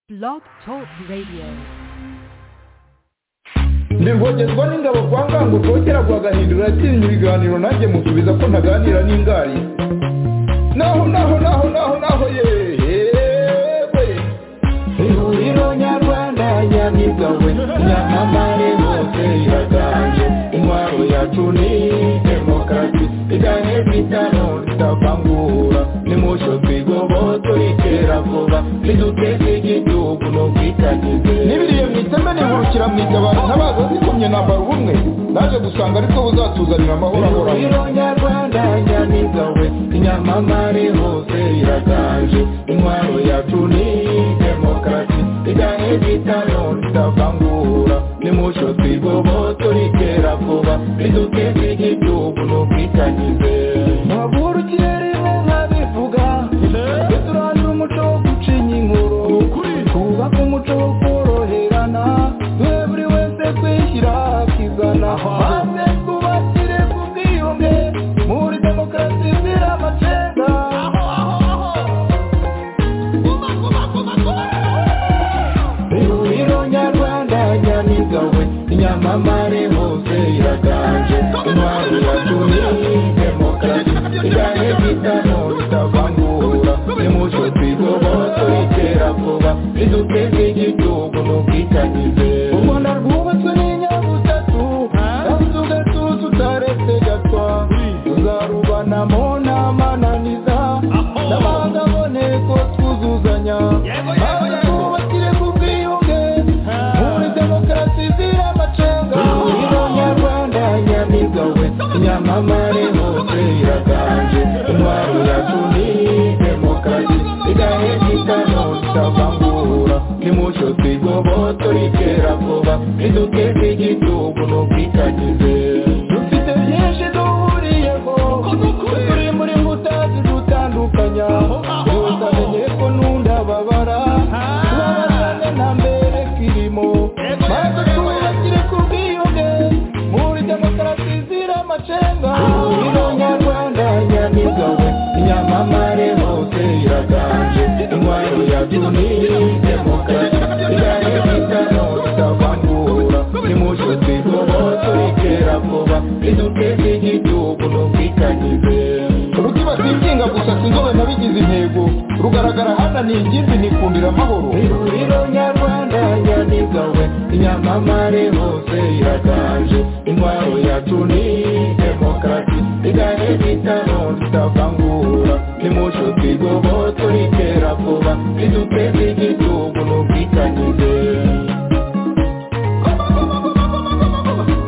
Blog Talk Radio. ndivogezwa n'ingabo kwa ngango twongera guhagahindura yatinya ibiganiro nanjye musubiza ko ntaganira n'ingari naho naho naho naho naho yewe ihuriro nyarwanda nyamigawe nyamamare hose iraganje intwaro yacu ni demokarasi iganye kwitano tutavangura nimucyo twigoboye turikera vuba niduteze igihugu no kwitagize nibiriye mu iteme nihurukira mu itabaro ntabaza zikumye nambara ubumwe naje gusanga aribwo buzatuzanira amahoro ahoraho ihuriro nyarwanda nyamigawe inyamamare hose iraganje intwaro yacu ni demokarasi iganye kwitano tutavangura nimucyo twigoboye turikera vuba niduteze igihugu no kwitagize Maburu kirimo nkabivuga Twe turangira umuco wo gucinya inkuru Twubaka umuco wo koroherana Twe buri wese kwishyira akizana Maze twubakire ku bwiyunge Muri demokarasi zira amacenga Ihuriro nyarwanda nyamigawe Inyamamare hose iraganje Intwaro yacu ni demokarasi Iganye bitano bitavangura Nimucyo twigoboye turikera vuba Riduteze igihugu n'ubwitangize Umwana rwubatswe n'inyabutatu Kandi ugatuza utaretse gatwa Tuzarubanamo n'amananiza N'abandi aboneko twuzuzanya Maze twubakire ku bwiyunge Muri demokarasi zira amacenga Ihuriro nyarwanda nyamigawe Inyamamare hose iraganje Intwaro yacu ni demokarasi Igahe kitano tutavangura Nimucyo twigoboye turikera vuba Riduteze igihugu n'ubwitagize Dufite byinshi duhuriyeho Turi muri mbuta zidutandukanya Gusa menye ko n'undababara Tubabazane nta mbere kirimo Maze twubakire ku bwiyunge Muri demokarasi zira amacenga Ihuriro nyarwanda nyamigawe Inyamamare hose iraganje Intwaro yacu ni demokarasi Iganye bitano tutavangura Nimucyo twigoboye turikera vuba Riduteze igihugu n'ubwitangize Rukiba sinzinga gusa sinzobe nabigize intego Rugaragara hana ni ingimbi nikundira amahoro Ihuriro nyarwanda nyamigawe Inyamamare hose iraganje Intwaro yacu ni demokarasi Iganye bitano tutavangura Nimucyo twigoboye turikera vuba Riduteze igihugu n'ubwitangize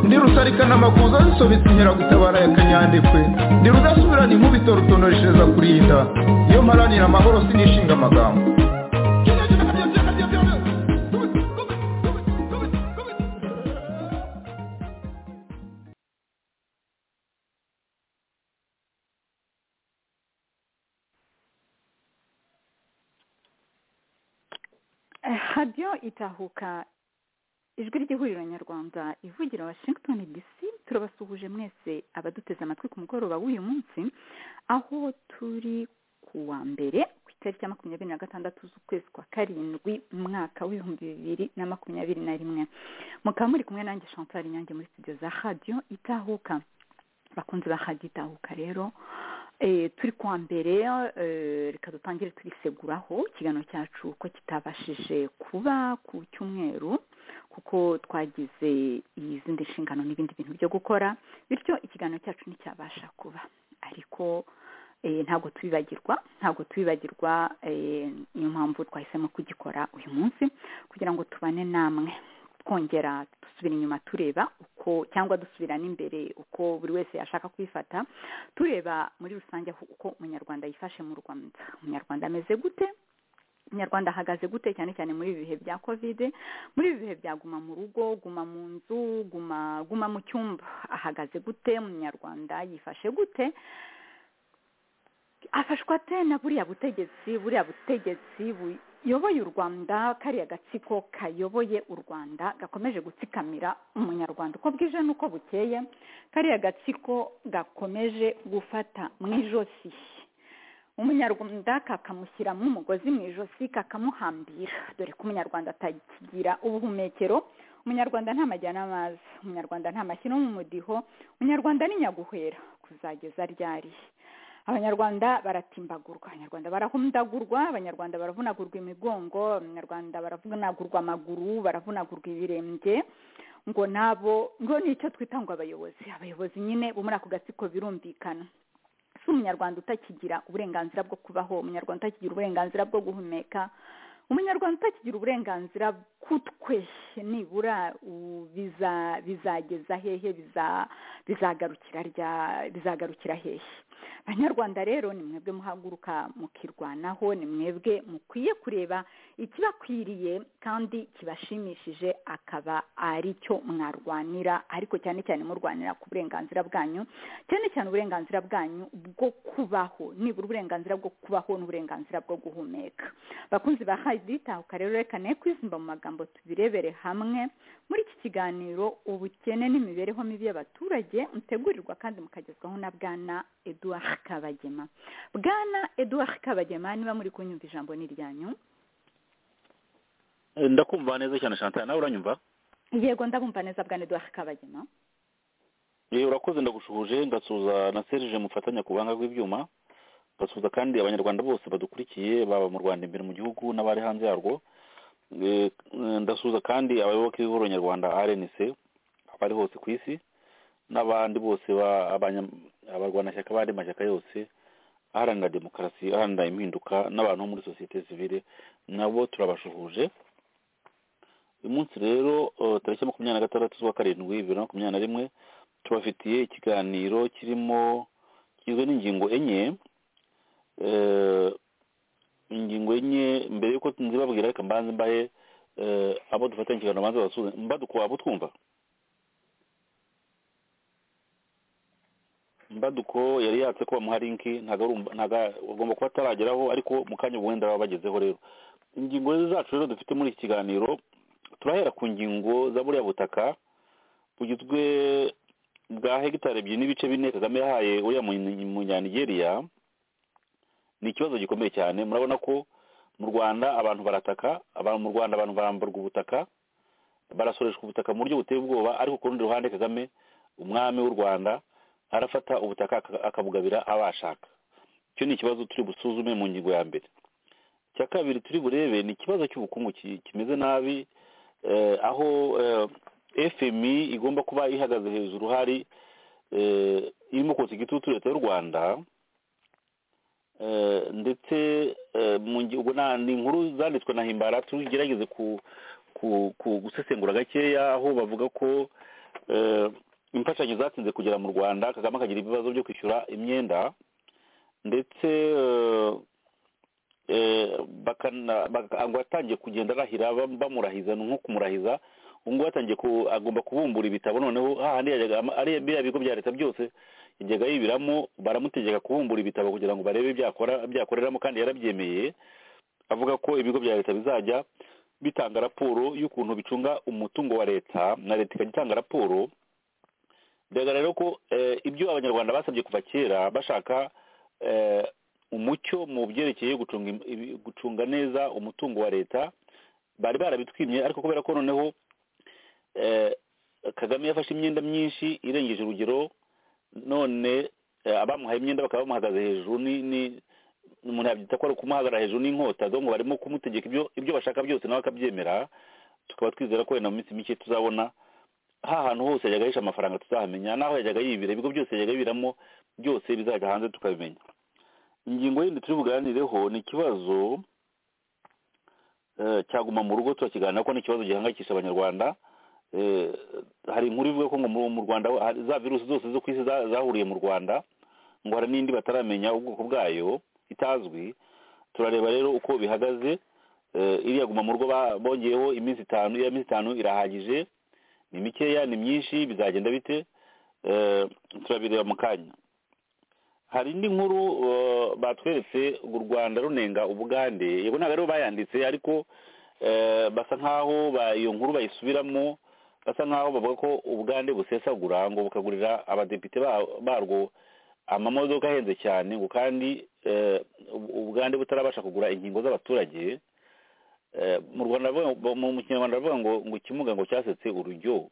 ndi rusarikana amakuza zisobetse inkeragutabara ya kanyandekwe ndi rudasubirana inkubito rutonoreshereza kurinda iyo mparanira amahoro sinishinga amagambo radiyo itahuka ijwi ry'ihuriro nyarwanda ivugira washington dc turabasuhuje mwese abaduteze amatwi ku mugoroba w'uyu munsi aho turi ku wa mbere ku itariki ya makumyabiri na gatandatu z'ukwezi kwa karindwi mu mwaka w'ibihumbi bibiri na makumyabiri na rimwe mukaba muri kumwe nanjye chantal nyange muri studio za radiyo itahuka bakunze ba radiyo itahuka rero Eh, turi kwa mbere eh, reka dutangire turiseguraho ikiganiro cyacu ko kitabashije kuba ku cyumweru kuko twagize izindi nshingano n'ibindi bintu byo gukora bityo ikiganiro cyacu nticyabasha kuba ariko eh, ntabwo tubibagirwa ntabwo tubibagirwa eh, niyo mpamvu twahisemo kugikora uyu munsi kugira ngo tubane namwe twongera dusubira inyuma tureba uko cyangwa dusubira n'imbere uko buri wese yashaka kwifata tureba muri rusange aho- uko umunyarwanda yifashe mu rwanda umunyarwanda ameze gute umunyarwanda ahagaze gute cyane cyane muri ibi bihe bya kovide muri ibi bihe bya guma mu rugo guma mu nzu guma guma mu cyumba ahagaze gute umunyarwanda yifashe gute afashwa ate na buriya butegetsi buriya butegetsi buyoboye u rwanda kariya gatsiko kayoboye u rwanda gakomeje gutsikamira umunyarwanda uko bwije n'uko bukeye kariya gatsiko gakomeje gufata mu ijosi umunyarwanda kakamushyiramo umugozi mu ijosi kakamuhambira dore ko umunyarwanda atakigira ubuhumekero umunyarwanda nta majyana amazi umunyarwanda nta mashyi no mu mudiho umunyarwanda ni nyaguhera kuzageza ryari abanyarwanda baratimbagurwa abanyarwanda barahundagurwa abanyarwanda baravunagurwa imigongo abanyarwanda baravunagurwa amaguru baravunagurwa ibirenge ngo nabo ngo nicyo twita ngo abayobozi abayobozi nyine bo muri ako gatsiko birumvikana si umunyarwanda utakigira uburenganzira bwo kubaho umunyarwanda utakigira uburenganzira bwo guhumeka umunyarwanda utakigira uburenganzira kutwe nibura bizageza hehe bizagarukira rya bizagarukira hehe abanyarwanda rero ni mwebwe muhaguruka mukirwanaho ni mwebwe mukwiye kureba ikibakwiriye kandi kibashimishije akaba ari cyo mwarwanira ariko cyane cyane murwanira ku burenganzira bwanyu cyane cyane uburenganzira bwanyu bwo kubaho nibura uburenganzira bwo kubaho n'uburenganzira bwo guhumeka bakunzi ba hayiditahuka rero reka ne kwizimba mu magambo tubirebere hamwe muri iki kiganiro ubukene n'imibereho mibi y'abaturage mutegurirwa kandi mukagezwaho na bwana eduard kabagema bwana eduard kabagema niba muri kunyumva ijambo ni iryanyu ndakumva neza cyane shantal nawe uranyumva yego ndabumva neza bwana eduard kabagema Eh, urakoze ndagushuje ngasuhuza na serije mufatanya ku buhanga bw'ibyuma ngasuhuza kandi abanyarwanda bose badukurikiye baba mu rwanda imbere mu gihugu n'abari hanze yarwo Eh, eh, ndasuhuza kandi abayoboke b'ihuriro nyarwanda rnc abari hose ku isi n'abandi bose ba- abanya- abarwanashyaka b'andi mashyaka yose aharanira demokarasi aharanira impinduka n'abantu bo muri sosiyete sivile nabo turabashuhuje uyu munsi rero eh, tariki makumyabiri na gatandatu z'ukwa karindwi bibiri na makumyabiri na rimwe tubafitiye ikiganiro kirimo kigizwe n'ingingo enye Eh, ingingo enye mbere y'uko nzibabwira reka mbanze mbahe eh, abo dufatanya ikiganiro banze basubize mbadukuba abo twumva mbaduko yari yatse ko bamuha linki ntago ari um- ntago agomba kuba atarageraho ariko mu kanya ubu wenda baba bagezeho rero ingingo zacu rero dufite muri iki kiganiro turahera ku ngingo za buriya butaka bugizwe bwa hegitari ebyiri n'ibice bine kagame yahaye uriya munyanigeriya munya Nigeria, ni ikibazo gikomeye cyane murabona ko mu rwanda abantu barataka abantu mu rwanda abantu baramburwa ubutaka barasoreshwa ubutaka mu buryo buteye ubwoba ariko ku rundi ruhande kagame umwami w'u rwanda arafata ubutaka aka- akabugabira abashaka icyo ni ikibazo turi busuzume mu ngingo ya mbere icya kabiri turi burebe ni ikibazo cy'ubukungu ki- kimeze nabi eh, aho eh, fmi igomba kuba ihagaze hejuru hari eh, irimo kotsa igitutu leta y'u rwanda Eh, ndetse eh, mu ngi- ubwo na- ni inkuru zanditswe na himbara tugerageze ku ku ku- gusesengura gakeya aho bavuga ko eh, imfashanyo zatinze kugera mu rwanda kagame akagira ibibazo byo kwishyura imyenda ndetse eh, eh, bakana- baka- ngo atangiye kugenda arahira bam- bamurahiza ni nko kumurahiza ubu ngubu atangiye ku- agomba kubumbura ibitabo noneho hahandi yajyaga ama- ari biriya bigo bya leta byose yajyaga yibiramo baramutegeka kubumbura ibitabo kugira ngo barebe byakora byakoreramo kandi yarabyemeye avuga ko ibigo bya leta bizajya bitanga raporo y'ukuntu bicunga umutungo wa leta na leta ikajya itanga raporo bigaragara rero ko eh, ibyo abanyarwanda basabye kuva kera bashaka eh, umucyo mu byerekeye gucunga im- ibi- gucunga neza umutungo wa leta bari barabitwimye ariko kubera ko noneho eh, kagame yafashe imyenda myinshi irengeje urugero none eh, abamuhaye imyenda bakaba bamuhagaze hejuru ni ni umuntu yabyita ko ari ukumuhagarara hejuru n'inkota donc barimo kumutegeka ibyo ibyo bashaka byose nawe akabyemera tukaba twizera ko wenda mu minsi mike tuzabona ha hantu hose yajyaga yisha amafaranga tuzahamenya n'aho yajyaga yibira ibigo byose yajyaga yibiramo byose bizajya hanze tukabimenya ingingo yindi turi buganireho ni ikibazo eh, cyaguma mu rugo turakiganira ko ni ikibazo gihangayikisha abanyarwanda eh, hari inkuru ivuga ko ngo mu mu rwanda hari za virusi zose zo ku isi za- zahuriye mu rwanda ngo hari n'indi bataramenya ubwoko bwayo itazwi turareba rero uko bihagaze eh, iriya guma mu rugo ba- bongeyeho iminsi itanu iya minsi itanu irahagije ni mikeya ni myinshi bizagenda bite Eh, turabireba mu kanya hari indi nkuru eh, batweretse ngo u rwanda runenga ubugande yego ntabwo aribo bayanditse ariko eh, basa nk'aho ba- iyo nkuru bayisubiramo basa nk'aho bavuga ko ubugande busesagura ngo bukagurira abadepite ba- barwo amamodoka ahenze cyane ngo kandi eh, u- ubugande butarabasha kugura inkingo z'abaturage eh, mu rwanda bavuga- mu mu kinyarwanda baravuga ngo ngo ikimuga ngo cyasetse urujyo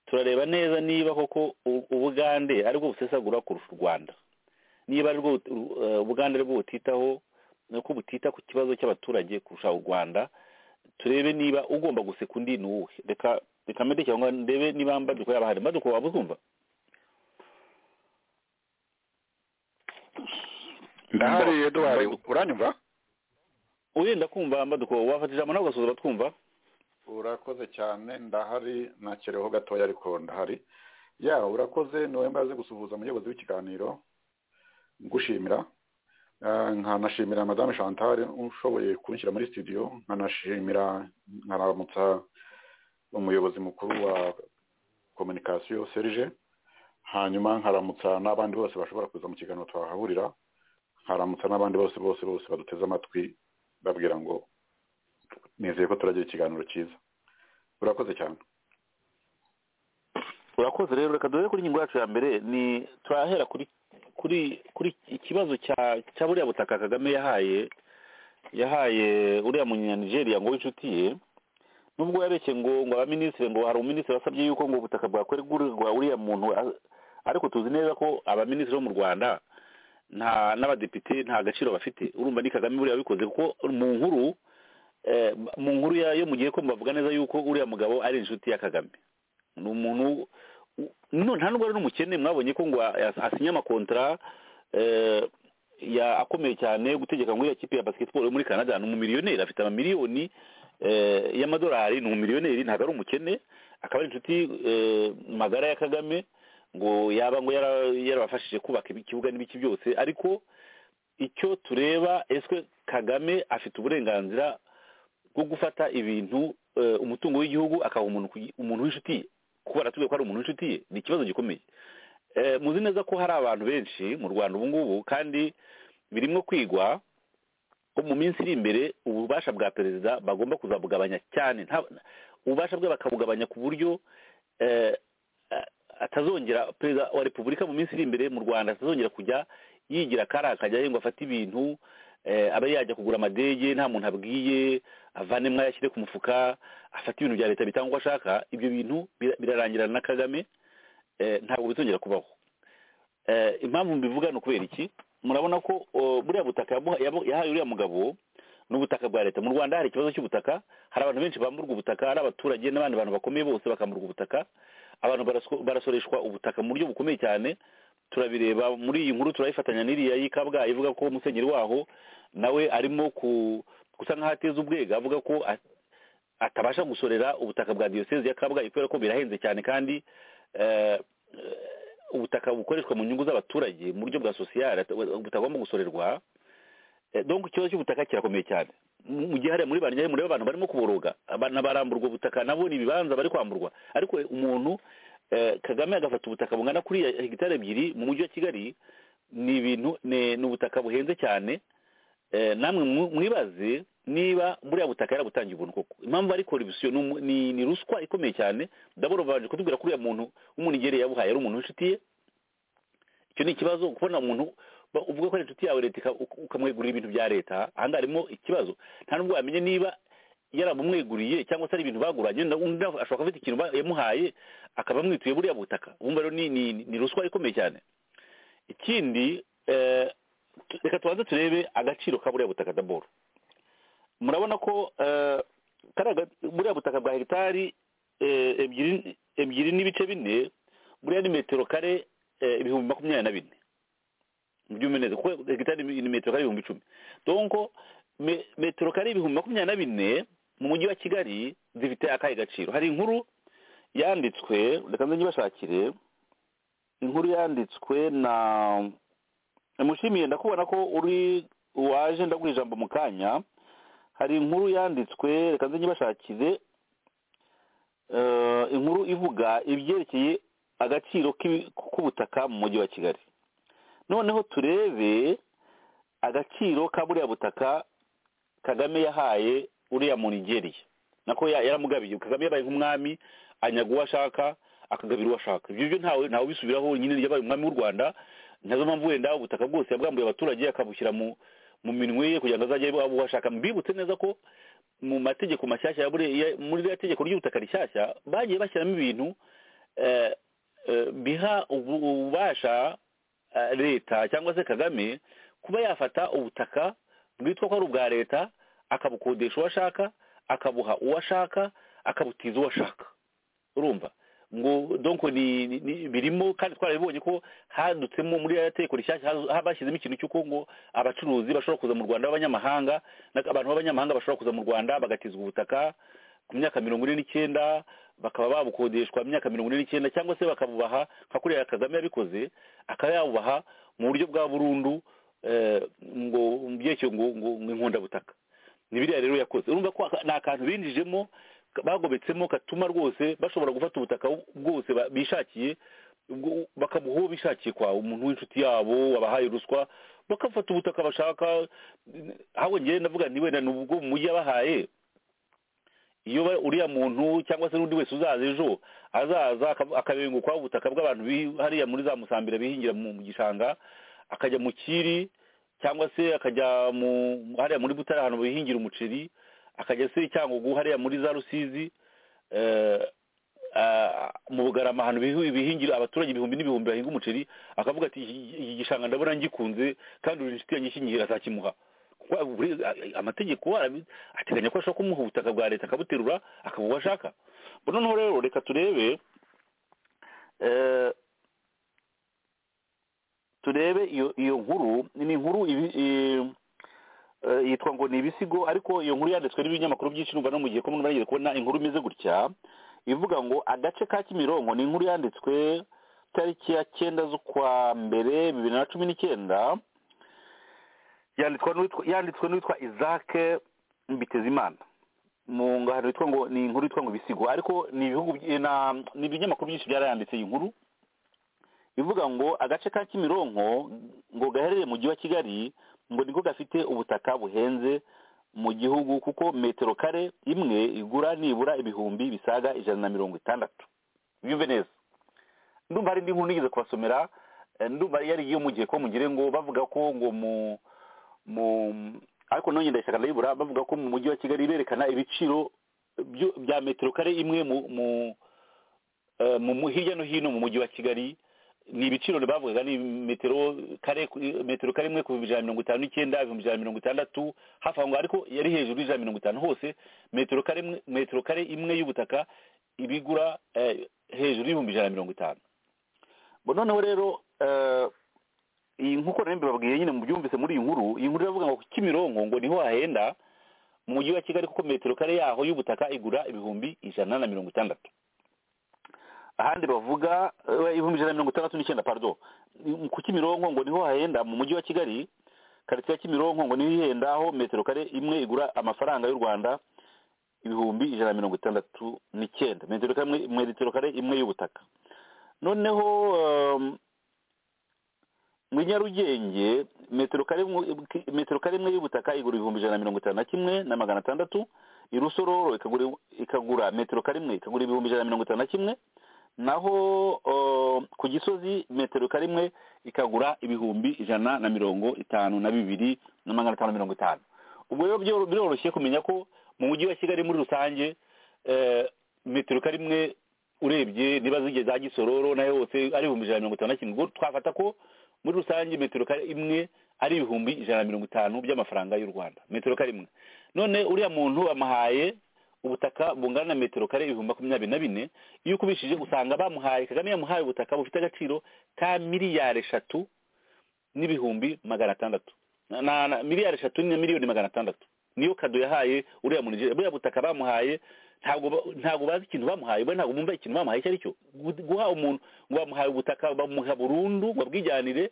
turareba neza niba koko u- ubugande ari bwo busesagura kurusha u rwanda niba ari bwo bu- u- eh, ubugande ari bwo butitaho nuko butita ku kibazo cy'abaturage kurusha u rwanda turebe niba ugomba guseka undi ni uwe reka reka mbere cyangwa ndebe niba mbaduko yaba hari mbaduko waba uzumva ndahari eduwari uranyumva wenda kumva mbaduko wafata ijambo nawe ugasuhuza twumva urakoze cyane ndahari ntakereho gatoya ariko ndahari ya urakoze niwe mbaze gusuhuza umuyobozi w'ikiganiro ngushimira Ah, nkanashimira madame chantal ushoboye kunshyira muri studio nkanashimira nkaramutsa umuyobozi mukuru wa communication serge hanyuma nkaramutsa n'abandi bose bashobora kuza mu kiganiro twahahurira nkaramutsa n'abandi bose bose bose baduteze amatwi babwira ngo nizeye ko turagira ikiganiro cyiza urakoze cyane urakoze rero reka dore kuri ingingo yacu ya mbere ni turahera kuri kuri kuri ikibazo cya cya buriya butaka kagame yahaye yahaye uriya munyanigeria ngo w'inshuti ye nubwo yareshye ngo ngo abaminisitiri ngo hari umuminisitiri wasabye yuko ngo ubutaka bwakwegurirwa uriya muntu a- ariko tuzi neza ko abaminisitiri bo mu rwanda nta n'abadepite nta gaciro bafite urumva ni kagame buriya wabikoze kuko mu nkuru eh, mu nkuru ya- yo mu gihe ko bavuga neza yuko uriya mugabo ari inshuti ya kagame ni umuntu u- none nta nubwo ari n'umukene mwabonye ko ngo a- as- asinye amakontara eh, ya akomeye cyane yo gutegeka ngo iriya kipe ya basketball yo muri canada ni umumiliyoneri afite amamiliyoni eh, y'amadolari ni umumiliyoneri ntabwo ari umukene akaba ari inshuti eh, magara ya kagame ngo yaba ngo yara- yarabafashije kubaka ikibuga n'ibiki byose ariko icyo tureba eswe kagame afite uburenganzira bwo gufata ibintu eh, umutungo w'igihugu akaha umuntu ku gi- umuntu w'inshuti ye kuba aratubwiye ko ari umuntu w'inshuti ye ni ikibazo gikomeye Eh, muzi neza ko hari abantu benshi mu rwanda ubu ngubu kandi birimo kwigwa ko mu minsi iri imbere ububasha bwa perezida bagomba kuzabugabanya cyane nta- ububasha bwe bakabugabanya ku buryo eh, a- atazongera perezida wa repubulika mu minsi iri imbere mu rwanda atazongera kujya yigira akari akajyayo ngo afate ibintu eh, abe yajya kugura amadege nta muntu abwiye avanemo ayo ashyire ku mufuka afata ibintu bya leta bitanga uko ashaka ibyo bintu bira- birarangirana na kagame eh, ntabwo bizongera kubaho Eh, impamvu mbivuga ni ukubera iki murabona ko oh, buriya butaka yabuha- yabu- yahaye uriya mugabo ni ubutaka bwa leta mu rwanda hari ikibazo cy'ubutaka hari abantu benshi bamburwa ubutaka ari abaturage n'abandi bantu bakomeye bose bakamburwa ubutaka abantu barasko- barasoreshwa ubutaka mu buryo bukomeye cyane turabireba muri iyi nkuru turayifatanya n'iriya y'i kabgayi ivuga ko musenyeri waho nawe arimo ku gusa nk'aho ateza ubwega avuga ko a- atabasha gusorera ubutaka bwa diyoseze ya kabgayi kubera ko birahenze cyane kandi eh, eh, ubutaka bukoreshwa mu nyungu z'abaturage mu buryo bwa sosiyale ata- butagomba gusorerwa Eh, donc ikibazo cy'ubutaka kirakomeye cyane Mu- mu gihe hariya muri barnyari mureba abantu barimo kuboroga abana baramburwa ubutaka nabo ni ibibanza bari kwamburwa ariko umuntu eh, kagame agafata ubutaka bungana kuri hegitari ebyiri mu mujyi wa kigali ni ibintu ni ni ubutaka buhenze cyane Eh, namwe mu- mwibaze niba buriya butaka yarabutangiye ubuntu koko impamvu ari koribisiyo ni umu- ni ni ruswa ikomeye cyane ndabona babanje kutubwira ko uriya muntu w'umunigereye yabuhaye ari umuntu w'inshuti ye icyo ni ikibazo kubona umuntu ba- uvuga ko ari inshuti yawe leta ika- uka- ukamwegurira ibintu bya leta ahangaha harimo ikibazo nta nubwo wamenye niba yaramumweguriye cyangwa se ari ibintu baguranye na- undi nawe ashobora kuba afite ikintu ba- yamuhaye akaba amwituye buriya butaka wumva rero ni- ni ni ruswa ikomeye cyane ikindi eh, tu- reka tubanze turebe agaciro ka buriya butaka daboro murabona ko eh, kari aga- buriya butaka bwa hegitari eh, ebyiri ebyiri n'ibice bine buriya ni metero kare eh, ibihumbi makumyabiri na bine byumve neza kuko hegitari ni ni metero kare ibihumbi icumi donko me- metero kare ibihumbi makumyabiri na bine mu mujyi wa kigali zifite akahe gaciro hari inkuru yanditswe reka nze nyibashakire inkuru yanditswe na mushimiye ndakubona ko uri waje ndaguha ijambo mu kanya hari inkuru yanditswe reka nze nyibashakire Eh, inkuru ivuga ibyerekeye agaciro k'ibi- k'ubutaka mu mujyi wa kigali noneho turebe agaciro ka buriya butaka kagame yahaye uriya mu nigeriya nako ya- yaramugabiye kagame yabaye nk'umwami anyaga uwo ashaka akagabira uwo ashaka ibyo byo ntawe ntawe ubisubiraho nyine yabaye umwami w'u rwanda nazo mpamvu wenda ubutaka bwose yabwambuye abaturage akabushyira mu mu minwe ye kugira ngo azajye abuhashaka mbibutse neza ko mu mategeko mashyashya ya buriya- ya- muri ririya tegeko ry'ubutaka rishyashya bagiye bashyiramo ibintu eh, eh, biha ubu- ububasha eh, leta cyangwa se kagame kuba yafata ubutaka bwitwa ko ari ubwa leta akabukodesha uwo ashaka akabuha uwo ashaka akabutiza uwo ashaka urumva ngo donc ni, ni, ni birimo kandi twarabibonye ko hadutsemo muri ya tegeko rishyashya hazu- ha- bashyizemo ikintu cy'uko ngo abacuruzi bashobora kuza mu rwanda b'abanyamahanga na- abantu b'abanyamahanga bashobora kuza mu rwanda bagatizwa ubutaka ku myaka mirongo ine n'icyenda bakaba babukodeshwa imyaka mirongo ine n'icyenda cyangwa se bakabubaha nka kuriya kagame yabikoze akaba yabubaha mu buryo bwa burundu eh, ngo mu byerekeye ngo ngo ngo inkundabutaka ni biriya rero yakoze urumva ko aka- ni akantu binjijemo ka- bagobetsemo katuma rwose bashobora gufata ubutaka bu- bwose ba- bishakiye ubwo- bakabuha uwo bishakiye kwa umuntu w'inshuti yabo wabahaye ruswa bakafata ubutaka bashaka ahubwo ngewe ndavuga nti wenda ni ubwo mu mujyi yabahaye iyo ba- uriya muntu cyangwa se n'undi wese uzaza ejo azaza akab- akabengukwaho ubutaka bw'abantu bi- hariya muri za musambira bihingira mu mu gishanga akajya mu kiri cyangwa se akajya mu hariya muri butare ahantu bihingira umuceri akajya se cyangugu hariya muri za rusizi eh, ah, mu bugarama ahantu bihi- bihingira abaturage ibihumbi n'ibihumbi bahinga umuceri akavuga ati "Iki- iki gishanga ndabona ngikunze kandi uri inshuti yanjye ikinyihira azakimuha kuko buri- amategeko arabi- ateganya ko ashobora kumuha ubutaka bwa leta akabuterura akabuha uwo ashaka Bo noneho rero reka turebe eh, turebe iyo iyo nkuru ni inkuru ibi- i- eh, yitwa ngo ni ibisigo ariko iyo nkuru yanditswe n'ibinyamakuru byinshi numva no mu gihe kumwe bagiye kubona inkuru imeze gutya ivuga ngo agace ka kimironko ni inkuru yanditswe tariki ya cyenda z'ukwa mbere bibiri na cumi n'icyenda yanditswe n'uwitwa yanditswe n'uwitwa isaac mbitezimana mu ngano yitwa ngo ni inkuru yitwa ngo ibisigo ariko ni ibihugu by- na- ni ibinyamakuru byinshi byarayanditse iyi nkuru ivuga ngo agace ka kimironko ngo gaherereye mu mujyi wa kigali ngo niko gafite ubutaka buhenze mu gihugu kuko metero kare imwe igura nibura ibihumbi bisaga ijana na mirongo itandatu byumve neza ndumva hari indi nkuru nigeze kubasomera eh, ndumva yari iyo mu gihe ko mugire ngo bavuga ko ngo mu mu ariko nongeye ndayishaka ndayibura bavuga ko mu mujyi wa kigali berekana ibiciro byo- bya metero kare imwe mu mu eh, mu mu- hirya no hino mu mujyi wa kigali ni ibiciro bavugaga ni metero kare ku- metero kare imwe ku bihumbi ijana na mirongo itanu n'icyenda ibihumbi ijana na mirongo itandatu hafi aho ngaho ariko yari hejuru y'ijana na mirongo itanu hose metero kare imwe- metero kare imwe y'ubutaka ibigura eh, hejuru y'ibihumbi ijana na mirongo itanu bo noneho rero eh, iyi nkuko nari mbibabwiye nyine mubyumvise muri iyi nkuru iyi nkuru iravuga ngo kimironko ngo niho hahenda mu mujyi wa kigali kuko metero kare yaho y'ubutaka igura ibihumbi ijana na mirongo itandatu ahandi bavuga eh, ibihumbi ijana na mirongo itandatu n'icyenda pardon Ni- ku kimironko ngo niho hahenda mu mujyi wa kigali karitsiye ya kimironko ngo niho ihenda aho metero kare imwe igura amafaranga y'u rwanda ibihumbi ijana na mirongo itandatu n'icyenda metero kare imwe- metero kare imwe y'ubutaka noneho um, muri nyarugenge metero kare imwe- metero kare imwe y'ubutaka igura ibihumbi ijana na mirongo itanu na kimwe na magana atandatu irusororo ikagura ikagura metero kare imwe ikagura ibihumbi ijana na mirongo itanu na kimwe naho uh, ku gisozi metero kare imwe ikagura ibihumbi ijana na mirongo itanu na bibiri na magana atanu na mirongo itanu ubwo rero byo- biroroshye kumenya ko mu mujyi wa kigali muri rusange eh, metero kare imwe urebye niba zigeze za gisororo nayo yose ari ibihumbi ijana na mirongo itanu na kimwe ubwo twafata ko muri rusange metero kare imwe ari ibihumbi ijana na mirongo itanu by'amafaranga y'u rwanda metero kare imwe none uriya muntu amuhaye ubutaka bungana na metero kare ibihumbi makumyabiri na bine iyo ukubishije usanga bamuhaye kagame yamuhaye ubutaka bufite agaciro ka miliyari eshatu n'ibihumbi magana atandatu na, na, na miliyari eshatu na miliyoni magana atandatu niyo kado yahaye uriya muntu buriya butaka bamuhaye ntabwo ba- ntabwo bazi ikintu bamuhaye bo ntabwo bumva ikintu bamuhaye icyo ari cyo Gu- guha umuntu ngo bamuhaye ubutaka bamuha burundu ngo abwijyanire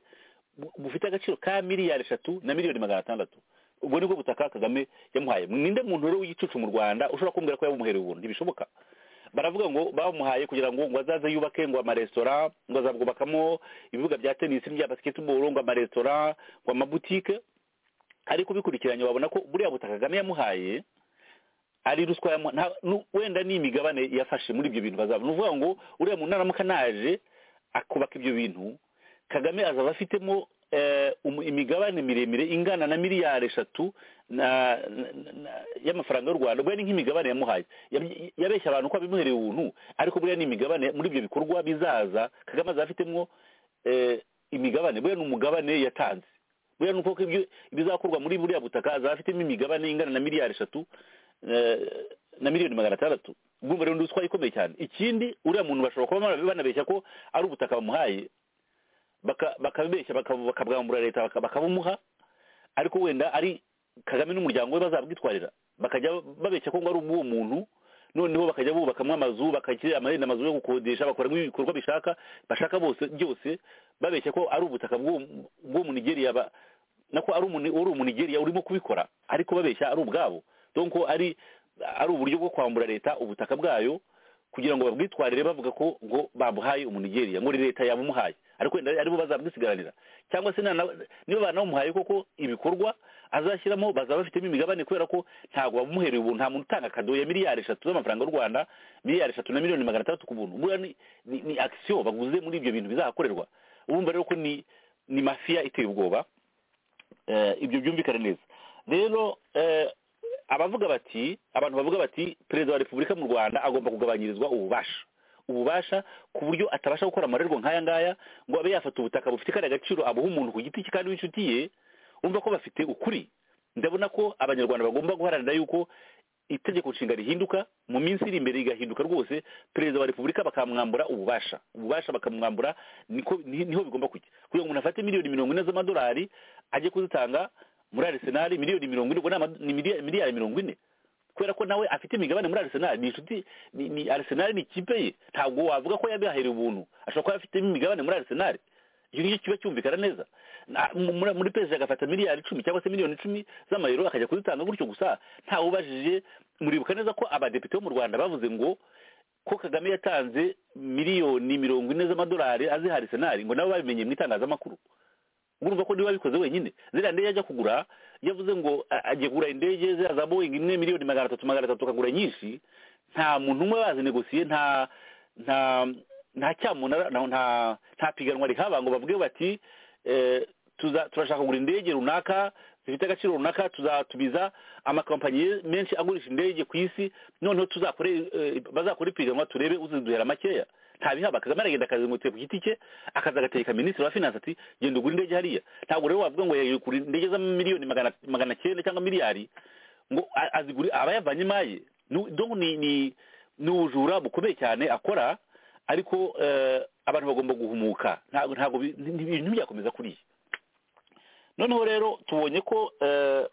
bu- bufite agaciro ka miliyari eshatu na miliyoni magana atandatu ubwo nibwo butaka kagame yamuhaye ninde muntu rero w'igicucu mu rwanda ushobora kumbwira ko yamuhereye ubuntu ntibishoboka baravuga ngo bamuhaye kugira ngo ngo azaze yubake ngo amaresitora ngo azabwubakamo ibibuga bya tenisi n'ibya basketball ngo amaresitora ngo amabutike ariko ubikurikiranye wabona ko buriya butaka kagame yamuhaye ari ruswa yamu- nta- nu- wenda ni imigabane yafashe muri ibyo bintu bazaba ni ukuvuga ngo uriya muntu naramuka naje akubaka ibyo bintu kagame azaba afitemo eh, umu- imigabane miremire ingana na miliyari eshatu na- na- na- y'amafaranga y'u rwanda buriya ni nk'imigabane yamuhaye Yab- yabeshya abantu ko abimuhereye ubuntu ariko buriya ni imigabane muri ibyo bikorwa bizaza kagame azaba afitemo eh, imigabane buriya ni umugabane yatanze buriya ni uko ibyo ibizakorwa muri buriya butaka azaba afitemo imigabane ingana na miliyari eshatu eh, na miliyoni magana atandatu ubwo rero ni ruswa ikomeye cyane ikindi uriya muntu bashobora kuba banabeshya ko ari ubutaka bamuhaye baka- bakabeshya baka- bakabwambura leta baka- bakabumuha ariko wenda ari kagame n'umuryango we bazabwitwarira bakajya babeshya ko ngo ari ubw'uwo muntu noneho bakajya bubakamwo amazu bakakira amahenda amazu yo gukodesha bakoramo ibikorwa bishaka bashaka bose byose babeshya ko ari ubutaka bw'uwo bw'uwo munigeria ba- nako ari umuni- uri umunigeria urimo kubikora ariko babeshya ari ubwabo donc ari ari uburyo bwo kwambura leta ubutaka bwayo kugira ngo babwitwarire bavuga ko ngo babuhaye umunigeria ngo ni leta yabumuhaye ariko wenda aribo bazabwisigaranira cyangwa se nana- niba banamuhaye koko ibikorwa azashyiramo bazaba bafitemo imigabane kubera ko ntabwo bamuhereye ubuntu nta muntu utanga kado ya miliyari eshatu z'amafaranga y'u rwanda miliyari eshatu na miliyoni magana atandatu ku buntu buriya ni, ni, ni action baguze muri ibyo bintu bizahakorerwa urumva rero ko ni ni mafiya iteye ubwoba eh, ibyo byumvikane neza rero eh, abavuga bati abantu bavuga bati perezida wa repubulika mu rwanda agomba kugabanyirizwa ububasha ububasha ku buryo atabasha gukora amarerwa nk'aya ngaya ngo abe yafata ubutaka bufite kariya gaciro abuha umuntu ku giti cye kandi w'inshuti ye umva ko bafite ukuri ndabona ko abanyarwanda bagomba guharanira yuko itegeko nshinga rihinduka mu minsi iri imbere rigahinduka rwose perezida wa repubulika bakamwambura ububasha ububasha bakamwambura niko ni- niho bigomba kujya kugira ngo umuntu afate miliyoni mirongo ine z'amadolari ajye kuzitanga muri arisenali miliyoni mirongo ine ubwo ni ama- ni miliya- miliyari mirongo ine kubera ko nawe afite imigabane muri arisenali ni inshuti ni- ni arisenali ni ikipe ye ntabwo wavuga ko yabihahereye ubuntu ashobora kuba afitemo imigabane muri arisenali icyo ngicyo kiba cyumvikana neza Na- mu- muri- muri perezida agafata miliyari icumi cyangwa se miliyoni icumi z'amayero akajya kuzitanga gutyo gusa ntawe ubajije muribuka neza ko abadepite bo mu rwanda bavuze ngo ko kagame yatanze miliyoni mirongo ine z'amadolari aziha arisenali ngo nabo babimenye mu itangazamakuru urumva ko niba abikoze wenyine ziriya ndege ajya kugura yavuze ngo a- agiye kugura indege ziriya za boyingi imwe miliyoni magana atatu magana atatu akagura nyinshi nta muntu umwe bazinegosiye nta nta nta cyamunara nta nta nta piganwa rihaba ngo bavuge bati eh, tuza- turashaka kugura indege runaka zifite agaciro runaka tuzatumiza amakampani menshi agurisha indege ku isi noneho tuzakore eh, bazakore ipiganwa turebe uziduhera makeya nta bihaba kagame aragenda akazengurutse ku giti cye akaza agategeka minisitiri wa finance ati genda ugura indege hariya ntabwo rero wavuga ngo yagiye kugura indege z'amamiliyoni magana magana cyenda cyangaba miliyari ngo a- azigure aba yavanye imaye Nu- donc ni ni ni ubujura bukomeye cyane akora ariko eh, abantu bagomba guhumuka ntabwo ntabwo bi- ni- ni ibintu byakomeza kuriya noneho rero tubonye ko eh,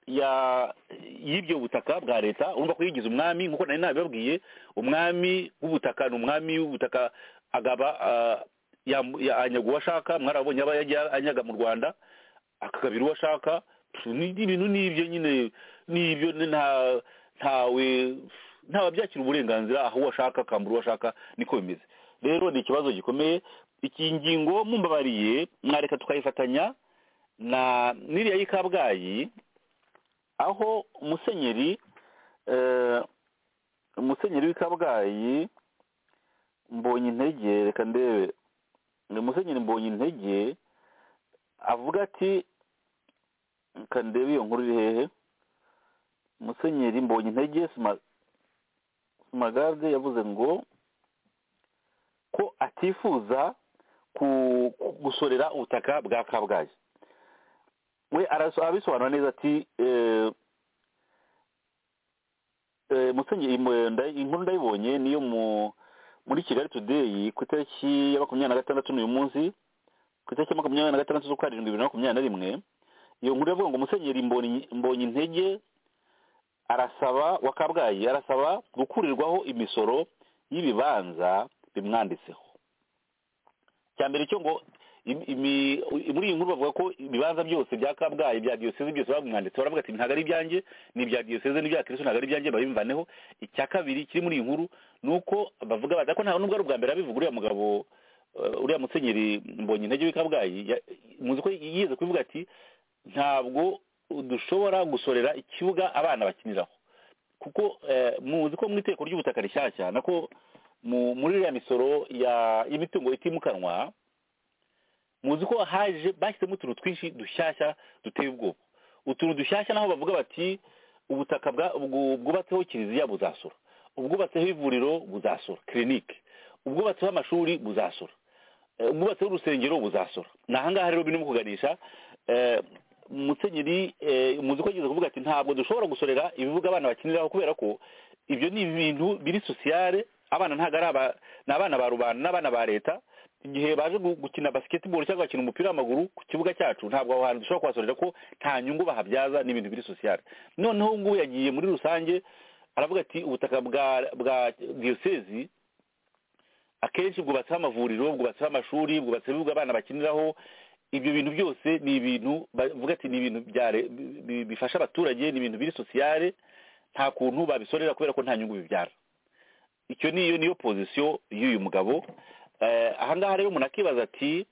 ya y'ibyo butaka bwa leta urumva ko yigize umwami nk'uko nari nabibabwiye umwami w'ubutaka ni umwami w'ubutaka agaba ah, yam- ya- anyaga uwo ashaka mwarabonye aba yajya anyaga mu rwanda akagabira uwo ashaka Pfu, ni ni ibintu n'ibyo nyine n'ibyo ni nta ntawe ntawe byakira uburenganzira aho uwo ashaka akambura uwo ashaka niko bimeze rero ni ikibazo gikomeye iki ngingo mumbabariye mwareka tukayifatanya na n'iriya y'i kabgayi aho umusenyeri eh, umusenyeri w'i kabgayi mbonye intege reka ndebe ni umusenyeri mbonye intege avuga ati reka ndebe iyo nkuru iri hehe umusenyeri mbonye intege sumagarde yavuze ngo ko atifuza ku- ku- gusorera ubutaka bwa kabgayi we araso- abisobanura neza ati eh, eh, musenyeri mu- nda- inkuru ndayibonye niyo mu muri kigali today ku itariki ya makumyabiri na gatandatu n'uyu munsi ku itariki ya makumyabiri na gatandatu z'ukwa karindwi bibiri na makumyabiri na rimwe iyo nkuru iravuga ngo musenyeri mbonyi mbonyi intege arasaba wa kabgayi arasaba gukurirwaho imisoro y'ibibanza bimwanditseho cya mbere cyo ngo im- imi- muri iyi nkuru bavuga ko ibibanza byose bya kabgayi bya diyoseze byose babimwanditse baravuga ati ntabwo ari ibyanjye ni ibya diyoseze n'ibya kirisito ntabwo ari ibyanjye babimvaneho icya kabiri kiri muri iyi nkuru ni uko bavuga bati ariko nta nubwo ari ubwa mbere abivuga uriya mugabo eh, uriya musenyeri mbonye intege w'i kabgayi ya- muzi ko yigeze kubivuga ati ntabwo dushobora gusorera ikibuga abana bakiniraho kuko eh, muzi ko mu iteko ry'ubutaka rishyashya nako mu- muri iriya misoro ya y'imitungo itimukanwa muzi ko haje bashyizemo utuntu twinshi dushyashya duteye ubwoba utuntu dushyashya naho bavuga bati ubutaka bwa- bwu- bwubatseho kiliziya buzasura ubwubatseho ivuriro buzasura kirinike ubwubatseho amashuri buzasura Eh, ubwubatseho urusengero buzasura ni ahangaha rero bino kuganisha eh, musenyeri eh, muzi ko yigeze kuvuga ati ntabwo dushobora gusorera ibibuga abana bakiniraho kubera ko ibyo ni ibintu biri sosiyare abana ntabwo ari aba ni abana ba rubanda n'abana ba leta igihe baje gu- gukina basiketiboro cyangwa gukina umupira w'amaguru ku kibuga cyacu ntabwo aho hantu dushobora kuhasorera ko nta nyungu bahabyaza n'ibintu biri sosiyale noneho ubu ngubu yagiye muri rusange aravuga ati ubutaka bwa bwa diyosezi akenshi bwubatseho amavuriro bwubatseho amashuri bwubatseho ibibuga abana bakiniraho ibyo bintu byose ni ibintu bavuga ati ni ibintu bya re- bi- bi- bifasha abaturage ni ibintu biri sosiyale nta kuntu babisorera kubera ko nta nyungu bibyara icyo niyo niyo pozisiyo y'uyu mugabo Eh, ahangaha rero umuntu akibaza ati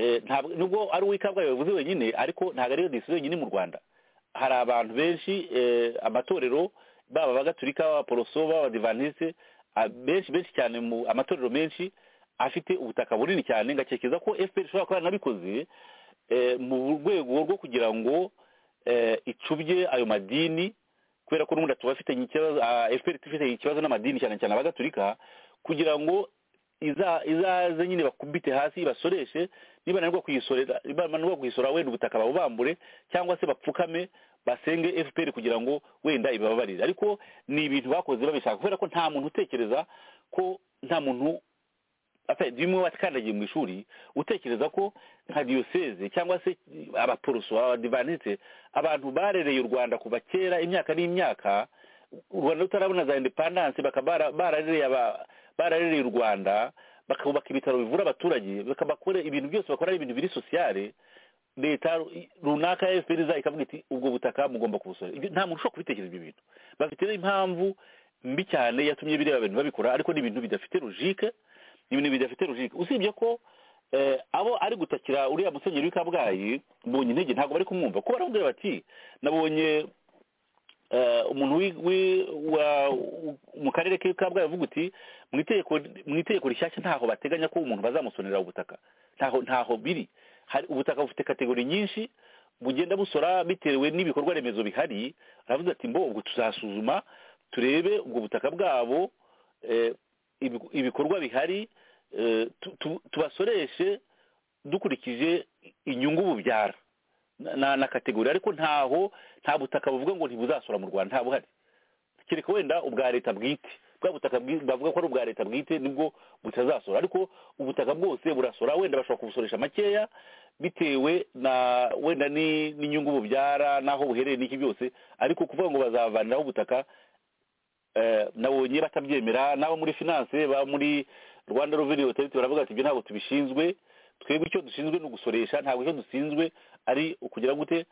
eh, ntabwo nubwo ari uw'ikabwayi bavuze wenyine ariko ntabwo ariyo disiyo wenyine mu rwanda hari abantu benshi eh, amatorero baba abagatulika b'abaporoso b'abadivantisite ah, benshi benshi cyane mu amatorero menshi afite ubutaka bunini cyane ngakekeza ko fpr ishobora kuba yaranabikoze eh, mu rwego rwo kugira ngo eh, icubye ayo madini kubera ko n'ubundi tubafitanye ikibazo fpr ifite ikibazo n'amadini cyane cyane abagatulika kugira ngo iza- izaze nyine bakubite hasi ibasoreshe niba nanirwa kuyisorera niba nanirwa kuyisorera wenda ubutaka babubambure cyangwa se bapfukame basenge fpr kugira ngo wenda ibababarire ariko ni ibintu bakoze babishaka kubera ko nta muntu utekereza ko nta muntu ata- bimwe wakandagiye mu ishuri utekereza ko nka diyoseze cyangwa se abaporoso abadivanite abantu barereye u rwanda kuva kera imyaka n'imyaka u rwanda rutarabona za indepandanse bakaba bara- bararereye aba- bararereye u rwanda bakubaka ibitaro bivura abaturage bakabakora ibintu byose bakora ari ibintu biri sosiyale leta ru- runaka ya fpr iza ikavuga iti ubwo butaka mugomba kubusorera Ibyo- nta muntu ushobora kubitekereza ibyo bintu bafite impamvu mbi cyane yatumye bireba abantu babikora ariko ni ibintu bidafite logique ni ibintu bidafite logique usibye ko eh, abo ari gutakira uriya musenyeri w'i kabgayi mbonye intege ntabwo bari kumwumva kuko baramubwira bati nabonye eh, umuntu wi- wi- wa- u- mu karere k'i kabgayi avuga uti mu itegeko mu itegeko rishyashya ntaho bateganya ko umuntu bazamusonera ubutaka ntaho ntaho biri hari ubutaka bufite kategori nyinshi bugenda busora bitewe n'ibikorwa remezo bihari aravuze ati mbo ubwo tuzasuzuma turebe ubwo butaka bwabo eh, ibi- ibikorwa bihari eh, tu- tu- tubasoreshe dukurikije inyungu bubyara na- na na kategori ariko ntaho nta butaka buvuga ngo ntibuzasora mu rwanda nta buhari kereka wenda ubwa leta bwite bwa butaka bwi- bavuga ko ari ubwa leta bwite nibwo butazasora ariko ubutaka bwose burasora wenda bashobora kubusoresha makeya bitewe na wenda ni- n'inyungu bubyara n'aho buherereye n'iki byose ariko kuvuga ngo bazavaniraho ubutaka eh, nabonye batabyemera n'abo muri finance ba muri rwanda revenue authority baravuga ati ibyo ntabwo tubishinzwe twebwe icyo dushinzwe ni ugusoresha ntabwo icyo dushinzwe ari ukugira gute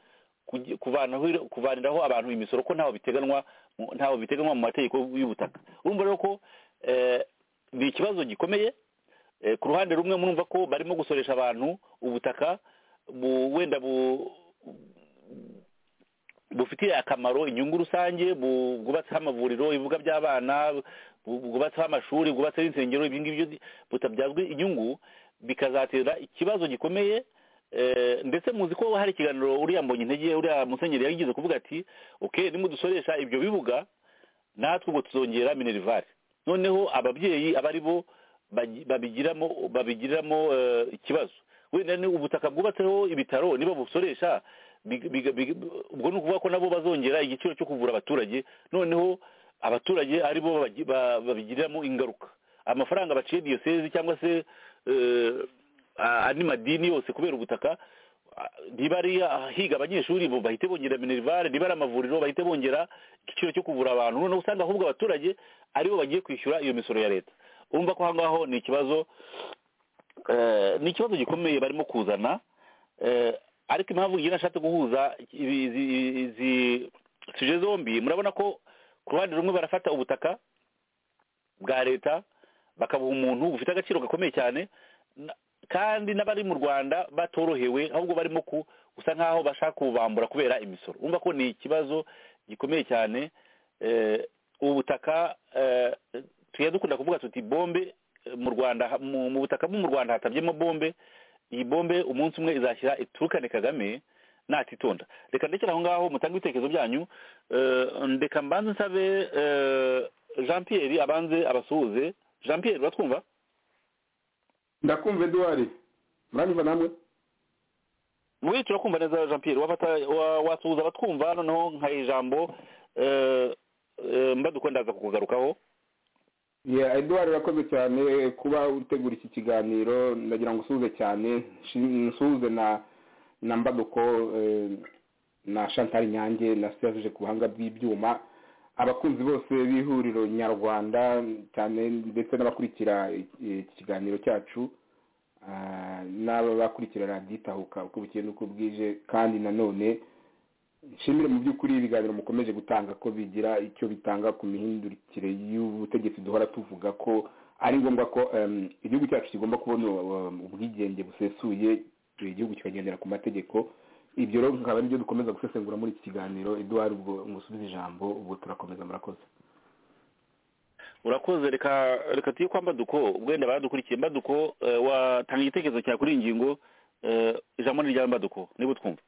kugi- kuvanaho- kuvaniraho abantu imisoro ko ntaho biteganwa mu- ntaho biteganywa mu mategeko y'ubutaka urumva rero ko eh, ni ikibazo gikomeye Eh, ku ruhande rumwe murumva ko barimo gusoresha abantu ubutaka bu- wenda bu bufitiye akamaro inyungu rusange bu- bwubatseho amavuriro ibibuga by'abana bu- bwubatseho amashuri bwubatseho insengero ibi ngibyo butabyazwa inyungu bikazatera ikibazo gikomeye eh, ndetse muzi ko hari ikiganiro uriya mbonye intege uriya musenyeri yagize kuvuga ati ok nimudusoresha ibyo bibuga natwe ubwo tuzongera minerivare noneho ababyeyi aba ari bo bagi- babigiramo babigiriramo eh, ikibazo wenda ni ubutaka bwubatseho ibitaro niba busoresha big- big- big- ubwo ni ukuvuga ko nabo bazongera igiciro cyo kuvura abaturage noneho abaturage ari bo babagi- ba- babigiriramo ingaruka amafaranga baciye diyosezi cyangwa se eh, a- andi madini yose kubera ubutaka niba ari higa abanyeshuri bo bahite bongera minerivare niba ari amavuriro bahite bongera igiciro cyo kuvura abantu noneho usanga ahubwo abaturage aribo bagiye kwishyura iyo misoro ya leta urumva ko aho ngaho ni ikibazo eh, ni ikibazo gikomeye barimo kuzana eh, ariko impamvu ngira nashatse guhuza ibi- izi izi suje zombi murabona ko ku ruhande rumwe barafata ubutaka bwa leta bakabuha umuntu bufite agaciro gakomeye cyane na- kandi n'abari mu rwanda batorohewe ahubwo barimo ku- gusa nk'aho bashaka kubambura kubera imisoro urumva ko ni ikibazo gikomeye cyane eh, ubu butaka eh, tujya dukunda kuvuga tuti bombe eh, mu rwanda ha- mu mu butaka bwo mu rwanda hatabyemo bombe iyi bombe umunsi umwe izashyira iturukane kagame natitonda reka ndekera aho ngaho mutange ibitekerezo byanyu eh, ndeka mbanze nsabe eh, jean pierre abanze abasuhuze jean pierre uratwumva ndakumva eduwari muranyumva namwe muri turakumva neza jean pierre wafata- wa- wasuhuza abatwumva noneho nkaha ijambo eh, eh, mbaduko ndaza kukugarukaho Yeah, eduwari urakoze cyane kuba utegura iki kiganiro ndagira ngo usuhuze cyane nshi- nsuhuze na na mbaduko eh, na chantal nyange na serge ku buhanga bw'ibyuma abakunzi bose b'ihuriro nyarwanda cyane ndetse n'abakurikira eh, iki kiganiro cyacu ah, n'aba bakurikira radiyo itahuka uko bukeye n'uko bwije kandi nanone nshimire mu by'ukuri ibiganiro mukomeje gutanga ko bigira icyo bitanga ku mihindukire y'ubutegetsi duhora tuvuga ko ari ngombwa ko em, igihugu cyacu kigomba kubona um, ubwigenge busesuye igihugu kikagendera ku mategeko ibyo rero bikaba ari byo dukomeza gusesengura muri iki kiganiro eduwari ubwo musubize ijambo ubwo turakomeza murakoze urakoze reka reka tuye kwa mbaduko wenda baradukurikiye mbaduko eh, watanga igitekerezo cyawe kuri iyi ngingo eh, ijambo ni irya mbaduko niba utwumva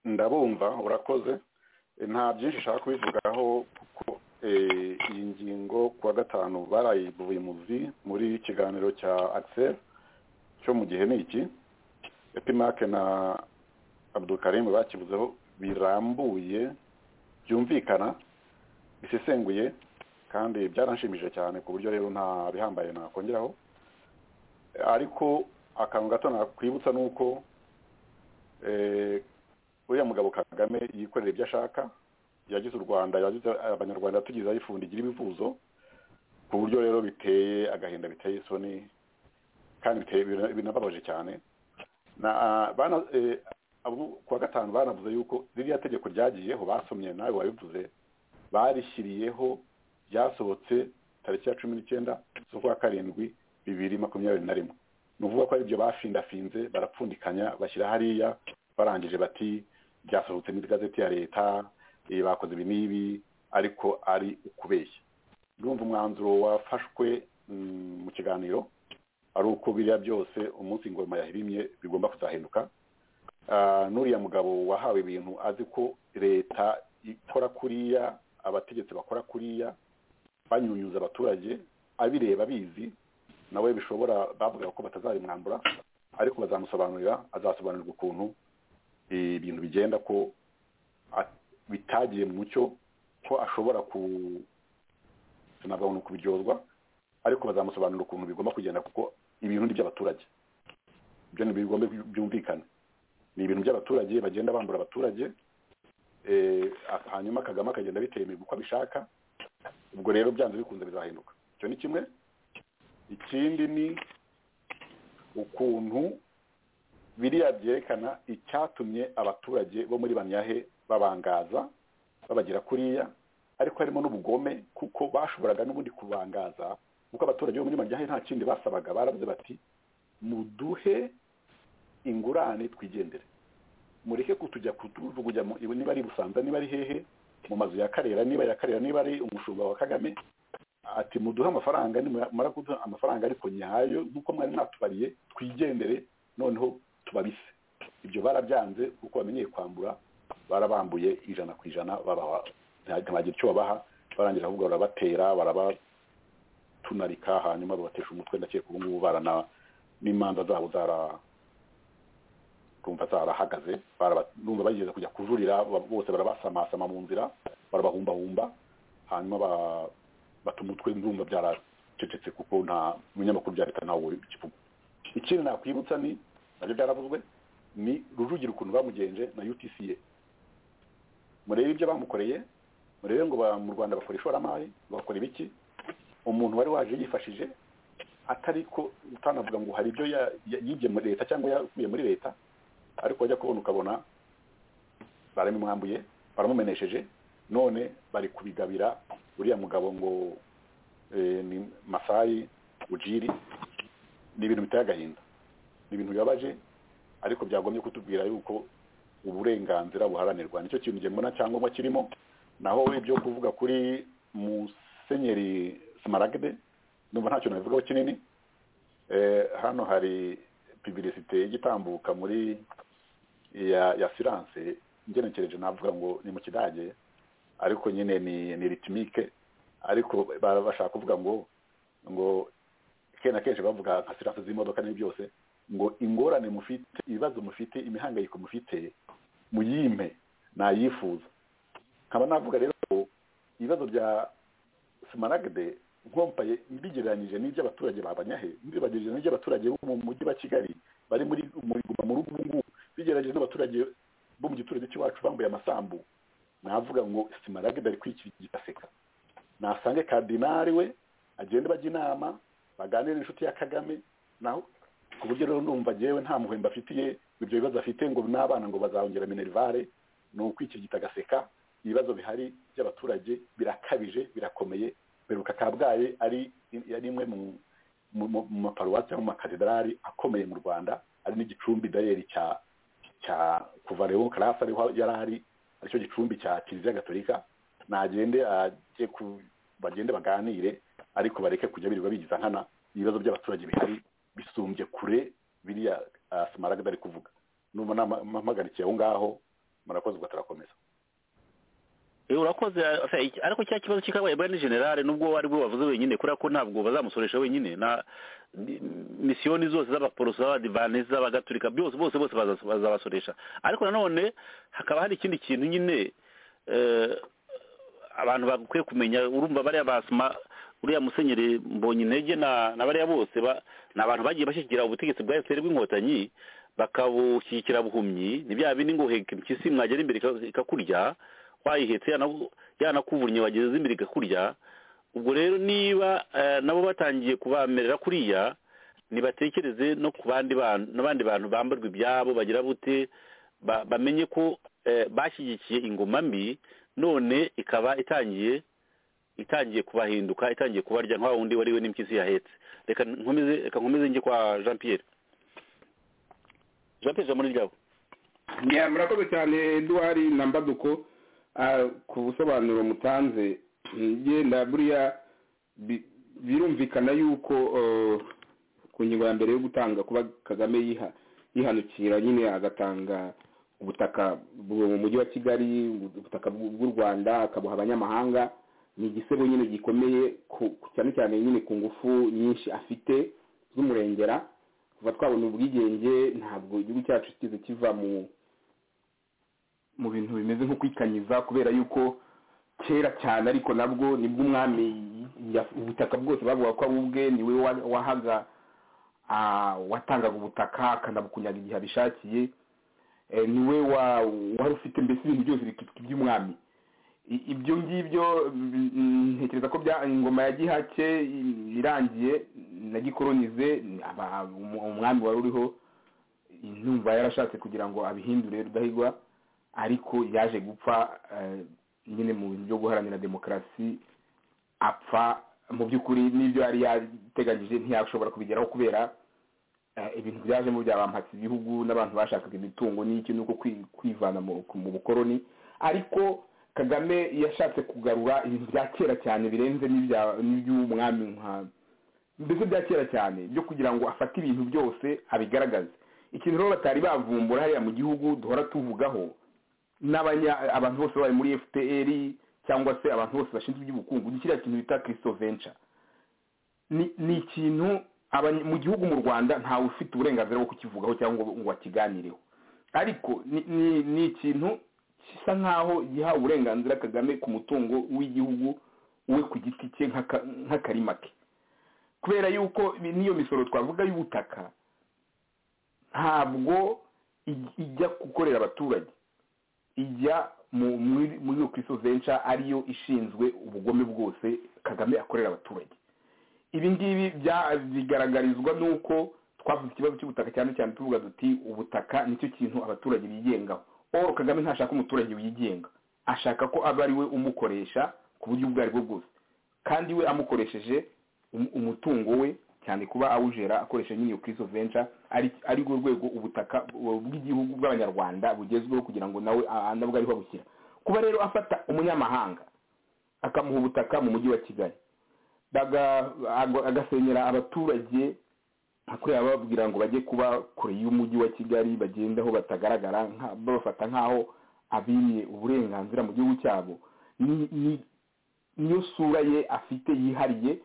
ndabumva urakoze nta byinshi nshaka kubivugaho kuko eh, iyi ngingo ku wa gatanu barayivuye muzi muri kiganiro cya axel cyo mu gihe ni iki epimake na abdukarim bakivuzeho birambuye byumvikana bisesenguye kandi byaranshimije cyane ku buryo rero nta bihambaye nakongeraho ariko akantu gato nakwibutsa ni uko eh, uriya mugabo kagame yikorera ibyo ashaka yagize u rwanda yagize abanyarwanda tugize aho ifundi igira ibivuzo ku buryo rero biteye agahinda biteye isoni kandi biteye bina- binababaje cyane na ah, bana eh, abo ku wa gatanu banavuze yuko ririya tegeko ryagiyeho basomye nawe wabivuze barishyiriyeho ryasohotse tariki ya cumi n'icyenda z'ukwa karindwi bibiri makumyabiri na rimwe ni ukuvuga ko ari ibyo bafindafinze barapfundikanya bashyira hariya barangije bati byasohotse mu igazeti ya leta eh, bakoze ibi n'ibi ariko ari ukubeshya ndumva umwanzuro wafashwe mm, mu kiganiro ari uko biriya byose umunsi ingoma yahirimye bigomba kuzahinduka Ah, n'uriya mugabo wahawe ibintu azi ko leta ikora kuriya abategetsi bakora kuriya banyunyuza abaturage abireba bizi nawe bishobora bavuga ko batazabimwambura ariko bazamusobanurira azasobanurirwa ukuntu eh, ibintu bigenda ko a- bitagiye mu mucyo ko ashobora ku sinabwa ngo ni ukubiryozwa ariko bazamusobanurira ukuntu bigomba kugenda kuko ibintu ni iby'abaturage ibyo ni bigomba byumvikane ni ibintu by'abaturage bagenda bambura abaturage eh, a- hanyuma kagame akagenda bitemera uko abishaka ubwo rero byanze bikunze bizahinduka icyo ni kimwe ikindi ni ukuntu biriya byerekana icyatumye abaturage bo muri banyahe babangaza babagera kuriya ariko harimo n'ubugome kuko bashoboraga n'ubundi kubangaza kuko abaturage bo muri banyahe nta kindi basabaga baravuze bati muduhe ingurane twigendere mureke kutujya kutujugunya mu- niba ari busanza niba ari hehe mu mazu ya karera niba ya karera niba ari umushumba wa kagame ati muduhe amafaranga nimara kuduha amafaranga ariko nyayo nk'uko mwari mwatubariye twigendere noneho tubabise ibyo barabyanze kuko bamenyeye kwambura barabambuye ijana ku ijana babaha nta- ntibagira icyo babaha barangira ahubwo barabatera barabatunarika hanyuma babatesha umutwe ndakeka ubu ngubu barana n'imanza zabo zara kumva zarahagaze baraba- numva bageze kujya kujurira ba- bose barabasamasama mu nzira barabahumbahumba hanyuma ba- bata umutwe ndumva byaracecetse kuko nta munyamakuru bya leta ntawe ukivuga ikindi nakwibutsa ni nabyo byaravuzwe ni rujugira ukuntu bamugenje na utca murebe ibyo bamukoreye murebe ngo ba- mu rwanda bakora ishoramari bakora ibiki umuntu wari waje yifashije atari ko utanavuga ngo hari ibyo ya- ya- yibye muri leta cyangwa yakuye muri leta ariko wajya kubona ukabona baramumwambuye baramumenesheje none bari kubigabira uriya mugabo ngo eh, ni masayi ujiri ni ibintu biteye agahinda ni ibintu bibabaje ariko byagombye kutubwira yuko uburenganzira buharanirwa nicyo kintu njye mbona cyangombwa kirimo naho ibyo kuvuga kuri musenyeri smaragde numva ntacyo nabivugaho kinini Eh, hano hari pibirisite igitambuka muri ya ya siranse ngenekereje navuga ngo ni mu kidage ariko nyine ni ni ritimike ariko ba- bashaka kuvuga ngo ngo kenshi na kenshi bavuga nka siranse z'imodoka n'ibi byose ngo ingorane mufite ibibazo mufite imihangayiko mufite muyimpe nayifuza nkaba navuga rero ko ibibazo bya simaragde nkompaye mbigereranyije n'iby'abaturage babanyahe mbigereranyije n'iby'abaturage bo mu mujyi wa kigali bari muri muri Guma mu rugo ngubu bigereranyije n'abaturage bo mu giturage cy'iwacu bambaye amasambu navuga ngo simaragde ari kwikirigita aseka nasange kardinari we agende bajya inama baganire n'inshuti ya kagame naho ku buryo rero numva njyewe nta muhemba afitiye ibyo bibazo afite ngo n'abana ngo bazahongera minerivare ni ukwikirigita agaseka ibibazo bihari by'abaturage birakabije birakomeye beruka kabgayi ari ari imwe mu mu mu- mu maparuwasi cyangwa mu makatedarali akomeye mu rwanda ari n'igicumbi dayeri cya cya kuva leon karasi ariho yari ari aricyo gicumbi cya kiliziya gatolika nagende ajye ku bagende baganire ariko bareke kujya birirwa bigiza nkana ibibazo by'abaturage bihari bisumbye kure biriya ah, simaragda ari kuvuga numva nama- mpamagarikiye aho ngaho murakoze ugatarakomeza Eh, urakoze eh, iki- ariko cya kibazo cy'ikabaye bwa ni generale nubwo ari bwo bavuze wenyine kubera ko ntabwo bazamusoresha wenyine na ni- misiyoni zose z'abaporoso z'abadivanisi z'abagatulika byose bose bose baza- bazabasoresha ariko nanone hakaba hari ikindi kintu nyine eh, abantu bakwiye kumenya urumva bariya basima uriya musenyeri mbonye intege na na bariya bose ba- ni abantu bagiye bashyigikira ubutegetsi bwa efuperi bw'inkotanyi bakabushyigikira buhumyi ni bya bindi ngo uheka impyisi mwagera imbere ika- ikakurya wayihetse yanaku- yanakuvunye wageze imbere ikakurya ubwo rero niba eh, nabo batangiye kubamerera kuriya ntibatekereze no ku bandi bantu n'abandi bantu bambarwa ibyabo bagira bute ba- bamenye ko eh, bashyigikiye ingoma mbi none ikaba itangiye itangiye kubahinduka itangiye kubarya nka wa wundi wari we n'impyisi yahetse reka nkomeze reka nkomeze njye kwa jean pierre jean pierre jambo ni ryabo Yeah, murakoze cyane Edouard Nambaduko ah, ku busobanuro mutanze yenda buriya bi- birumvikana yuko eh, ku ngingo ya mbere yo gutanga kuba Kagame yiha yihanukira nyine agatanga ubutaka bwo mu mujyi wa Kigali ubutaka bw'u bw'u Rwanda akabuha abanyamahanga ni igisebo nyine gikomeye ku- ku- cyane cyane nyine ku ngufu nyinshi afite z'umurengera kuva twabona ubwigenge ntabwo igihugu cyacu kigeze kiva mu mu bintu bimeze nko kwikanyiza kubera yuko kera cyane ariko nabwo nibwo umwami ya- ubutaka bwose bavuga ko ari ubwe niwe wa- wahaga ah, watangaga ubutaka akanabukunyaga igihe abishakiye Eh, niwe wa- wari ufite mbese ibintu byose bikitwa iby'umwami I- ibyo ngibyo mm, mm, ntekereza ko bya ingoma ya gihake i- irangiye na gikoronize ni aba- umu- umwami wari uriho numva yarashatse kugira ngo abihindure rudahigwa ariko yaje gupfa eh, nyine mu bintu byo guharanira demokarasi apfa mu by'ukuri n'ibyo yari yateganyije ntiyashobora kubigeraho kubera eh, ibintu byajemo byabampatse ibihugu n'abantu bashakaga imitungo n'iki nuko kwi- kwivana mu mu bukoroni ariko kagame yashatse kugarura ibintu bya kera cyane birenze n'ibya- n'iby'umwami nka mbese bya kera cyane byo kugira ngo afate ibintu byose abigaragaze ikintu rero batari bavumbura hariya mu gihugu duhora tuvugaho n'abanya abantu bose bari muri fpr cyangwa se abantu bose bashinzwe iby'ubukungu ni kiriya kintu bita kirisito venture ni ni ikintu abanye- mu gihugu mu rwanda ntawe ufite uburenganzira bwo kukivugaho cyangwa ngo akiganireho ariko ni- ni ni ikintu gisa nk'aho giha uburenganzira kagame ku mutungo w'igihugu we ku giti cye nk'aka- nk'akarima ke kubera yuko ibi- n'iyo misoro twavuga y'ubutaka ntabwo ij- ijya gukorera abaturage ijya mu- muri muri iyo kirisito venture ariyo ishinzwe ubugome bwose kagame akorera abaturage ibi ngibi bya- bigaragarizwa n'uko twavuze ikibazo cy'ubutaka cyane cyane tuvuga duti ubutaka nicyo kintu abaturage bigengaho paul kagame ntashaka umuturage wigenga ashaka ko aba ari we umukoresha ku buryo ubwo ari bwo bwose kandi we amukoresheje um- umutungo we cyane kuba awujera akoresha nyine iyo kirisito venture ari- ari rwo rwego ubutaka bu- bw'igihugu bw'abanyarwanda bugezweho kugira ngo nawe ah, nabwo ariho abushyira kuba rero afata umunyamahanga akamuha ubutaka mu mujyi wa kigali baga- aga- agasenyera abaturage nka ko yababwira ngo bajye kuba kure y'umujyi wa kigali bagende aho batagaragara nka- babafata nk'aho abiriye uburenganzira mu gihugu cyabo ni- ni- niyo sura ye afite yihariye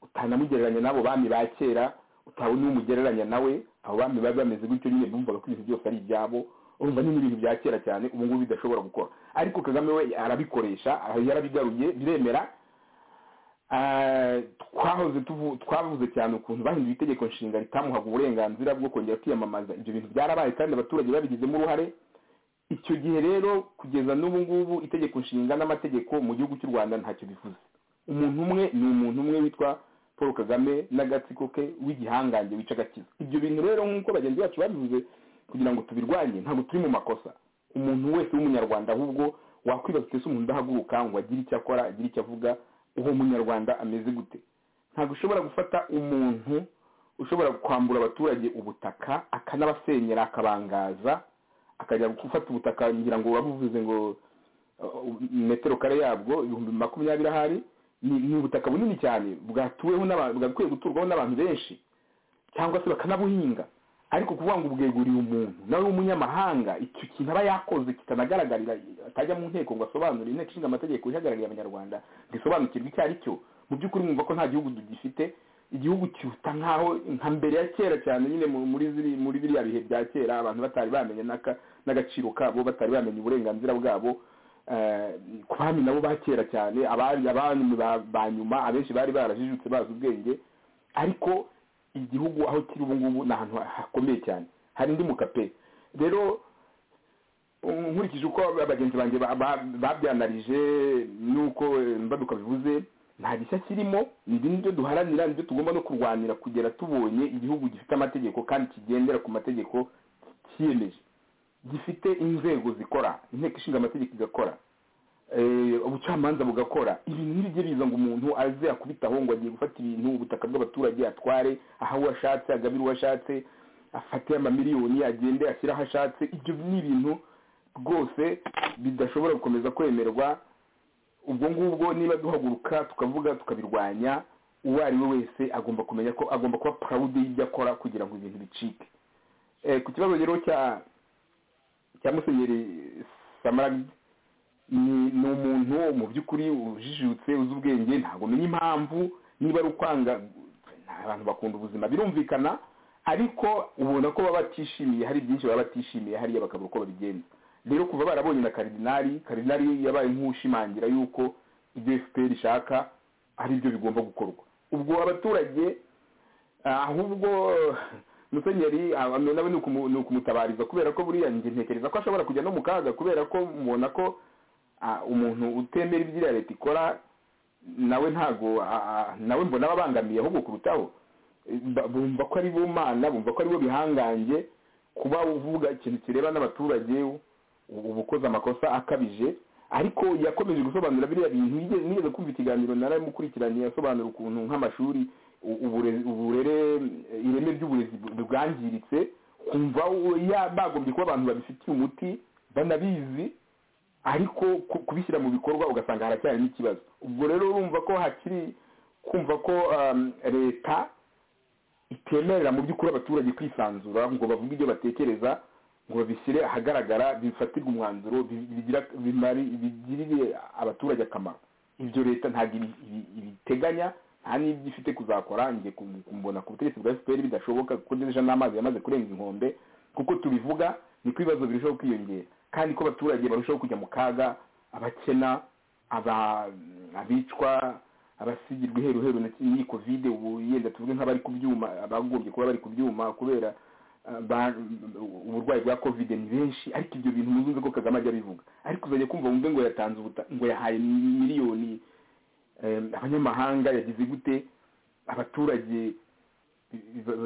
utanamugereranya n'abo bami ba kera utabona umugereranya nawe abo bami bari bameze gutyo nyine bumvaga ko ibintu byose ari ibyabo urumva nyine ibintu bya kera cyane ubu ngubu bidashobora gukora ariko kagame we arabikoresha yarabigaruye biremera Ah, twahoze tuvu- twavuze cyane ukuntu bahinduye itegeko nshinga ritamuhaga uburenganzira bwo kongera kwiyamamaza ibyo bintu byarabaye kandi abaturage babigizemo uruhare icyo gihe rero kugeza n'ubu ngubu itegeko nshinga n'amategeko mu gihugu cy'u rwanda ntacyo bivuze umuntu umwe ni umuntu umwe witwa paul kagame n'agatsiko ke w'igihangange wica agakiza ibyo bintu rero nk'uko bagenzi bacu babivuze kugira ngo tubirwanye ntabwo turi mu makosa umuntu wese w'umunyarwanda ahubwo wakwibaza utese umuntu udahaguruka ngo agire icyo akora agire icyo avuga uwo munyarwanda ameze gute ntabwo ushobora gufata umuntu ushobora kwambura abaturage ubutaka akanabasenyera akabangaza akajya gufata ubutaka ngira ngo wabuvuze ngo uh, metero kare yabwo ibihumbi makumyabiri ahari ni ni ubutaka bunini cyane bwatuweho n'abantu bwakwiye guturwaho n'abantu benshi cyangwa se bakanabuhinga ariko kuvuga ngo ubweguriye umuntu nawe w'umunyamahanga icyo kintu aba yakoze kitanagaragarira atajya mu nteko ngo asobanure inteko ishinga amategeko ihagarariye abanyarwanda ntisobanukirwe icyo ari cyo mu by'ukuri mwumva ko nta gihugu tugifite igihugu kiruta nk'aho nka mbere ya kera cyane nyine mu- muri ziri muri biriya bihe bya kera abantu batari bamenye n'aka- n'agaciro kabo batari bamenye uburenganzira bwabo eh, ku bami nabo ba kera cyane abari abami ba- ba nyuma abenshi bari barajijutse bazi ubwenge ariko igihugu aho kiri ubu ngubu ni ahantu hakomeye cyane hari indi mukape rero um, nkurikije uko bagenzi banjye ba- ba- babyanarije n'uko eh, mbaduka bivuze nta gishya kirimo ni ibyo duharanira nibyo tugomba no kurwanira kugera tubonye igihugu gifite amategeko kandi kigendera ku mategeko cyiyemeje gifite inzego zikora inteko ishinga amategeko igakora eh, ubucamanza bugakora ibintu ntibijye biza ngo umuntu aze akubitaho ngo agiye gufata ibintu ubutaka bw'abaturage atware aha uwo ashatse agabire uwo ashatse afate amamiliyoni agende ashyire aho ashatse ibyo ni ibintu rwose bidashobora gukomeza kwemerwa ubwo ngubwo niba duhaguruka tukavuga tukabirwanya uwo ari we wese agomba kumenya ko agomba kuba purawudi y'ibyo akora kugira ngo ibintu bicike Eh, ku kibazo rero cya cya musenyeri samaragidi ni ni umuntu mu by'ukuri ujijutse uzi ubwenge ntabwo umenya impamvu niba ari ukwanga nta- abantu bakunda ubuzima birumvikana ariko ubona ko baba batishimiye hari byinshi baba batishimiye hariya bakabura uko babigenza rero kuva barabonye na karidinari karidinari yabaye nk'ushimangira yuko ibyo fpr ishaka ari byo bigomba gukorwa ubwo abaturage ah, ahubwo musenyeri ah, nawe ni ukumu- ni ukumutabariza kubera ko buriya njye ntekereza ko ashobora kujya no mu kaga kubera ko mubona ko ah, umuntu utemera ibyo iriya leta ikora nawe ntago ah, ah, nawe mbona ababangamiye ahubwo kurutaho Eh, ba- bumva ko ari bo mana bumva ko ari bo bihangange kuba uvuga ikintu kireba n'abaturage ubu uba ukoze amakosa akabije ariko yakomeje gusobanura biriya bintu nigeze nigeze kumva ikiganiro naramukurikiranye yasobanura ukuntu nk'amashuri u- ubure- uburere eh, ireme ry'uburezi bu- bwangiritse kumva u- ya- bagombye kuba abantu babifitiye umuti banabizi ariko ku- kubishyira mu bikorwa ugasanga haracyari n'ikibazo ubwo rero urumva ko hakiri kumva ko um, leta itemerera mu by'ukuri abaturage kwisanzura ngo bavuge ibyo batekereza ngo babishyire ahagaragara bifatirwe umwanzuro bi- bigira- bimari- bigirire abaturage akamaro ibyo leta ntabwo ibi- ibi- ibiteganya nta n'ibyo ifite kuzakora njye ku- kumbona ku butegetsi bwa fpr bidashoboka kuko deja n'amazi yamaze kurenga inkombe kuko tubivuga niko ibibazo birushaho kwiyongera kandi ko abaturage barushaho kujya mu kaga abakena aba- abicwa abasigirwa iheruheru na iyi kovide ubu yenda tuvuge nk'abari ku byuma abagombye kuba bari ku byuma kubera ah, ba- uburwayi bwa kovide ni benshi ariko ibyo bintu muzumve ko kagame ajya abivuga ariko uzajya kumva wumve ngo yatanze ubuta ngo yahaye miliyoni eh, abanyamahanga yagize gute abaturage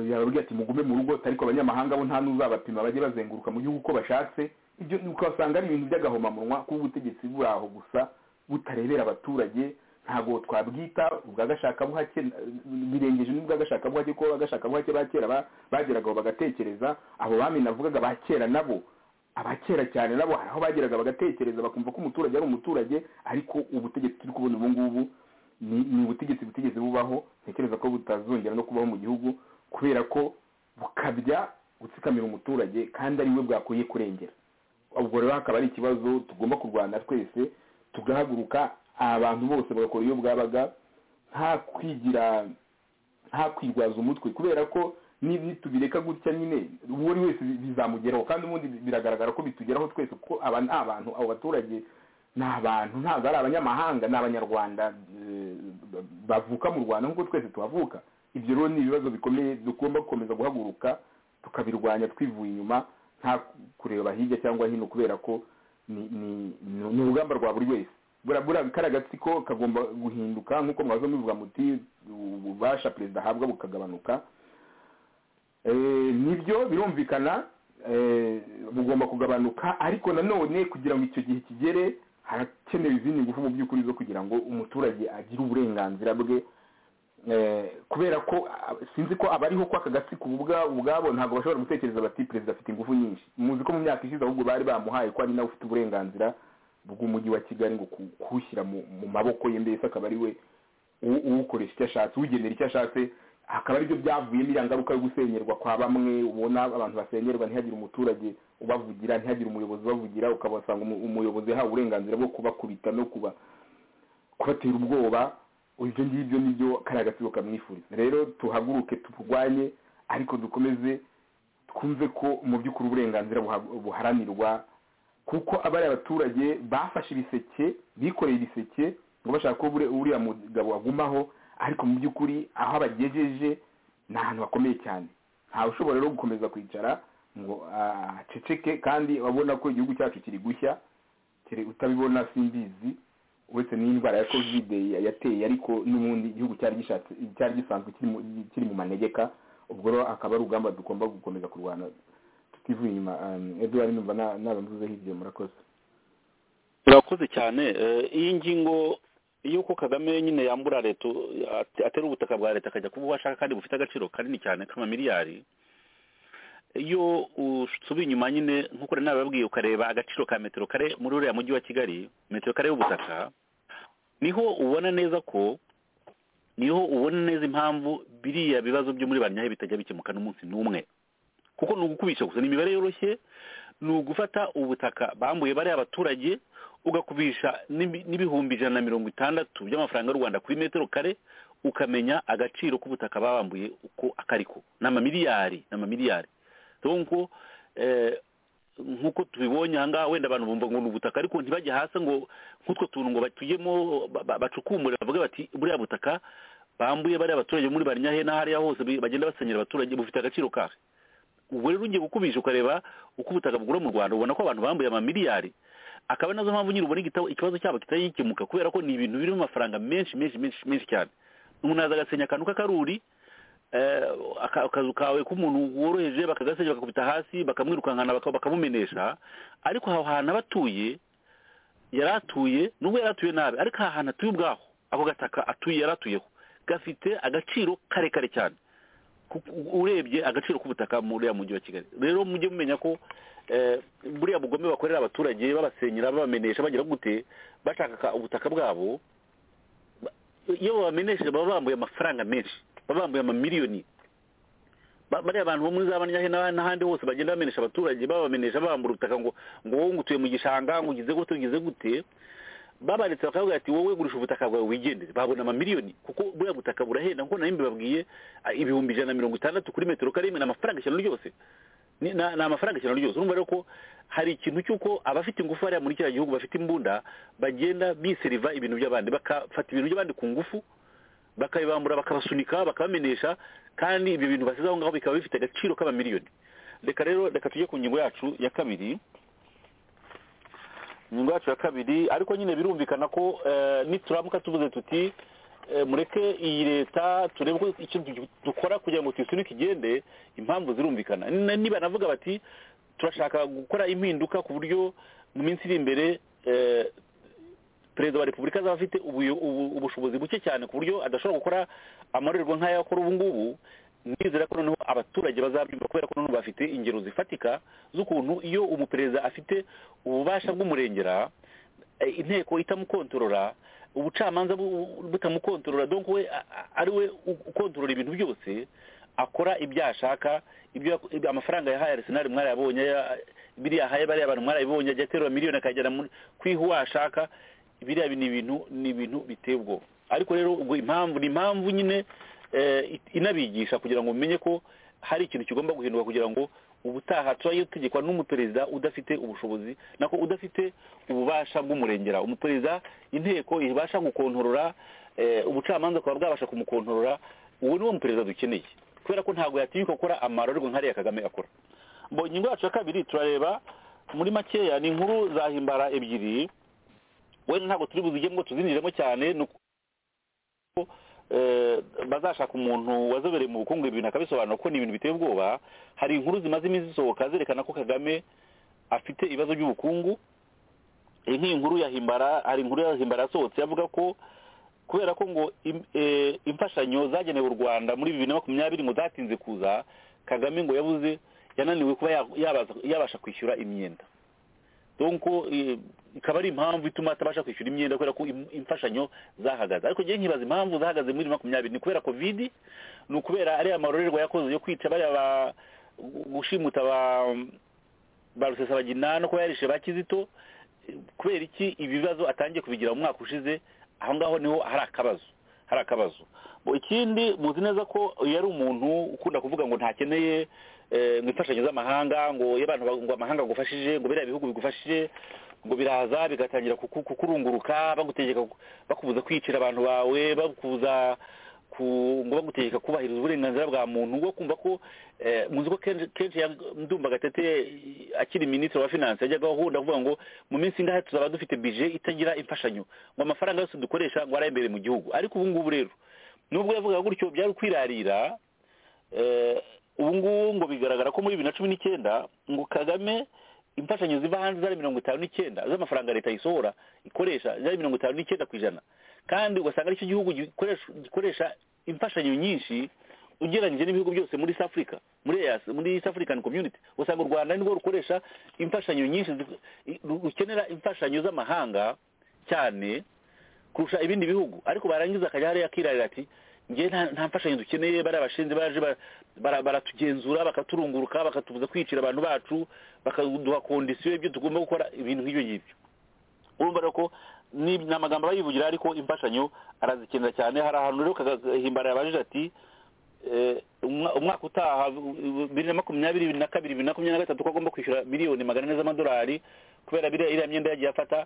yababwira ati mugume mu rugo ariko abanyamahanga bo nta n'uzabapima bajye bazenguruka mu gihugu uko bashatse ibyo ukasanga ari ibintu by'agahomamunwa kuba ubutegetsi buri aho gusa butarebera abaturage ntabwo twabwita ubwagashaka buhake birengeje n'ubwagashaka buhake kuko abagashaka buhake ba kera ba- bageragaho bagatekereza abo bami navugaga ba kera nabo abakera cyane nabo hari aho bageraga bagatekereza bakumva ko umuturage ari umuturage ariko ubutegetsi turi kubona ubu ngubu ni ni ubutegetsi butigeze bubaho ntekereza ko butazongera no kubaho mu gihugu kubera ko bukabya gutsikamira umuturage kandi ari we bwakwiye kurengera ubwo rero hakaba ari ikibazo tugomba kurwana twese tugahaguruka abantu bose bagakora iyo bwabaga nta kwigira nta kwirwaza umutwe kubera ko nitubireka gutya nyine uwo ari wese bizamugeraho kandi ubundi biragaragara ko bitugeraho twese kuko aba ni abantu abo baturage ni abantu ntabwo ari abanyamahanga ni abanyarwanda eh, bavuka mu rwanda nk'uko twese tuhavuka ibyo rero ni ibibazo bikomeye tugomba gukomeza guhaguruka tukabirwanya twivuye inyuma nta kureba hirya cyangwa hino kubera ko ni- ni- ni ni urugamba rwa buri wese buriya buriya karagatsiko kagomba guhinduka nk'uko mwaza mubivuga muti ububasha perezida ahabwa bukagabanuka Eh, nibyo birumvikana eh, bugomba kugabanuka ariko nanone kugira ngo icyo gihe kigere harakenewe izindi ngufu mu by'ukuri zo kugira ngo umuturage agire uburenganzira bwe Eh, kubera ko ah, sinzi ko abariho ko aka gatsiko ubu bwa- ubwabo ntabwo bashobora gutekereza bati perezida afite ingufu nyinshi muzi ko mu myaka ishize ahubwo bari bamuhaye ko ari nawe ufite uburenganzira bw'umujyi wa kigali ngo ku- kuwushyira mu mu maboko ye mbese akaba ari we u- uwukoresha icyo ashatse uwugenera icyo ashatse akaba aribyo byavuyemo iriya ngaruka yo gusenyerwa kwa bamwe ubona abantu basenyerwa ntihagire umuturage ubavugira ntihagire umuyobozi ubavugira ukabasanga umu- umuyobozi yahawe uburenganzira bwo kubakubita no kuba kubatera ubwoba ibyo ngibyo nibyo kariya agatsiko kamwifuriza rero tuhaguruke turwanye ariko dukomeze twumve ko mu by'ukuri uburenganzira buha- buharanirwa kuko abari abaturage bafashe ibiseke bikoreye ibiseke ngo bashaka ko bure- uriya mugabo agumaho ariko mu by'ukuri aho abagejeje ni ahantu hakomeye cyane ntawe ushobora rero gukomeza kwicara ngo ah, aceceke kandi abona ko igihugu cyacu kiri gushya kiri utabibona simbizi uretse n'indwara ya kovide yateye ariko n'ubundi igihugu cyari gishatse cyari gisanzwe kiri mu- kiri mu manegeka ubwo rero akaba ari urugamba tugomba gukomeza kurwana tutivuye inyuma um, eduard numva na- naba mvuzeho ibyo murakoze urakoze cyane Eh, iyi ngingo y'uko kagame nyine yambura leta ate- atera ubutaka bwa leta akajya kuba uwo ashaka kandi bufite agaciro kanini cyane k'amamiliyari iyo usubiye inyuma nyine nk'uko nari nababwiye ukareba agaciro ka metero kare muri uriya mujyi wa kigali metero kare y'ubutaka niho ubona neza ko niho ubona neza impamvu biriya bibazo byo muri ba nyayo bitajya bikemuka n'umunsi n'umwe kuko ni ugukubisha gusa ni imibare yoroshye ni ugufata ubutaka bambuye bariya abaturage ugakubisha n'ibi- n'ibihumbi ijana na mirongo itandatu by'amafaranga y'u rwanda kuri metero kare ukamenya agaciro k'ubutaka babambuye uko akariko ni amamiliyari ni amamiliyari donc eh, nk'uko tubibonye aha ngaha wenda abantu bumva ngo ni ubutaka ariko ntibajye hasi ngo nk'utwo tuntu ngo batujyemo ba- ba- bacukumbure bavuge bati buriya butaka bambuye bariya abaturage muri barinyahe n'ahariya hose bi- bagenda basenyera abaturage bufite agaciro kahe ubwo rero ugiye gukubisha ukareba uko ubutaka bugura mu rwanda ubona ko abantu bambuye amamiliyari akaba ari nazo mpamvu nyine ubona igitabo ikibazo cyabo kitagikemuka kubera ko ni ibintu birimo amafaranga menshi menshi menshi menshi cyane umuntu aza agasenya akantu k'akaruri eh, aka- akazu kawe k'umuntu woroheje bakagasenya bakakubita hasi bakamwirukankana baka- bakamumenesha ariko aho hantu aba atuye yari atuye nubwo yari atuye nabi ariko aha hantu atuye ubwaho ako gataka atuye yari atuyeho gafite agaciro karekare cyane kuko urebye agaciro k'ubutaka muri uriya mujyi wa kigali rero mujye mumenya ko eh, buriya bugome bakorera abaturage babasenyera babamenesha bagira gute bashaka ubutaka bwabo ba- iyo babamenesheje baba bambuye amafaranga menshi baba bambuye amamiliyoni Ba- bariya bantu bo muri za banyahe n'aba- n'ahandi hose bagenda bamenesha abaturage babamenesha bambura ubutaka ngo ngo wowe ngo utuye mu gishanga ngo ugize gute ugize gute babaretse bakavuga ati wowe gurisha ubutaka bwawe wigendere babona amamiliyoni kuko buriya butaka burahenda nkuko nari mbibabwiye ah, ibihumbi ijana na mirongo itandatu kuri metero kare ni amafaranga ijana ryose ni ni- ni amafaranga ijana ryose urumva rero ko hari ikintu cy'uko abafite ingufu hariya muri kiriya gihugu bafite imbunda bagenda biseriva ibintu by'abandi bakafata ibintu by'abandi ku ngufu bakabibambura bakabasunika bakabamenesha kandi ibyo bintu basize aho ngaho bikaba bifite agaciro k'amamiliyoni reka rero reka tujye ku ngingo yacu ya kabiri ingingo yacu ya kabiri ariko nyine birumvikana ko eh, nituramuka tuvuze tuti eh, mureke iyi leta turebe ko icyo du- dukora kugira ngo tuyisunike igende impamvu zirumvikana N- niba navuga bati turashaka gukora impinduka ku buryo mu minsi iri imbere eh, perezida wa repubulika azaba afite ubuyo- ubu- ubushobozi buke cyane ku buryo adashobora gukora amarorerwa nk'aya akora ubu ngubu nizera ko noneho abaturage bazabyumva kubera ko noneho bafite ingero zifatika z'ukuntu iyo umuperezida afite ububasha bw'umurengera eh, inteko itamukontorora ubucamanza bu- butamukontorora donc we a- a- ari we u- ukontorora ibintu byose akora ibyo ashaka ibyo ibyo- amafaranga yahaye arisenali mwarayabonye ya- biriya yahaye bariya bantu mwarayibonye ajya aterura miliyoni akagera muri- ku ihu ashaka biriya bi- ni ibintu ni ibintu biteye ubwoba ariko rero ubwo impamvu ni impamvu nyine eh, it- inabigisha kugira ngo mumenye ko hari ikintu kigomba guhinduka kugira ngo ubutaha tujye dutegekwa n'umuperezida udafite ubushobozi nako udafite ububasha bw'umurengera umuperezida inteko ibasha gukontorora eh, ubucamanza bukaba bwabasha kumukontorora uwo niwo muperezida dukeneye kubera ko ntabwo yatinyuka gukora amarorerwa nk'ariya kagame akora Bo ingingo yacu ya kabiri turareba muri makeya ni inkuru zahimbara ebyiri wenda ntabwo turi buzigemo tuzinjiremo cyane ni uku- eh, bazashaka umuntu wazobereye mu bukungu ibintu akabisobanura ko ni ibintu biteye ubwoba hari inkuru zimaze iminsi zisohoka zerekana ko kagame afite ibibazo by'ubukungu iyi nk'iyi nkuru yahimbara hari inkuru yahimbara yasohotse yavuga ko kubera ko ngo im- eh, imfashanyo zagenewe u rwanda muri bibiri na makumyabiri ngo zatinze kuza kagame ngo yabuze yananiwe kuba ya- yabaza- yabasha kwishyura imyenda donko eh, ikaba ari impamvu ituma atabasha kwishyura imyenda kubera ko im- imfashanyo zahagaze ariko njyewe nkibaza impamvu zahagaze muri makumyabiri ni kubera covid ni ukubera ariya marorerwa yakoze yo kwica bariya ba gushimuta ba ba rusesabagina no kuba yarishe ba kizito eh, kubera iki ibibazo atangiye kubigira mu mwaka ushize aho ngaho niho hari akabazo hari akabazo Bo ikindi muzi neza ko yari umuntu ukunda kuvuga ngo ntakeneye eh, ngo imfashanyo z'amahanga ngo iyo abantu ba- ngo amahanga agufashije ngo biriya bihugu bigufashije ngo biraza bigatangira kuku- kukurunguruka bagutegeka ku- bakubuza kwicira abantu bawe bakubuza ku ngo bagutegeka kubahiriza uburenganzira bwa muntu ngo kumva ko eh, muzi ko kenshi kenshi ya- ndumva gatete akiri minisitiri wa finance yajyaga ahunda avuga ngo mu minsi ingahe tuzaba dufite bije itagira imfashanyo ngo amafaranga yose dukoresha ngo ari imbere mu gihugu ariko ubu ngubu rero nubwo yavugaga gutyo byari kwirarira eh, ubu ngubu ngo bigaragara ko muri bibiri na cumi n'icyenda ngo kagame imfashanyo ziva hanze zari mirongo itanu n'icyenda z'amafaranga leta yisohora ikoresha zari mirongo itanu n'icyenda ku ijana kandi ugasanga aricyo gihugu gikoresha gikoresha imfashanyo nyinshi ugereranyije n'ibihugu byose muri East Africa muri EAC muri East African Community usanga u Rwanda nirwo rukoresha imfashanyo nyinshi zi- ru- rukenera imfashanyo z'amahanga cyane kurusha ibindi bihugu ariko barangiza akajya hariya akirarira ati ngewe nta- nta mfashanyo dukeneye bariya bashinze baje ba- bara- baratugenzura bakaturunguruka bakatubuza kwicira abantu bacu bakaduha kondisiyo ibyo tugomba gukora ibintu nk'ibyo ngibyo urumva rero ko ni ni amagambo aba yivugira ariko imfashanyo arazikenera cyane hari ahantu rero kagahimbara yabajije ati eh, umwa- umwaka utaha u- bibiri na makumyabiri bibiri na kabiri bibiri na makumyabiri na gatatu ko agomba kwishyura miliyoni magana ane z'amadolari kubera biriya iriya myenda yagiye afata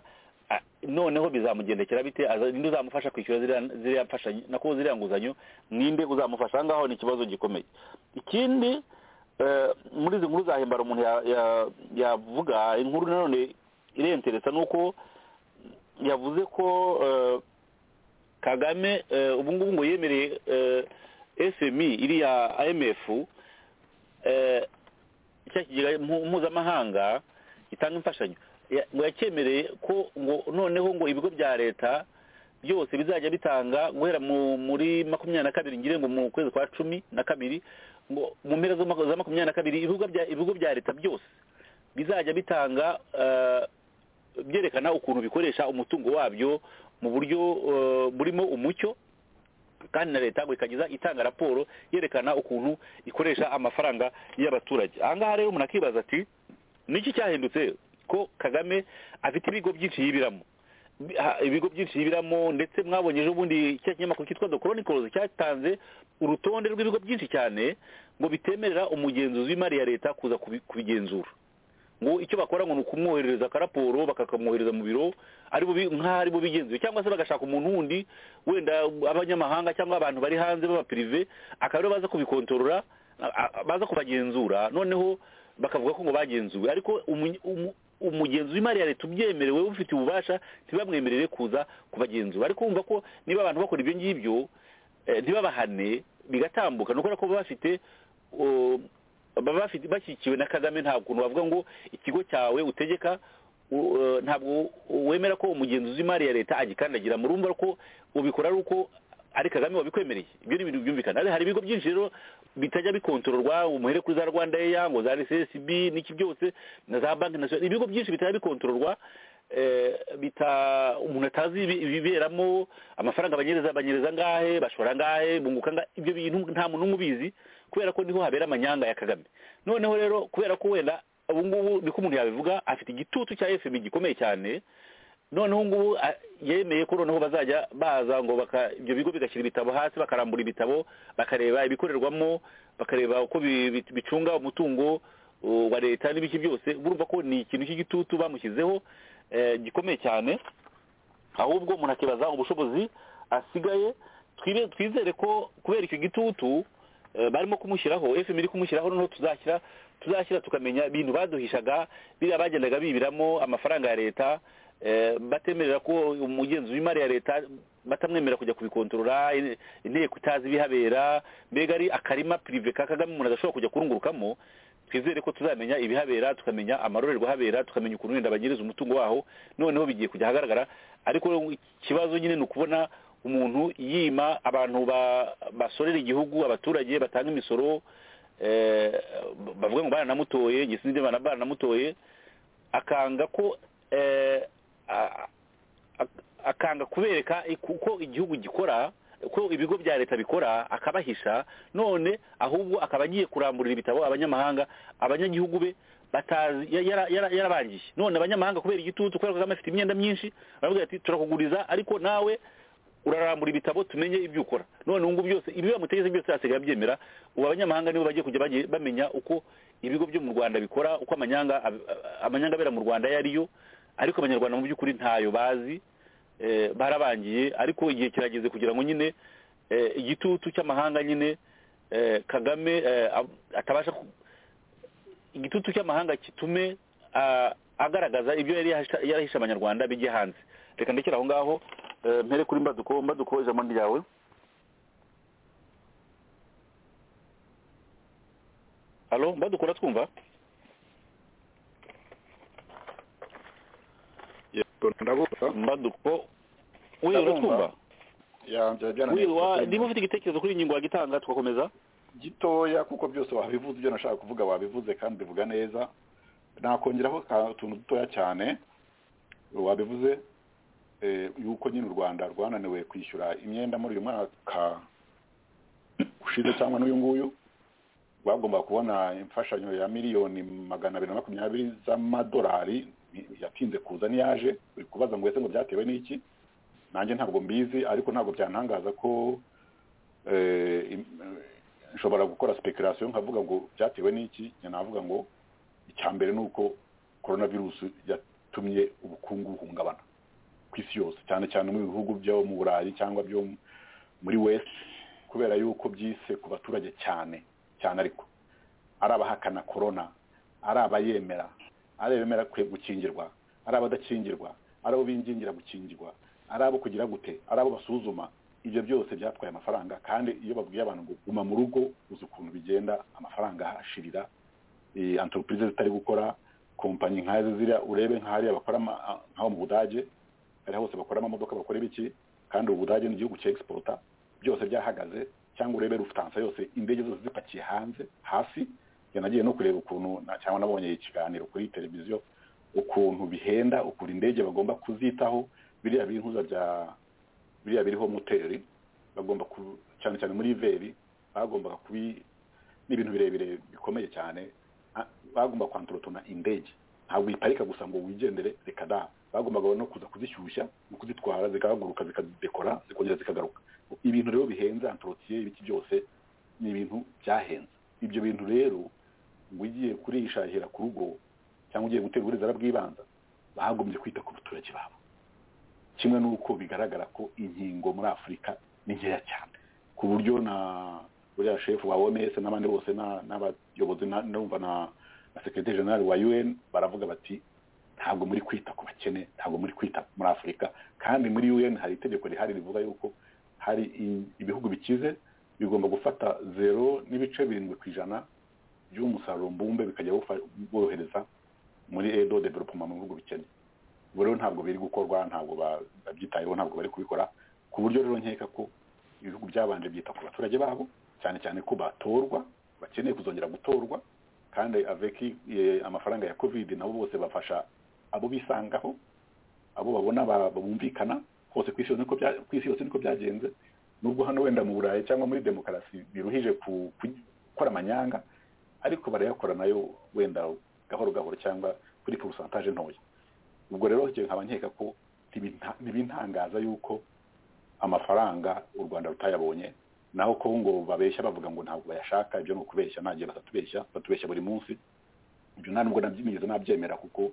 ah, noneho bizamugendekera bite aza- ninde uzamufasha kwishyura ziriya- ziriya mfashanyo nako ziriya nguzanyo ninde uzamufasha aha ngaho ni ikibazo gikomeye ikindi eh, muri izi nkuru zahimbara umuntu ya- ya- yavuga inkuru nanone irenteresa ni uko yavuze ko eh, kagame eh, ubu ngubu ngo yemereye eh, smi iriya imf eh, cya kigega mpu- mpuzamahanga gitanga imfashanyo ya- ngo yakemereye ko ngo noneho ngo ibigo bya leta byose bizajya bitanga guhera mu- muri makumyabiri na kabiri ngire ngo mu kwezi kwa cumi na kabiri ngo mu mpera z'umwaka za makumyabiri na kabiri ibigo bya ibigo bya leta byose bizajya bitanga eh, byerekana ukuntu bikoresha umutungo wabyo mu buryo eh, burimo umucyo kandi na leta ngo ikageza itanga raporo yerekana ukuntu ikoresha amafaranga y'abaturage aha ngaha rero umuntu akibaza ati ni iki cyahindutse ko kagame afite ibigo byinshi yibiramo Bi- ha- ibigo byinshi yibiramo ndetse mwabonye ejo bundi cya kinyamakuru cyitwa the chronicles cyatanze urutonde rw'ibigo byinshi cyane ngo bitemerera umugenzuzi w'imari ya leta kuza kubi- kubigenzura ngo icyo bakora ngo ni ukumwoherereza akaraporo bakakamwohereza mu biro ari bo bi- nk'aho ari bo bigenzuye cyangwa se bagashaka umuntu wundi wenda abanyamahanga cyangwa abantu bari hanze b'abapirive akaba aribo baza kubikontorora a- a- baza kubagenzura noneho bakavuga ko ngo bagenzuwe ariko umu- umu- umugenzi w'imari ya leta ubyemerewe ufite ububasha ntibamwemerere kuza kubagenzura ariko wumva ko niba abantu bakora ibyo ngibyo eh, ntibabahane bigatambuka ni ukubera ko baba bafite uh, baba bafite bashyigikiwe na kagame nta kuntu bavuga ngo ikigo cyawe utegeka u- eh, ntabwo wemera ko umugenzuzi w'imari ya leta agikandagira murumva ko ubikora ari uko ari kagame wabikwemereye ibyo ni ibintu byumvikana Ariko hari ibigo byinshi rero bitajya bikontororwa umuhere kuri za rwanda eya ngo za rcsb n'iki byose na za banki nasiyonali ibigo byinshi bitajya bikontororwa bita umuntu atazi ibiberamo amafaranga banyereza banyereza angahe bashora angahe bunguka angahe ibyo bintu nta muntu n'umwe ubizi kubera ko niho habera amanyanga ya kagame noneho rero kubera ko wenda ubu ngubu niko umuntu yabivuga afite igitutu cya fpr gikomeye cyane noneho ngubu a- yemeye ko noneho bazajya baza ngo baka- ibyo bigo bigashyira ibitabo hasi bakarambura ibitabo bakareba ibikorerwamo bakareba uko bi- bi- bicunga umutungo uh, wa leta n'ibiki byose urumva ko ni ikintu cy'igitutu bamushyizeho eh, gikomeye cyane ahubwo umuntu akibaza ubushobozi asigaye twibe- twizere ko kubera icyo gitutu eh, barimo kumushyiraho fm iri kumushyiraho noneho tuzashyira tuzashyira tukamenya ibintu baduhishaga biriya bagendaga bibiramo amafaranga ya leta eh, batemerera ko umugenzi w'imari ya leta batamwemerera kujya kubikontorora in- inteko itazi ibihabera mbega ari akarima pirive ka kagame umuntu adashobora kujya kurungurukamo twizere ko tuzamenya ibihabera tukamenya amarorerwa ahabera tukamenya ukuntu wenda bagiriza umutungo waho noneho bigiye kujya ahagaragara ariko ikibazo nyine ni ukubona umuntu yima abantu ba- basorera igihugu abaturage batanga imisoro eh, bavuga ngo baranamutoye njye sinzi ibyo bana- baranamutoye akanga ko eh, a- a- akanga kubereka uko igihugu gikora uko ibigo bya leta bikora akabahisha none ahubwo akaba agiye kuramburira ibitabo abanyamahanga abanyagihugu be batazi ya- yara- yara- yarabangije none abanyamahanga kubera igitutu kubera ko kagame afite imyenda myinshi baravuga ati turakuguriza ariko nawe urarambura ibitabo tumenye ibyo ukora none ubu ngubu byose ibyo bamutegetse byose hasigaye abyemera ubu abanyamahanga nibo bagiye kujya bagiye bamenya uko ibigo byo mu rwanda bikora uko amanyanga ab- amanyanga abera mu rwanda ayo ariyo ariko abanyarwanda mu by'ukuri ntayo bazi eh, barabangiye ariko igihe kirageze kugira ngo nyine eh, igitutu cy'amahanga nyine eh, kagame eh, ab- atabasha ku- igitutu cy'amahanga gitume ah, agaragaza ibyo yari yahisha- yarahishe abanyarwanda bijye hanze reka ndekere aho ngaho eh, mpere kuri mbaduko mbaduko ijambo ni ryawe halo mbaduko uratwumva yego ndabumva mbaduko we Ndabumva. uratwumva yanjye we wa- byarananiye niba ufite igitekerezo kuri iyi ngingo wagitanga tugakomeza gitoya kuko byose wabivuze ibyo nashaka kuvuga wabivuze kandi bivuga neza nakongeraho utuntu dutoya cyane wabivuze eh, yuko nyine u rwanda rwananiwe kwishyura imyenda muri uyu mwaka ushize cyangwa n'uyu nguyu bagomba kubona imfashanyo ya miliyoni magana abiri na makumyabiri z'amadolari yatinze kuza n'iyaje uri kubaza ngo ese ngo byatewe n'iki nanjye ntabwo mbizi ariko ntabwo byantangaza ko eh, im- eh, nshobora gukora speculation nkavuga ngo byatewe n'iki njye navuga ngo icya mbere ni uko coronavirus yatumye ubukungu buhungabana ku isi yose cyane cyane mu bihugu byo mu burayi cyangwa byo mu- muri west kubera yuko byise ku baturage cyane cyane ariko ari abahakana korona ari abayemera ari abemera kwe- gukingirwa ari abadakingirwa ari abo bingingira gukingirwa ari abo kugira gute ari abo basuzuma ibyo byose byatwaye amafaranga kandi iyo babwiye abantu ngo guma mu rugo uzi ukuntu bigenda amafaranga ahashirira eh, entreprise zitari gukora kompanyi nk'azi ziriya urebe nk'ahariya bakora ama- a- nk'aho mu budage hariya hose bakora amamodoka bakora ibiki kandi ubudage ni igihugu cya egisipota byose byahagaze cyangwa urebe rufutansa yose indege zose zipakiye hanze hasi njye nagiye no kureba ukuntu na- cyangwa nabonye ikiganiro kuri televiziyo ukuntu bihenda ukuntu indege bagomba kuzitaho biriya bintuza bya biriya biriho moteri bagomba ku- cyane cyane muri veri bagombaga kubi n'ibintu birebire bikomeye cyane a- bagomba kwantorotona indege ntabwo uyiparika gusa ngo wigendere reka da bagombaga no kuza kuzishyushya no kuzitwara zikahaguruka zikadekora zikongera zikagaruka ibintu rero bihenze antorotiye ibiki byose ni ibintu byahenze ibyo bintu rero ngo ugiye kurishahira ku rugo cyangwa ugiye gutera uburezara bw'ibanza bagombye kwita ku baturage babo kimwe n'uko bigaragara ko inkingo muri afurika ni nkeya cyane ku buryo na buriya shefu wa oms n'abandi bose na- n'abayobozi na- numva na na sekretari jenerali wa un baravuga bati ntabwo muri kwita ku bakene ntabwo muri kwita muri afurika kandi muri un hari itegeko rihari rivuga yuko hari i- ibihugu bikize bigomba gufata zero n'ibice birindwi ku ijana by'umusaruro mbumbe bikajya bufa- bohereza muri edo development mu bihugu bikennye ubu rero ntabwo biri gukorwa ntabwo ba- babyitayeho ntabwo bari kubikora ku buryo rero nkeka ko ibihugu byabanje byita ku baturage babo cyane cyane ko batorwa bakeneye kuzongera gutorwa kandi avec eh, amafaranga ya covid nabo bose bafasha abo bisangaho abo babona ba- bumvikana hose ku isi yose niko bya- ku isi yose niko byagenze nubwo hano wenda mu burayi cyangwa muri demokarasi biruhije ku- ku- gukora amanyanga ariko barayakora nayo wenda gahoro gahoro cyangwa kuri porosantaje ntoya ubwo rero njye nkaba nkeka ko ntibinta- ntibintangaza yuko amafaranga u rwanda rutayabonye naho ko ngo babeshya bavuga ngo ntabwo bayashaka ibyo ni ukubeshya ntagiye batatubeshya batubeshya buri munsi ibyo nta nubwo nabyimiriza nabyemera kuko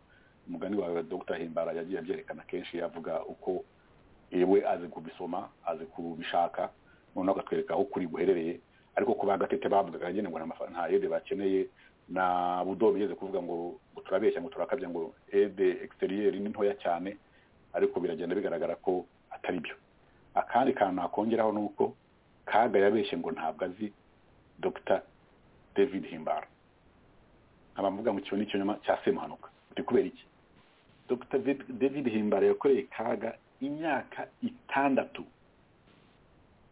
umugani wawe dr himbara yagiye abyerekana kenshi avuga uko yewe azi kubisoma azi kubishaka noneho akatwereka aho kuri guherereye ariko ku bagatete bavugaga nyine ngo nta mafa- nta yede bakeneye na budo bigeze kuvuga ngo ngo turabeshya ngo turakabya ngo ede egisiteriyeri ni ntoya cyane ariko biragenda bigaragara ko atari byo akandi kantu nakongeraho ni uko kaga yabeshye ngo ntabwo azi dr david himbara nkaba mvuga ngo kino ni ikinyoma cya semuhanuka biri kubera iki dr David- david himbara yakoreye kaga imyaka itandatu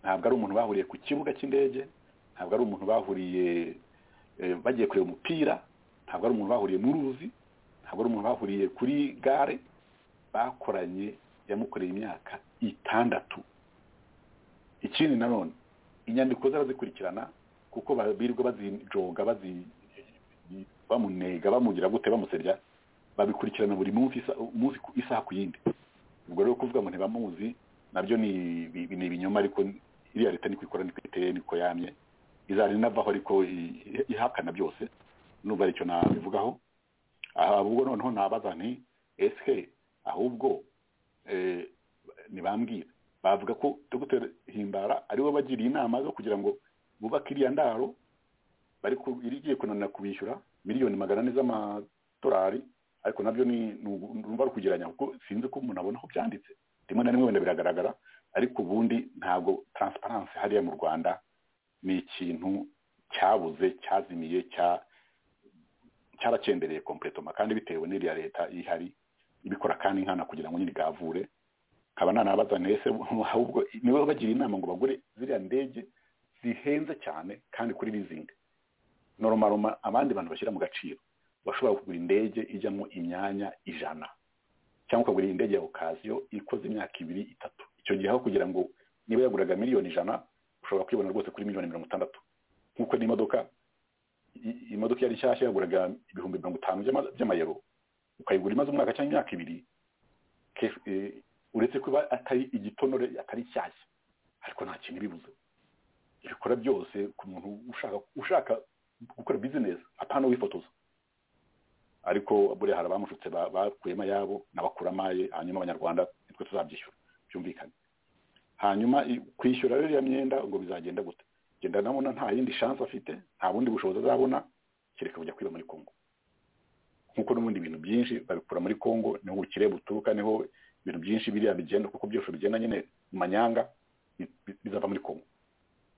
ntabwo ari umuntu bahuriye ku kibuga cy'indege ntabwo ari umuntu bahuriye eh, bagiye kureba umupira ntabwo ari umuntu bahuriye mu ruzi ntabwo ari umuntu bahuriye kuri gare bakoranye yamukoreye imyaka itandatu ikindi nanone inyandiko zarazikurikirana kuko ba- birirwa bazijoga bazi bamunega bamugira gute bamusebya babikurikirana buri munsi isa- umunsi ku- isaha ku yindi ubwo rero kuvuga ngo ntibamuzi nabyo ni ibi- ni ibinyoma ariko iriya leta niko ikora niko iteye niko yamye izajya inavaho ariko i- i- ihakana byose n'ubwo aricyo nabivugaho ahubwo noneho nabaza nti ese ahubwo eh, ntibambwira bavuga ko dr himbara ariwe bagiriye inama zo kugira ngo bubake iriya ndaro bari ku- irigiye kunanira kubishyura miliyoni magana ane z'amadolari ariko nabyo ni ni ugu- numva ari ukugereranya kuko sinzi ko umuntu abona aho byanditse rimwe na rimwe wenda biragaragara ariko ubundi ntabwo taransiparansi hariya mu rwanda ni ikintu cyabuze cyazimiye cya cyaracendereye kompletoma kandi bitewe n'iriya leta ihari ibikora kandi nkana kugira ngo nyine igavure nkaba nanabaza nti ese ahubwo niwe bagira inama ngo bagure ziriya ndege zihenze cyane kandi kuri lizingi noroma abandi bantu bashyira mu gaciro bashobora kugura indege ijyamo imyanya ijana cyangwa ukagura indege ya okasiyo ikoze imyaka ibiri itatu icyo gihe aho kugira ngo niba yaguraga miliyoni ijana ushobora kuyibona rwose kuri miliyoni mirongo itandatu nk'uko n'imodoka i- imodoka yari nshyashya yaguraga ibihumbi mirongo itanu by'ama- by'amayero ukayigura imaze umwaka cyangwa imyaka ibiri ke- eh, uretse kuba atari igitonore atari nshyashya ariko nta kintu ibibuze ibikora byose ku muntu ushaka ushaka gukora business apana wifotoza ariko buriya hari abamushutse ba- bakuyemo ayabo n'abakuramo aye hanyuma abanyarwanda nitwe tuzabyishyura byumvikane hanyuma i- kwishyura rero iyo myenda ngo bizagenda gute genda ndabona nta yindi shansi afite nta bundi bushobozi azabona kereka kujya kwiba muri kongo nk'uko n'ubundi ibintu byinshi babikura muri kongo niho ubukire buturuka niho ibintu byinshi biriya bigenda kuko byose bigenda nyine mu manyanga bi- bi- bizava muri kongo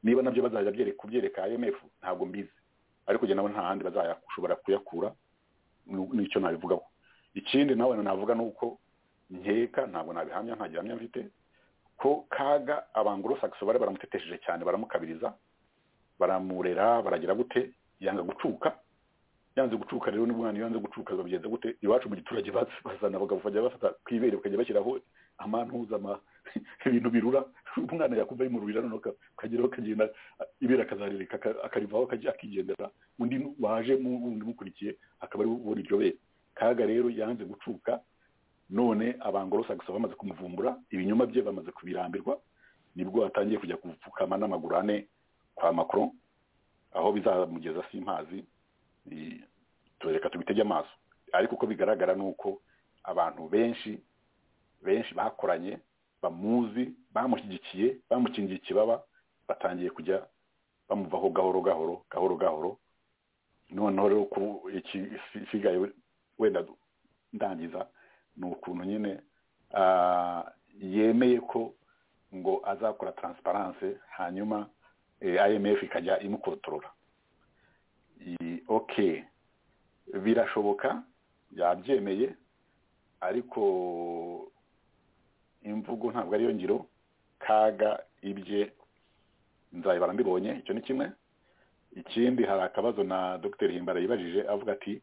niba nabyo bazajya byere- kubyereka imf ntabwo mbizi ariko njye nabo nta handi bazashobora kuyakura nu- n'icyo nabivugaho ikindi nawe navuga ni uko nkeka ntabwo nabihamya nta gihamya mfite ko kaga abanguro sakisi bari baramutetesheje cyane baramukabiriza baramurera baragira gute yanga gucuka yanze gucuka rero n'umwana iyo yanze gucuka babigenza gute iwacu mu giturage baz- bazana abagabo bajya bafata ku ibere bakajya bashyiraho amantuza ama- ibintu birura umwana yakumva yimururira noneho aka- akageraho akagenda a- ibere akazaririka aka- akarivaho akajya akigendera undi nu- waje mu- wundi umukurikiye akaba ari ubona iryo bere kaga rero yanze gucuka none abangorosagisa bamaze kumuvumbura ibinyoma bye bamaze kubirambirwa nibwo atangiye kujya kupfukama n'amaguru ane kwa macron aho bizamugeza simpazi i- tureka tubitege amaso ariko uko bigaragara ni uko abantu benshi benshi bakoranye bamuzi bamushyigikiye bamukingiye ikibaba batangiye kujya bamuvaho gahoro gahoro gahoro gahoro noneho rero ku ikisigaye wenda ndangiza ni ukuntu nyine ah, yemeye ko ngo azakora taransiparanse hanyuma eh, imf ikajya imukontorora I- okay birashoboka yabyemeye ariko imvugo ntabwo ariyo ngiro kaga ibye nzabibara mbibonye icyo ni kimwe ikindi hari akabazo na dr himbara yibajije avuga ati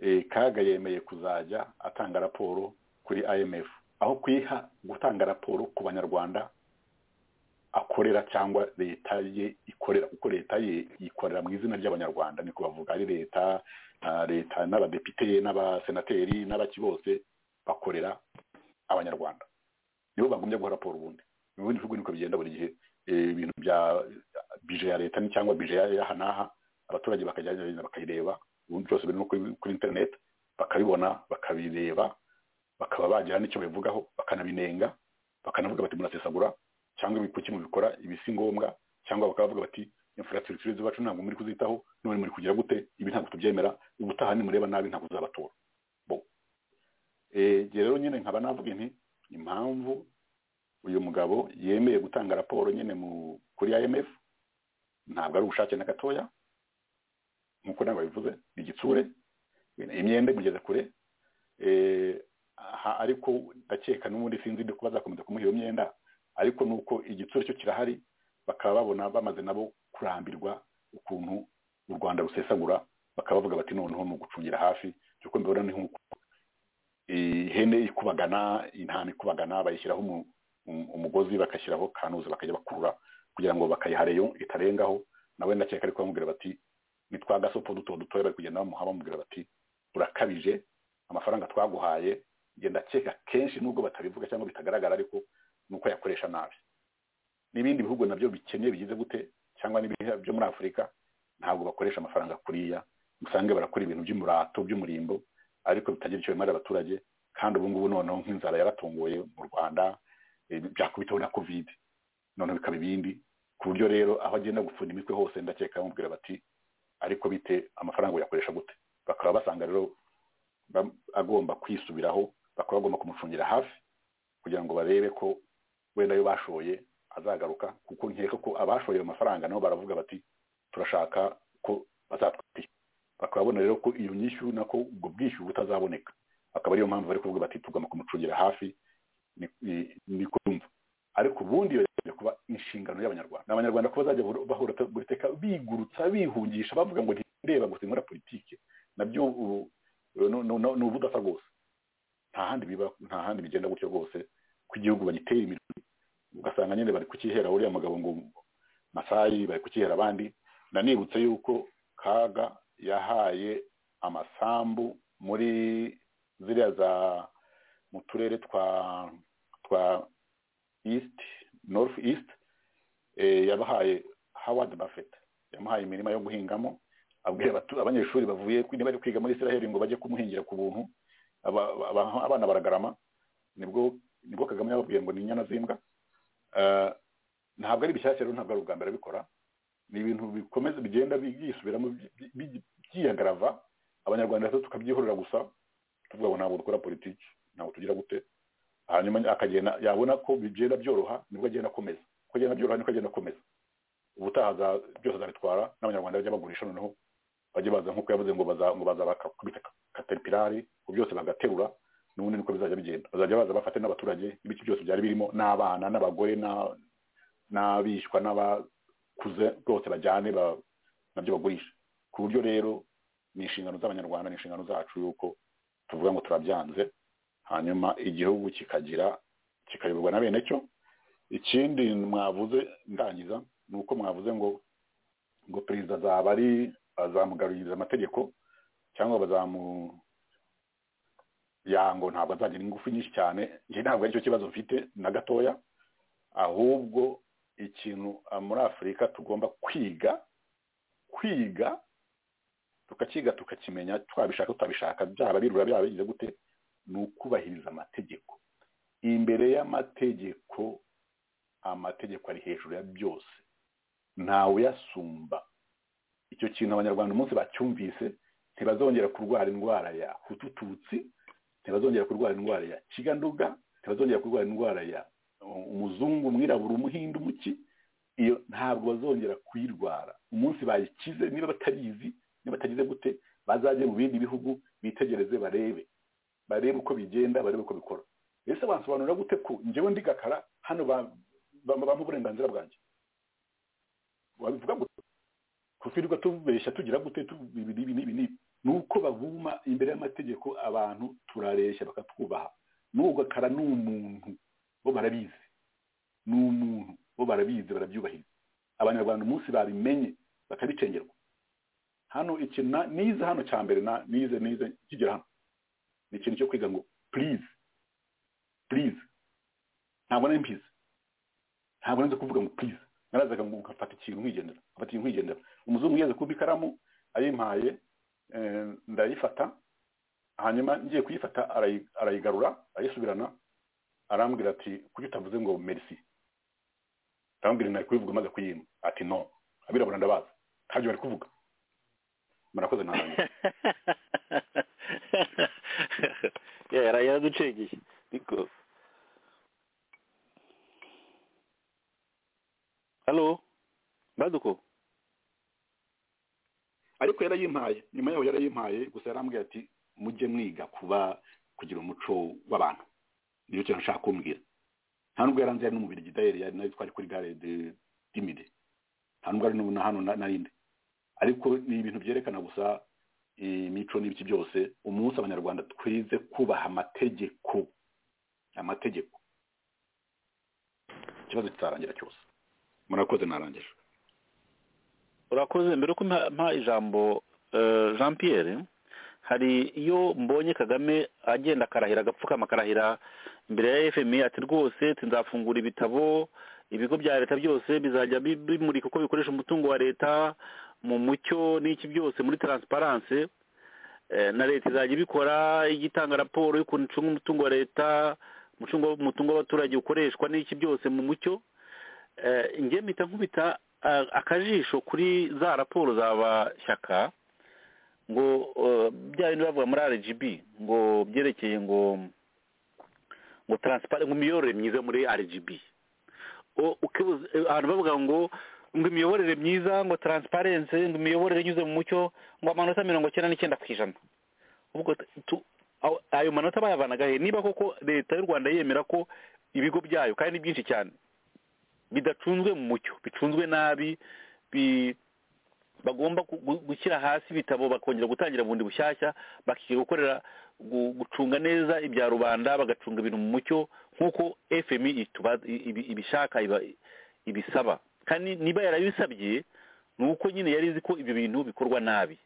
eh, kaga yemeye kuzajya atanga raporo kuri imf aho kuyiha gutanga raporo ku banyarwanda akorera cyangwa leta ye ikorera kuko leta ye ikorera mu izina ry'abanyarwanda ni kubavuga ari leta ah, leta n'abadepite n'abasenateri n'abaki bose bakorera abanyarwanda nibo bagumye guha raporo ubundi mu bindi bihugu niko bigenda buri gihe eh, ibintu bya bije ya leta ni cyangwa bije ya- y'aha n'aha abaturage bakajya bakayireba ubundi byose biri no kuri kuri internet bakabibona bakabireba bakaba bagira n'icyo babivugaho bakanabinenga bakanavuga bati murasesagura cyangwa ibi- kuki mubikora ibi si ngombwa cyangwa bakaba bavuga bati infrastructure zacu ntabwo muri kuzitaho none muri kugira gute ibi ntabwo tubyemera ubutaha nimureba nabi ntabwo uzabatora bo Eh, njye rero nyine nkaba navuga nti impamvu uyu mugabo yemeye gutanga raporo nyine mu kuri IMF ntabwo ari ubushake na gatoya nk'uko nawe bivuze ni igitsure imyenda imugeza kure eh, aha ariko ndakeka n'ubundi sinzi ibyo kuba zakomeza kumuha iyo myenda ariko ni uko igitsure cyo kirahari bakaba babona bamaze nabo kurambirwa ukuntu u rwanda rusesagura bakaba bavuga bati noneho ni ugucungira hafi kuko mbibona ni nk'uko ihene ikubagana intama ikubagana bayishyiraho umu- um- umugozi bagashyiraho kanuzi bakajya bakurura kugira ngo bakayiha reyo itarengaho nawe ndakeka ariko bamubwira bati ni twa gasopo duto dutoya bari kugenda bamuha bamubwira bati urakabije amafaranga twaguhaye njye ndakeka kenshi nubwo batabivuga cyangwa bitagaragara ariko ni uko yakoresha nabi n'ibindi bihugu nabyo bikennye bigize gute cyangwa n'ibihe byo muri afurika ntabwo bakoresha amafaranga kuriya usange barakora ibintu by'umurato by'umurimbo ariko bitagira icyo bimarira abaturage kandi ubu ngubu noneho nk'inzara yaratunguye mu rwanda eh, byakubiteho na covid noneho bikaba ibindi ku buryo rero aho agenda gupfunda imitwe hose ndakeka bamubwira bati ariko bite amafaranga uyakoresha gute bakaba basanga rero ba- agomba kwisubiraho bakaba bagomba kumucungira hafi kugira ngo barebe ko wenda ayo bashoye azagaruka kuko nkeka ko abashoye ayo mafaranga nabo baravuga bati turashaka ko bazatwishyura bakababona rero ko iyo nyishyu nako ubwo bwishyu butazaboneka akaba ariyo mpamvu bari kuvuga bati tugomba kumucungira hafi ni- ni- ni kumva ariko ubundi iyo yaje kuba inshingano y'abanyarwanda abanyarwanda kuba bazajya bahora- bahora buri teka bigurutsa bihungisha bavuga ngo ntireba gusa inkora politike nabyo ubu no- no- no- ni ubudasa rwose nta handi biba nta handi bigenda gutyo rwose ko igihugu bagitera imbere ugasanga nyine bari kukihera uriya mugabo ngo masayi bari kukihera abandi nanibutse yuko kaga yahaye amasambu muri ziriya za mu turere twa twa east north east eh, yabahaye howard buffett yamuhaye imirima yo guhingamo abwira abatu- abanyeshuri bavuye kwi- bari kwiga muri israel ngo bajye kumuhingira ku buntu aba- aba- abana baragarama nibwo nibwo kagame yababwiye ngo ni inyana z'imbwa Eh, ntabwo ari bishyashya rero ntabwo ari ubwa mbere abikora ni ibintu bikomeza bigenda byisubiramo bi- bi- byiyagarava abanyarwanda rero tukabyihorera gusa tuvuga ngo ntabwo dukora politiki ntabwo tugira gute hanyuma akagenda yabona ko bigenda byoroha nibwo agenda akomeza uko agenda byoroha niko agenda akomeza ubutaha za- byose azabitwara n'abanyarwanda bajya bagurisha noneho bajye baza nk'uko yavuze ngo baza ngo baza bakakubita kateripirari ngo byose bagaterura n'ubundi niko bizajya bigenda bazajya baza bafate n'abaturage ibice byose byari birimo n'abana n'abagore na- n'abishwa n'abakuze rwose bajyane ba- nabyo bagurisha ku buryo rero ni inshingano z'abanyarwanda ni inshingano zacu yuko tuvuga ngo turabyanze hanyuma igihugu kikagira kikayoborwa na bene cyo ikindi mwavuze ndangiza ni uko mwavuze ngo ngo perezida azaba ari azamugaruririza amategeko cyangwa bazamu yango ntabwo azagira ingufu nyinshi cyane njye ntabwo aricyo kibazo mfite na gatoya ahubwo ikintu ah, muri afurika tugomba kwiga kwiga tukakiga tukakimenya twabishaka tutabishaka byaba birura byaba bigize gute ni ukubahiriza amategeko imbere y'amategeko amategeko ari hejuru ya byose ntawe uyasumba icyo kintu abanyarwanda umunsi bacyumvise ntibazongera kurwara indwara ya hutututsi ntibazongera kurwara indwara ya kiganduga ntibazongera kurwara indwara ya uh, umuzungu umwirabura umuhindu umuki iyo ntabwo bazongera kuyirwara umunsi bayikize niba batabizi niba batagize gute bazajye mu bindi bihugu bitegereze barebe barebe uko bigenda barebe uko bikora ese bansobanurira gute ko njyewe ndi gakara hano ba- ba- bampa uburenganzira bwanjye wabivuga gute kutwirirwa tubeshya tugira gute tu- ibi n'ibi n'ibi n'ibi ni uko babuma imbere y'amategeko abantu turareshya bakatwubaha n'uwo gakara ni umuntu bo barabizi ni umuntu bo barabizi barabyubahiriza abanyarwanda umunsi babimenye bakabicengerwa hano ikintu na- nize hano cya mbere na- nize nize kigera hano ni ikintu cyo kwiga ngo purize purize ntabwo nari mbizi ntabwo nari nzi kuvuga ngo purize narazaga ngo ngafata ikintu nkigendera ngafata ikintu nkigendera umuzungu yeze kuba ikaramu ayimpaye eh, ndayifata hanyuma ngiye kuyifata arayi- arayigarura arayisubirana arambwira ati kuki utavuze ngo merci arambwira nari kubivuga maze kuyima ati no abirabura ndabazi ntabyo bari kuvuga murakoze narangiza yari yaraducengeye ariko halo baduko ariko yarayimpaye nyuma yaho yarayimpaye gusa yarambwiye ati mujye mwiga kuba kugira umuco w'abantu niyo kintu ashaka kumbwira nta nubwo yaranze yari n'umubiri gidayeri yari nayo twari kuri gare de dimide nta nubwo ari n'ubu na hano na- narindi ariko ni ibintu byerekana gusa imico n'ibiki byose umunsi abanyarwanda twize kubaha amategeko amategeko ikibazo kitarangira cyose murakoze narangije urakoze mbere ko mpa mpa ijambo eh, jean pierre hari iyo mbonye kagame agenda akarahira agapfukama akarahira imbere ya fmi ati rwose nzafungura ibitabo ibigo bya leta byose bizajya bi- bimurika uko bikoresha umutungo wa leta mu mucyo n'iki byose muri taransiparanse Eh, na leta izajya ibikora ijya itanga raporo y'ukuntu icunga umutungo wa leta umutungo umutungo w'abaturage ukoreshwa n'iki byose mu mucyo Eh, njye mpita nkubita ah, akajisho kuri za raporo z'abashyaka ngo eh, bya bindi bavuga muri rgb ngo byerekeye ngo ngo taransipare ngo imiyoborere myiza muri rgb O- ukibuza eh, ahantu bavuga ngo ngo imiyoborere myiza ngo taransiparense ngo imiyoborere inyuze mu mucyo ngo amanota mirongo cyenda n'icyenda ku ijana ubwo tu- aho- ayo manota bayavanaga he niba koko leta y'u rwanda yemera ko ibigo byayo kandi ni byinshi cyane bidacunzwe mu mucyo bicunzwe nabi bi- bagomba gu- gu- gushyira hasi ibitabo bakongera gutangira bundi bushyashya bakiga gukorera gu- gucunga neza ibya rubanda bagacunga ibintu mu mucyo nk'uko fmi ituba- ibi- ibishaka iba- ibisaba kandi niba yarabisabye ni uko nyine yari izi ko ibyo bintu bikorwa nabi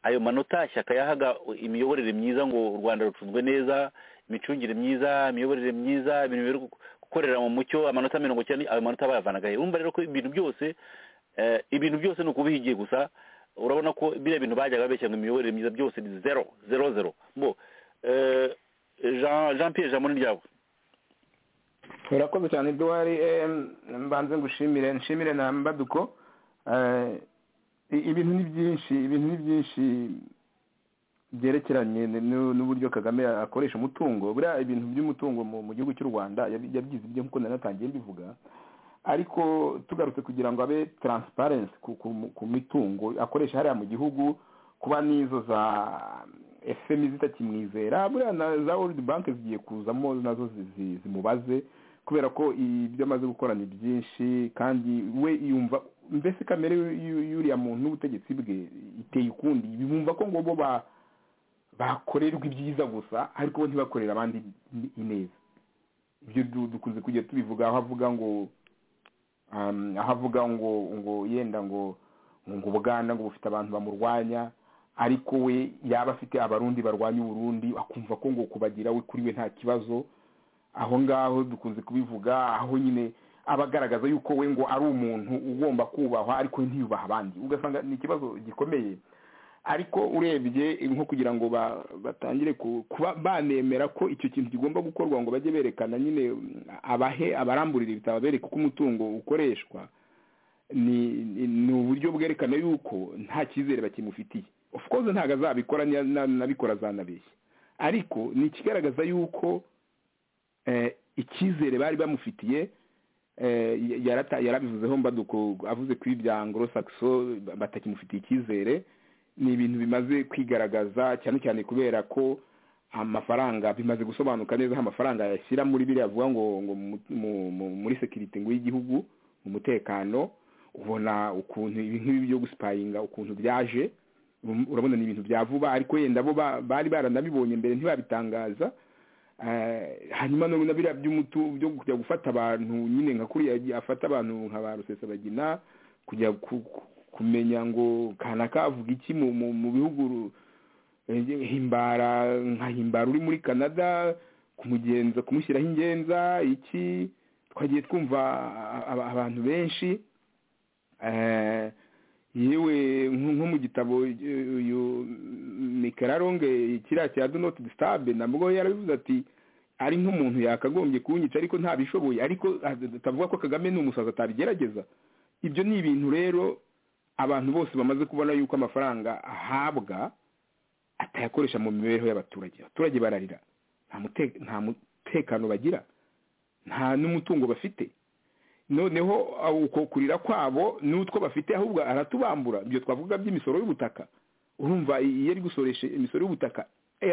ayo manota shyaka yahaga imiyoborere myiza ngo u rwanda rucunzwe neza imicungire myiza imiyoborere myiza ibintu biri gu- gukorera mu mucyo amanota mirongo cyenda ayo manota bayavanaga he urumva rero ko ibintu byose eh, ibintu byose ni ukubihigiye gusa urabona ko biriya bintu bajyaga babeshya ngo imiyoborere myiza byose ni zero zero zero bo eh, Jean Jean Pierre jamoni ryabo urakoze cyane eduwari mbanze ngushimire nshimire na mbaduko Eh, i- ibintu ni byinshi ibintu ni byinshi byerekeranye n'u- n'uburyo kagame akoresha umutungo buriya ibintu by'umutungo mu mu gihugu cy'u rwanda yabi- yabyize ibyo nk'uko nari natangiye mbivuga ariko tugarutse kugira ngo abe taransiparensi ku, ku, ku mitungo akoresha hariya mu gihugu kuba n'izo za fm zitakimwizera buriya na za world bank zigiye kuzamo nazo zi- zi- zimubaze kubera ko ibyo amaze gukora ni byinshi kandi we yumva mbese kamere y'u- y'u- y'uriya muntu n'ubutegetsi bwe iteye ukundi bumva ko ngo bo ba- bakorerwa ibyiza gusa ariko bo ntibakorere abandi ineza ibyo du- dukunze kujya tubivuga aho avuga ngo um, aho avuga ngo ngo yenda ngo ngo ubuganda ngo bufite abantu bamurwanya ariko we yaba afite abarundi barwanya uburundi akumva ko ngo kubagira we kuri we nta kibazo aho ngaho dukunze kubivuga aho nyine aba agaragaza yuko we ngo ari umuntu ugomba kubahwa ariko we ntiyubaha abandi ugasanga ni ikibazo gikomeye ariko urebye nko kugira ngo ba- batangire ku- kuba banemera ko icyo kintu kigomba gukorwa ngo bajye berekana nyine mm, abahe abaramburira ibitabo bereka uko umutungo ukoreshwa ni ni- ni uburyo bwerekana yuko nta cyizere bakimufitiye of course ntabwo azabikora niya- na- nabikora azanabeshya ariko ni ikigaragaza yuko eh, icyizere bari bamufitiye eh, yarata- yarabivuzeho mbaduko avuze ko ibya anglo saxo batakimufitiye icyizere ni ibintu bimaze kwigaragaza cyane cyane kubera ko amafaranga bimaze gusobanuka neza aho amafaranga yashyira muri biriya avuga ngo ngo mu- mu- mu- muri sekirite ngo y'igihugu mu mutekano ubona ukuntu ibi nk'ibi byo gusipayinga ukuntu byaje um, urabona ni ibintu bya vuba ariko yenda bo ba- bari baranabibonye mbere ntibabitangaza hanyuma na biriya by'umutu byo kujya gufata abantu nyine nka kuriya afata abantu nka ba rusesabagina kujya kumenya ngo kanaka avuga iki mu bihugu himbara nka himbara uri muri canada kumugenza kumushyiraho ingenza iki twagiye twumva abantu benshi yewe nko mu gitabo uyu mikararonge kiriya cya do noti disitabe nabwo yarabivuze ati ari nk'umuntu yakagombye kunyica ariko ntabishoboye ariko atavuga ko kagame ni umusazi atabigerageza ibyo ni ibintu rero abantu bose bamaze kubona yuko amafaranga ahabwa atayakoresha mu mibereho y'abaturage abaturage bararira nta mutekano bagira nta n'umutungo bafite noneho uko kurira kwabo n'utwo bafite ahubwo aratubambura ibyo twavuga by'imisoro y'ubutaka urumva iyo ari gusoresha imisoro y'ubutaka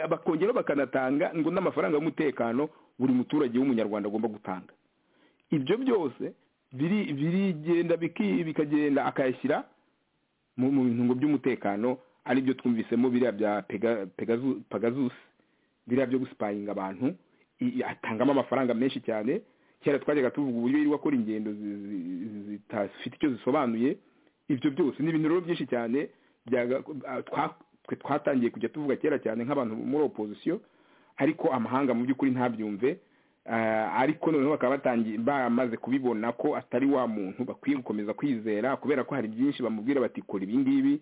bakongeraho bakanatanga ngo n'amafaranga y'umutekano buri muturage w'umunyarwanda agomba gutanga ibyo byose birigenda bikagenda akayashyira mu bintu by'umutekano ari byo twumvisemo biriya bya pegazusi biriya byo gusipayinga abantu atangamo amafaranga menshi cyane kera twajyaga tuvuga uburyo yirirwa akora ingendo zitafite icyo zisobanuye ibyo byose ni ibintu rero byinshi cyane twatangiye kujya tuvuga kera cyane nk'abantu muri opozisiyo ariko amahanga mu by'ukuri ntabyumve ariko noneho bakaba batangiye bamaze kubibona ko atari wa muntu bakwiye gukomeza kwizera kubera ko hari byinshi bamubwira bati kora ibi ngibi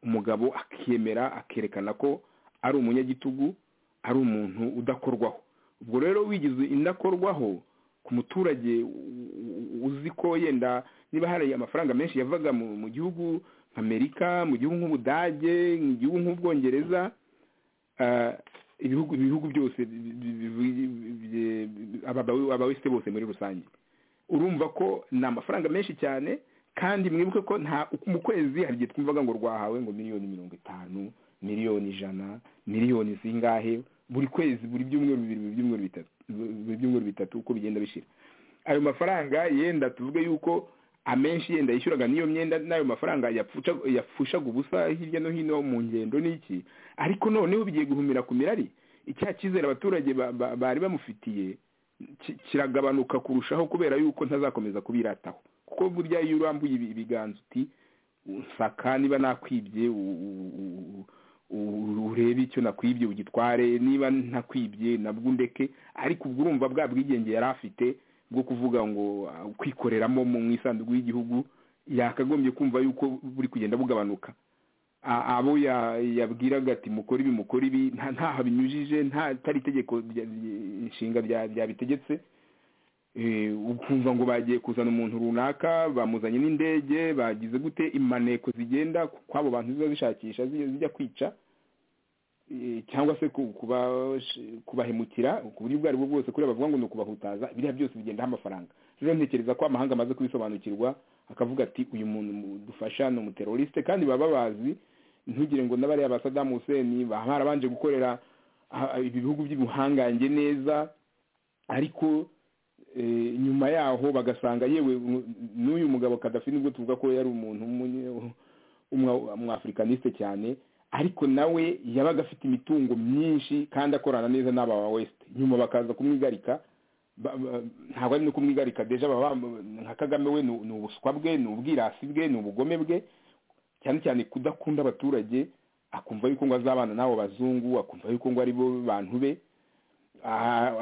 umugabo akemera akerekana ko ari umunyagitugu ari umuntu udakorwaho ubwo rero wigize indakorwaho ku muturage uzi ko yenda niba hari amafaranga menshi yavaga mu gihugu nk'amerika mu gihugu nk'ubudage mu gihugu nk'ubwongereza ibihugu ibihugu byose abawesite bose muri rusange urumva ko ni amafaranga menshi cyane kandi mwibuke ko nta mu kwezi hari igihe twumvaga ngo rwahawe ngo miliyoni mirongo itanu miliyoni ijana miliyoni zingahe buri kwezi buri byumweru bibiri buri byumweru bitatu buri byumweru bitatu uko bigenda bishira ayo mafaranga yenda tuvuge yuko amenshi yenda yishyuraga n'iyo myenda n'ayo mafaranga yafushaga ubusa hirya no hino mu ngendo n'iki ariko noneho bigiye guhumira ku mirari icya cyizere abaturage bari bamufitiye kiragabanuka kurushaho kubera yuko ntazakomeza kubirataho kuko burya iyo urambuye ibiganza uti nsaka niba nakwibye urebe icyo nakwibye ugitware niba ntakwibye nabwo undeke ariko ubwo urumva bwa bwigenge yari afite bwo kuvuga ngo kwikoreramo mu isanduku y'igihugu yakagombye kumva yuko buri kugenda bugabanuka abo yabwiraga ati mukore ibi mukore ibi ntaho binyujije atari itegeko inshinga byabitegetse ukumva ngo bagiye kuzana umuntu runaka bamuzanye n'indege bagize gute imaneko zigenda kw'abo bantu ziba zishakisha zijya kwica cyangwa se kubahemukira ku buryo ubwo ari bwo bwose kuri bavuga ngo ni ukubahutaza biriya byose bigendaho amafaranga rero ntekereza ko amahanga amaze kubisobanukirwa akavuga ati uyu muntu dufasha ni umuteroriste kandi baba bazi ntugire ngo n'abariya ba sadamu huseni baba barabanje gukorera ibihugu by'ubuhangange neza ariko nyuma yaho bagasanga yewe n'uyu mugabo kadafi nibwo tuvuga ko yari umuntu umwafurikaniste cyane ariko nawe yabaga afite imitungo myinshi kandi akorana neza n'aba ba wesite nyuma bakaza kumwigarika ntabwo ari no kumwigarika deje nka kagame we ni ubuswa bwe ni ubwirasi bwe ni ubugome bwe cyane cyane kudakunda abaturage akumva yuko ngo azabana n'abo bazungu akumva yuko ngo ari bo bantu be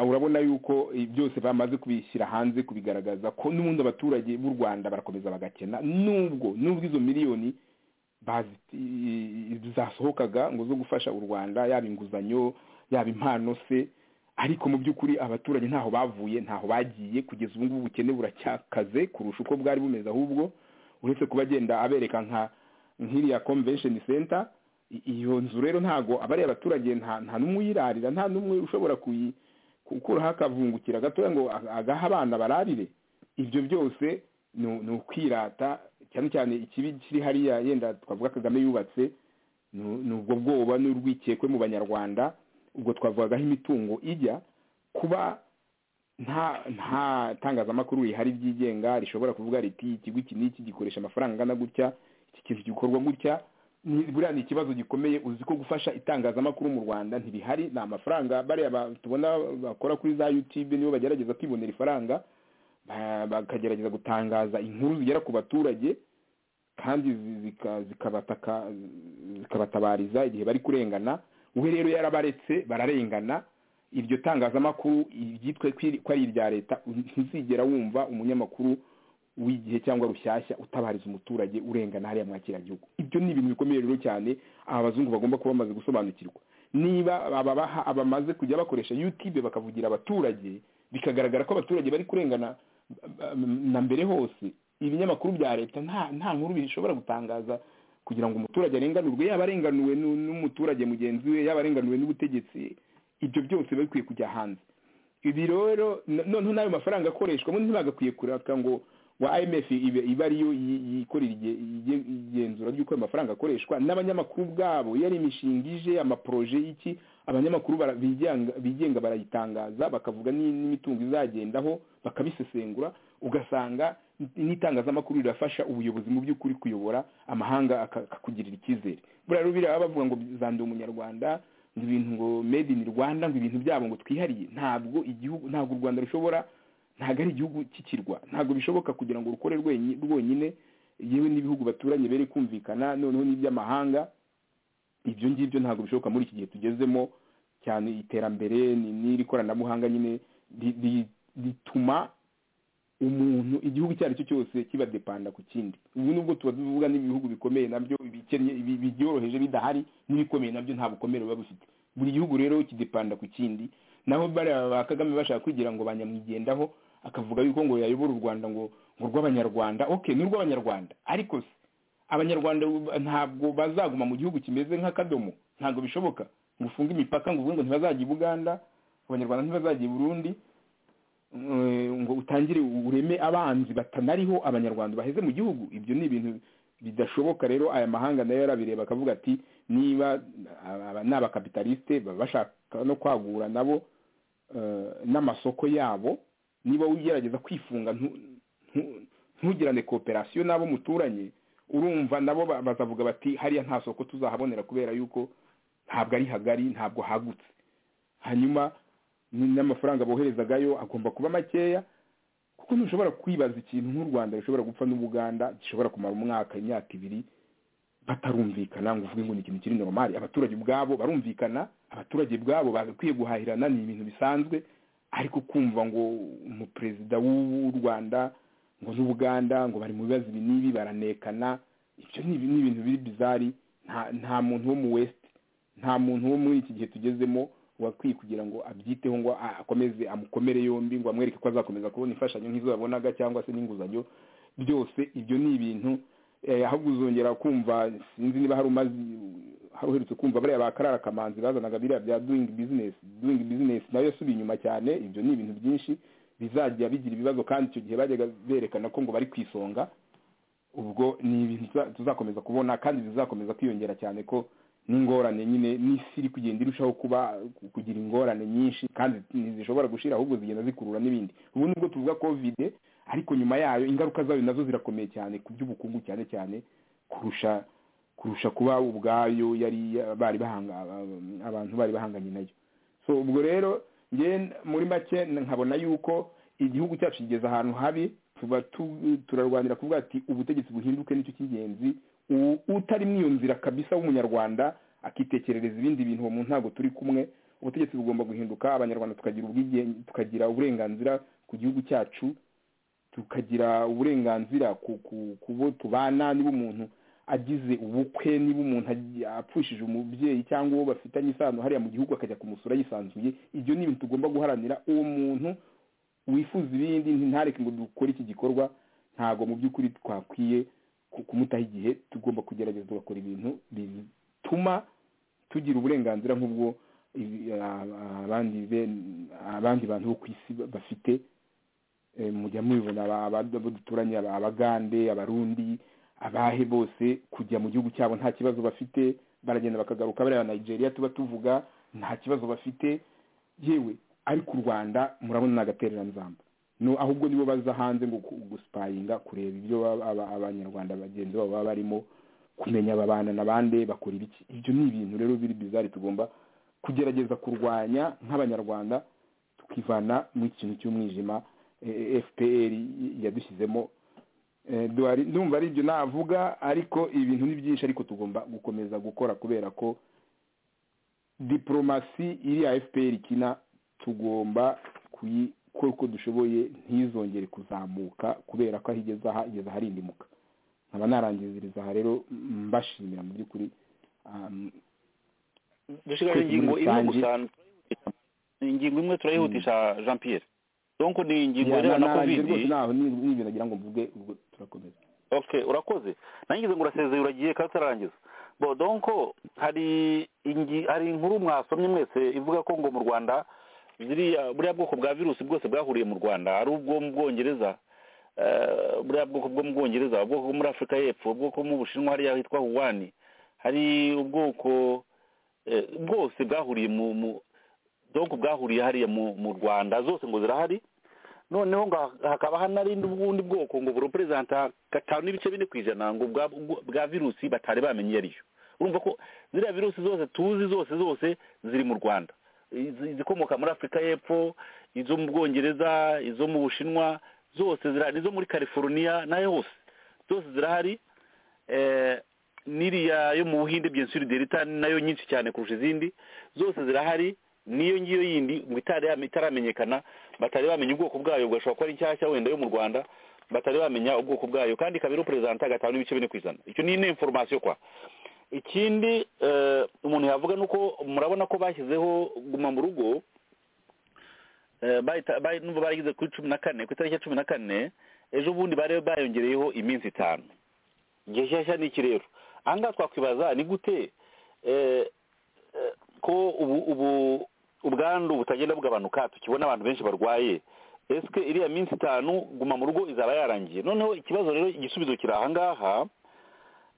urabona yuko byose bamaze kubishyira hanze kubigaragaza ko n'ubundi abaturage b'u rwanda barakomeza bagakena nubwo nubwo izo miliyoni zasohokaga ngo zo gufasha u rwanda yaba inguzanyo yaba impano se ariko mu by'ukuri abaturage ntaho bavuye ntaho bagiye kugeza ubu ngubu ubukene buracyakaze kurusha uko bwari bumeze ahubwo uretse kuba agenda abereka nka nk'iriya convention center iyo nzu rero ntago abariya abaturage nta n'umwe uyirarira nta n'umwe ushobora gukuraho akavungukira gatoya ngo agaha abana bararire ibyo byose ni ukwirata cyane cyane ikibi kiri hariya yenda twavuga kagame yubatse ni ubwo bwoba n'urwikekwe mu banyarwanda ubwo twavugagaho imitungo ijya kuba nta nta tangazamakuru rihari ryigenga rishobora kuvuga riti ikigo iki n'iki gikoresha amafaranga angana gutya iki kintu gikorwa gutya ni- buriya ni ikibazo gikomeye uzi ko gufasha itangazamakuru mu rwanda ntibihari ni amafaranga bariya ba- tubona bakora kuri za yutube nibo bagerageza kwibonera ifaranga ba- bakagerageza gutangaza inkuru zigera ku baturage kandi zi- zika- zikabataka- zikabatabariza igihe bari kurengana we rero yarabaretse bararengana iryo tangazamakuru iryitwe kwiri- ko ari irya leta ntuzigera wumva umunyamakuru w'igihe cyangwa rushyashya utabariza umuturage urengana hariya mwakiragihugu ibyo ni ibintu bikomeye rero cyane aba bazungu bagomba kuba bamaze gusobanukirwa niba ababaha abamaze kujya bakoresha youtube bakavugira abaturage bikagaragara ko abaturage bari kurengana ba- ba- na mbere hose ibinyamakuru bya leta nta nta nkuru bishobora gutangaza kugira ngo umuturage arenganurwe yaba arenganuwe n'u- n'umuturage mugenzi we yaba arenganuwe n'ubutegetsi ibyo byose biba bikwiye kujya hanze ibi rero no- noneho n'ayo mafaranga akoreshwa bo ntibagakwiye kuraka ngo wa imf ibe- ibe ariyo yi- yikorera ige- ige- igenzura ry'uko ayo mafaranga akoreshwa n'abanyamakuru ubwabo iyo ari imishinga ije amaporoje y'iki abanyamakuru bara- bigenga bigenga barayitangaza bakavuga ni- n'imitungo izagendaho bakabisesengura ugasanga n'itangazamakuru rirafasha ubuyobozi mu by'ukuri kuyobora amahanga aka- akakugirira icyizere buriya rero biriya bavuga ngo zande umunyarwanda ngo ibintu ngo made in rwanda ngo ibintu byabo ngo twihariye ntabwo igihugu ntabwo u rwanda rushobora ntabwo ari igihugu cy'ikirwa ntabwo bishoboka kugira ngo rukore rwenyi- rwonyine yewe n'ibihugu baturanye bere kumvikana noneho n'iby'amahanga ibyo ngibyo ntabwo bishoboka muri iki gihe tugezemo cyane iterambere ni- n'iri koranabuhanga nyine ri- ri- rituma umuntu igihugu icyo ari cyo cyose kiba depanda ku kindi ubu nubwo tuba tuvuga n'ibihugu bikomeye nabyo ibikennye ibi- bibyoroheje bidahari n'ibikomeye nabyo nta bukomere biba bifite buri gihugu rero kidepanda ku kindi naho bariya ba kagame bashaka kwigira ngo banyamwigendaho akavuga yuko ngo yayobora u rwanda ngo ngo urw'abanyarwanda okay ni urw'abanyarwanda ariko se abanyarwanda ubu- ntabwo bazaguma mu gihugu kimeze nk'akadomo ntabwo bishoboka ngo ufunge imipaka ngo uvuge ngo ntibazajya i buganda abanyarwanda ntibazajya i burundi eh, ngo utangire ureme abanzi batanariho abanyarwanda baheze mu gihugu ibyo ni ibintu bidashoboka rero aya mahanga nayo yarabireba akavuga ati niba aba- aba ni abakapitalisite baba bashaka no kwagura nabo eh, n'amasoko yabo niba ugerageza kwifunga ntu- ntu- ntugirane kooperasiyo n'abo muturanye urumva nabo ba- bazavuga bati hariya nta soko tuzahabonera kubera yuko ntabwo ari hagari ntabwo hagutse hanyuma ni- n'amafaranga boherezagayo agomba kuba makeya kuko ntushobora kwibaza ikintu nk'u rwanda rushobora gupfa n'ubuganda gishobora kumara umwaka imyaka ibiri batarumvikana ngo uvuge ngo ni ikintu kiri normali abaturage ubwabo barumvikana abaturage ubwabo bagakwiye guhahirana ni ibintu bisanzwe ariko kumva ngo umuperezida w'u rwanda ngo n'ubuganda ngo bari mu bibazo ibi n'ibi baranekana ibyo ni ibi- ni ibintu biri bizari nta nta muntu wo mu west nta muntu wo muri iki gihe tugezemo wakwiye kugira ngo abyiteho ngo a- akomeze amukomere yombi ngo amwereke ko azakomeza kubona imfashanyo nk'izo yabonaga cyangwa se n'inguzanyo byose ibyo ni ibintu eh, ahubwo uzongera kumva sinzi niba hari umaze hari uherutse kumva bariya ba karara kamanzi bazanaga biriya bya doing business doing business nayo yasubiye inyuma cyane ibyo ni ibintu byinshi bizajya bigira ibibazo kandi icyo gihe bajyaga berekana ko ngo bari ku isonga ubwo ni ibintu tuza- tuzakomeza kubona kandi bizakomeza kwiyongera cyane ko n'ingorane nyine n'isi iri kugenda irushaho kuba kugira ingorane nyinshi kandi ntizishobora gushira ahubwo zigenda zikurura n'ibindi ubu nubwo tuvuga covid ariko nyuma yayo ingaruka zayo nazo zirakomeye cyane ku by'ubukungu cyane cyane kurusha kurusha kuba ubwayo yari bari bahanga abantu bari bahanganye nayo so ubwo rero nge muri make nkabona yuko igihugu cyacu kigeze ahantu habi tuba tu- turarwanira kuvuga ati ubutegetsi buhinduke nicyo cy'ingenzi U- utari muri iyo nzira kabisa w'umunyarwanda akitekerereza ibindi bintu uwo muntu ntabwo turi kumwe ubutegetsi bugomba guhinduka abanyarwanda tukagira ubwigenge tukagira uburenganzira ku gihugu cyacu tukagira uburenganzira ku ku- ku bo tubana niba umuntu agize ubukwe niba umuntu agi- apfushije umubyeyi cyangwa uwo bafitanye isano hariya mu gihugu akajya kumusura yisanzuye ibyo ni ibintu tugomba guharanira uwo muntu wifuza ibindi ntareke ngo dukore iki gikorwa ntabwo mu by'ukuri twakwiye ku- kumutaho igihe tugomba kugerageza tugakora ibintu bituma tugira uburenganzira nk'ubwo ibi- a- a- abandi ben- abandi bantu bo ku isi ba- bafite Eh, mujya mubibona aba- aba- abo duturanye aba- abagande abarundi abahe bose kujya mu gihugu cyabo nta kibazo bafite baragenda bakagaruka bariya nigeria tuba tuvuga nta kibazo bafite yewe ariko u rwanda murabona ni agatereranzamba no ahubwo nibo baza hanze ngo ku- gusipayinga kureba ibyo baba- aba- abanyarwanda bagenzi babo baba barimo kumenya babana na bande bakora ibiki ibyo ni ibintu rero biri bizari tugomba kugerageza kurwanya nk'abanyarwanda tukivana mu ikintu cy'umwijima eh, fpr yadushyizemo Eh, duhari- ndumva ari ibyo navuga ariko ibintu ni byinshi ariko tugomba gukomeza gukora kubera ko diporomasi iriya fpr ikina tugomba kuyikora uko dushoboye ntizongere kuzamuka kubera ko aho igeze aha igeze aharindimuka nkaba narangiziriza aha rero mbashimira mu by'ukuri um, dusigaje Kwivuza ingingo imwe gusa rusange. ingingo imwe turayihutisha jean pierre donc ni ingingo ya- na- irebana na narangiye covid rwose ntaho ni ni ibintu nagira ngo mvuge ubwo turakomeza okay urakoze nangize ngo urasezeye uragiye kandi utarangiza bo donc hari ingi- hari inkuru mwasomye mwese ivuga ko ngo mu rwanda ziriya buriya bwoko bwa virusi bwose bwahuriye mu rwanda ari ubwo mu bwongereza eh, buriya bwoko bwo mu bwongereza ubwoko bwo muri afurika y'epfo ubwoko bwo mu bushinwa hariya hitwa wuwani hari ubwoko eh, bwose bwahuriye mu mu donc bwahuriye hariya mu mu rwanda zose ngo zirahari noneho ngo hakaba hanarindi ubundi bwoko ngo bureperezanta gatanu n'ibice bine ku ijana ngo bwa, bwa- bwa virusi batari bamenye iyo ariyo urumva ko ziriya virusi zose tuzi zose zose ziri mu rwanda Izi- izikomoka muri afurika y'epfo izo mu bwongereza izo mu bushinwa zose zirahari izo muri california nayo hose zose zirahari eh, n'iriya yo mu buhinde byensuri delita ni nayo nyinshi cyane kurusha izindi zose zirahari n'iyo ngiyo yindi ngo itari- itaramenyekana batari bamenya ubwoko bwayo gashobora kuba ari nshyashya wenda yo mu rwanda batari bamenya ubwoko bwayo kandi ikaba iruperezanta gatanu n'ibice bine ku ijana icyo ni ine inforomasiyo kwa ikindi eh, umuntu yavuga ni uko murabona ko bashyizeho guma mu rugo eh, bahita- bahi- numva barigize kuri cumi na kane ku itariki ya cumi na kane ejo bundi bari bayongereyeho iminsi itanu igihe nshyashya ni iki rero aha ngaha twakwibaza ni gute eh, eh, ko ubu ubu ubwandu butagenda bugabanuka tukibona abantu benshi barwaye ese iriya minsi itanu guma mu rugo izaba yarangiye noneho ikibazo rero igisubizo kiri aha ngaha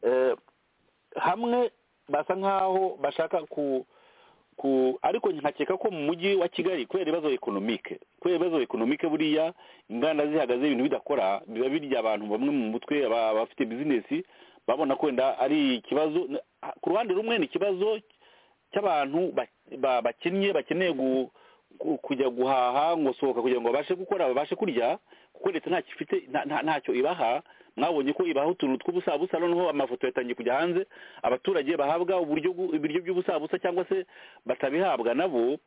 eh, hamwe basa nkaho bashaka ku ku ariko nkakeka ko mu mujyi wa kigali kubera ibibazo ekonomike kubera ibibazo ekonomike buriya inganda zihagaze ibintu bidakora biba birya abantu bamwe mu mutwe aba- abafite bizinesi babona ko wenda ari ikibazo ku ruhande rumwe ni ikibazo cy'abantu ba- ba- bakinnye bakeneye gu- ku- kujya guhaha ngo sohoka kugira ngo babashe gukora babashe kurya kuko leta ntacyo ifite nta- nta- ntacyo ibaha mwabonye ko ibaha utuntu tw'ubusabusa noneho amafoto yatangiye kujya hanze abaturage bahabwa uburyo bw'u- ibiryo by'ubusabusa cyangwa se batabihabwa nabo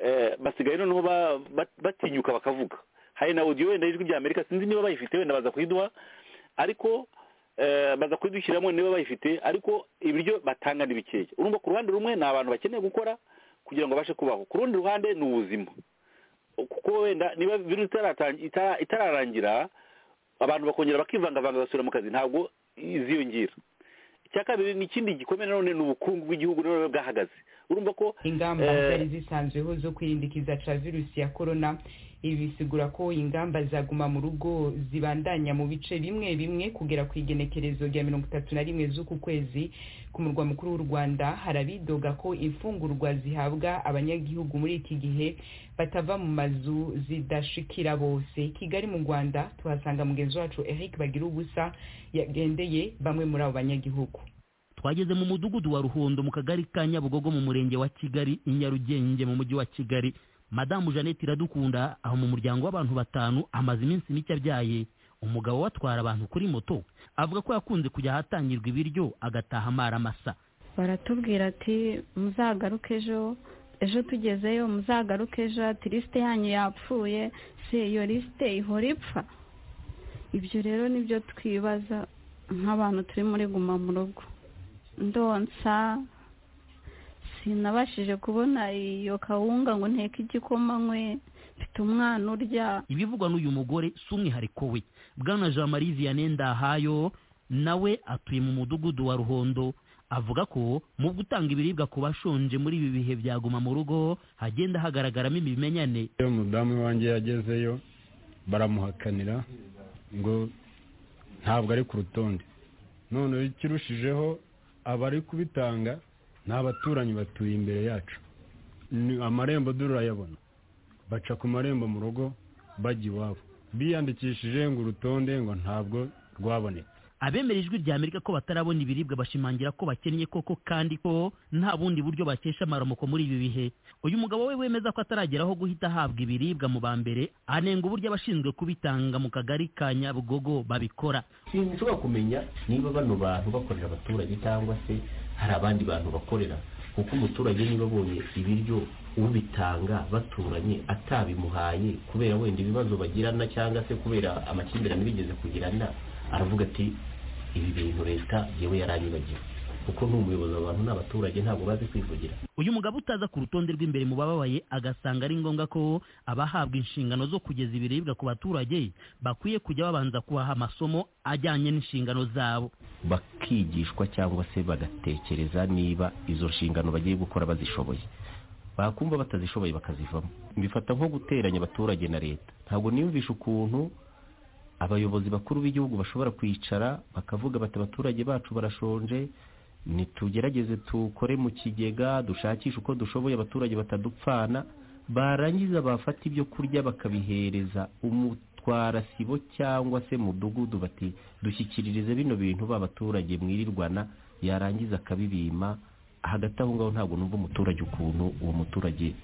eh, basigaye noneho ba- ba- batinyuka bakavuga hari na audio wenda y'ijwi ry'amerika sinzi niba bayifite wenda baza kuyiduha ariko eh, baza kudushyiramo niba bayifite ariko ibiryo batanga ni bikeya urumva ku ruhande rumwe ni abantu bakeneye gukora kugira ngo babashe kubaho ku rundi ruhande ni ubuzima kuko wenda niba virusi itaratan- itara- itararangira abantu bakongera bakivangavanga basubira mu kazi ntabwo iziyongera icya kabiri ni ikindi gikomeye nanone ni ubukungu bw'igihugu rero buba bwahagaze urumva ko ingamba Eh. zari zisanzweho zo kwirindikiza ca virusi ya korona ibi bisigura ko ingamba zaguma mu rugo zibandanya mu bice bimwe bimwe kugera ku igenekerezo rya mirongo itatu na rimwe z'uku kwezi ku murwa mukuru w'u rwanda hari abidoga ko imfungurwa zihabwa abanyagihugu muri iki gihe batava mu mazu zidashikira bose kigali mu rwanda tuhasanga mugenzi wacu eric bagira ubusa yagendeye bamwe muri abo banyagihugu twageze mu mudugudu wa ruhondo mu kagari ka nyabugogo mu murenge wa kigali i nyarugenge mu mujyi wa kigali madamu jeannette iradukunda aho mu muryango w'abantu batanu amaze iminsi mike abyaye umugabo we atwara abantu kuri moto avuga ko yakunze kujya ahatangirwa ibiryo agataha amara amasa baratubwira ati muzagaruke ejo ejo tugezeyo muzagaruke ejo ati lisite yanyu yapfuye se iyo lisite ihora ipfa ibyo rero nibyo twibaza nk'abantu turi muri guma mu rugo ndonsa sinabashije kubona iyo kawunga ngo nteke igikoma nkwe mfite umwana urya ibivugwa n'uyu mugore si umwihariko we bwana jean marie vianney ndahayo nawe atuye mu mudugudu wa ruhondo avuga ko mu gutanga ibiribwa ku bashonje muri ibi bihe byaguma mu rugo hagenda hagaragaramo ibimenyane iyo umudamu wanjye yagezeyo baramuhakanira ngo ntabwo ari ku rutonde none ikirushijeho abari kubitanga ni abaturanyi batuye imbere yacu ni amarembo durayabona baca ku marembo mu rugo bajya iwabo biyandikishije ngo urutonde ngo ntabwo rwaboneka abemera ijwi rya amerika ko batarabona ibiribwa bashimangira ko bakennye koko kandi ko nta bundi buryo bakesha amaramuko muri ibi bihe uyu mugabo we wemeza ko atarageraho guhita ahabwa ibiribwa mu ba mbere anenga uburyo abashinzwe kubitanga mu kagari ka nyabugogo babikora ikintu ushobora kumenya niba bano bantu bakorera abaturage cyangwa se hari abandi bantu bakorera kuko umuturage niba abonye ibiryo ubitanga baturanye atabimuhaye kubera wenda ibibazo bagirana cyangwa se kubera amakimbirane bigeze kugirana aravuga ati ibi bintu leta yewe yaranyibagiwe kuko ni umuyobozi abantu ni abaturage ntabwo bazi kwivugira uyu mugabo utaza ku rutonde rw'imbere mu bababaye agasanga ari ngombwa ko abahabwa inshingano zo kugeza ibiribwa ku baturage bakwiye kujya babanza kubaha amasomo ajyanye n'inshingano zabo bakigishwa cyangwa se bagatekereza niba izo nshingano bagiye gukora bazishoboye bakumva batazishoboye bakazivamo bifata nko guteranya abaturage na leta ntabwo niyumvisha ukuntu abayobozi bakuru b'igihugu bashobora kwicara bakavuga bati abaturage bacu barashonje nitugerageze tukore mu kigega dushakishe uko dushoboye abaturage batadupfana barangiza bafata ibyo kurya bakabihereza umutwara sibo cyangwa se mudugudu bati dushyikiririze bino bintu ba baturage mwirirwana yarangiza akabibima hagati aho ngaho ntabwo numva umuturage ukuntu uwo muturage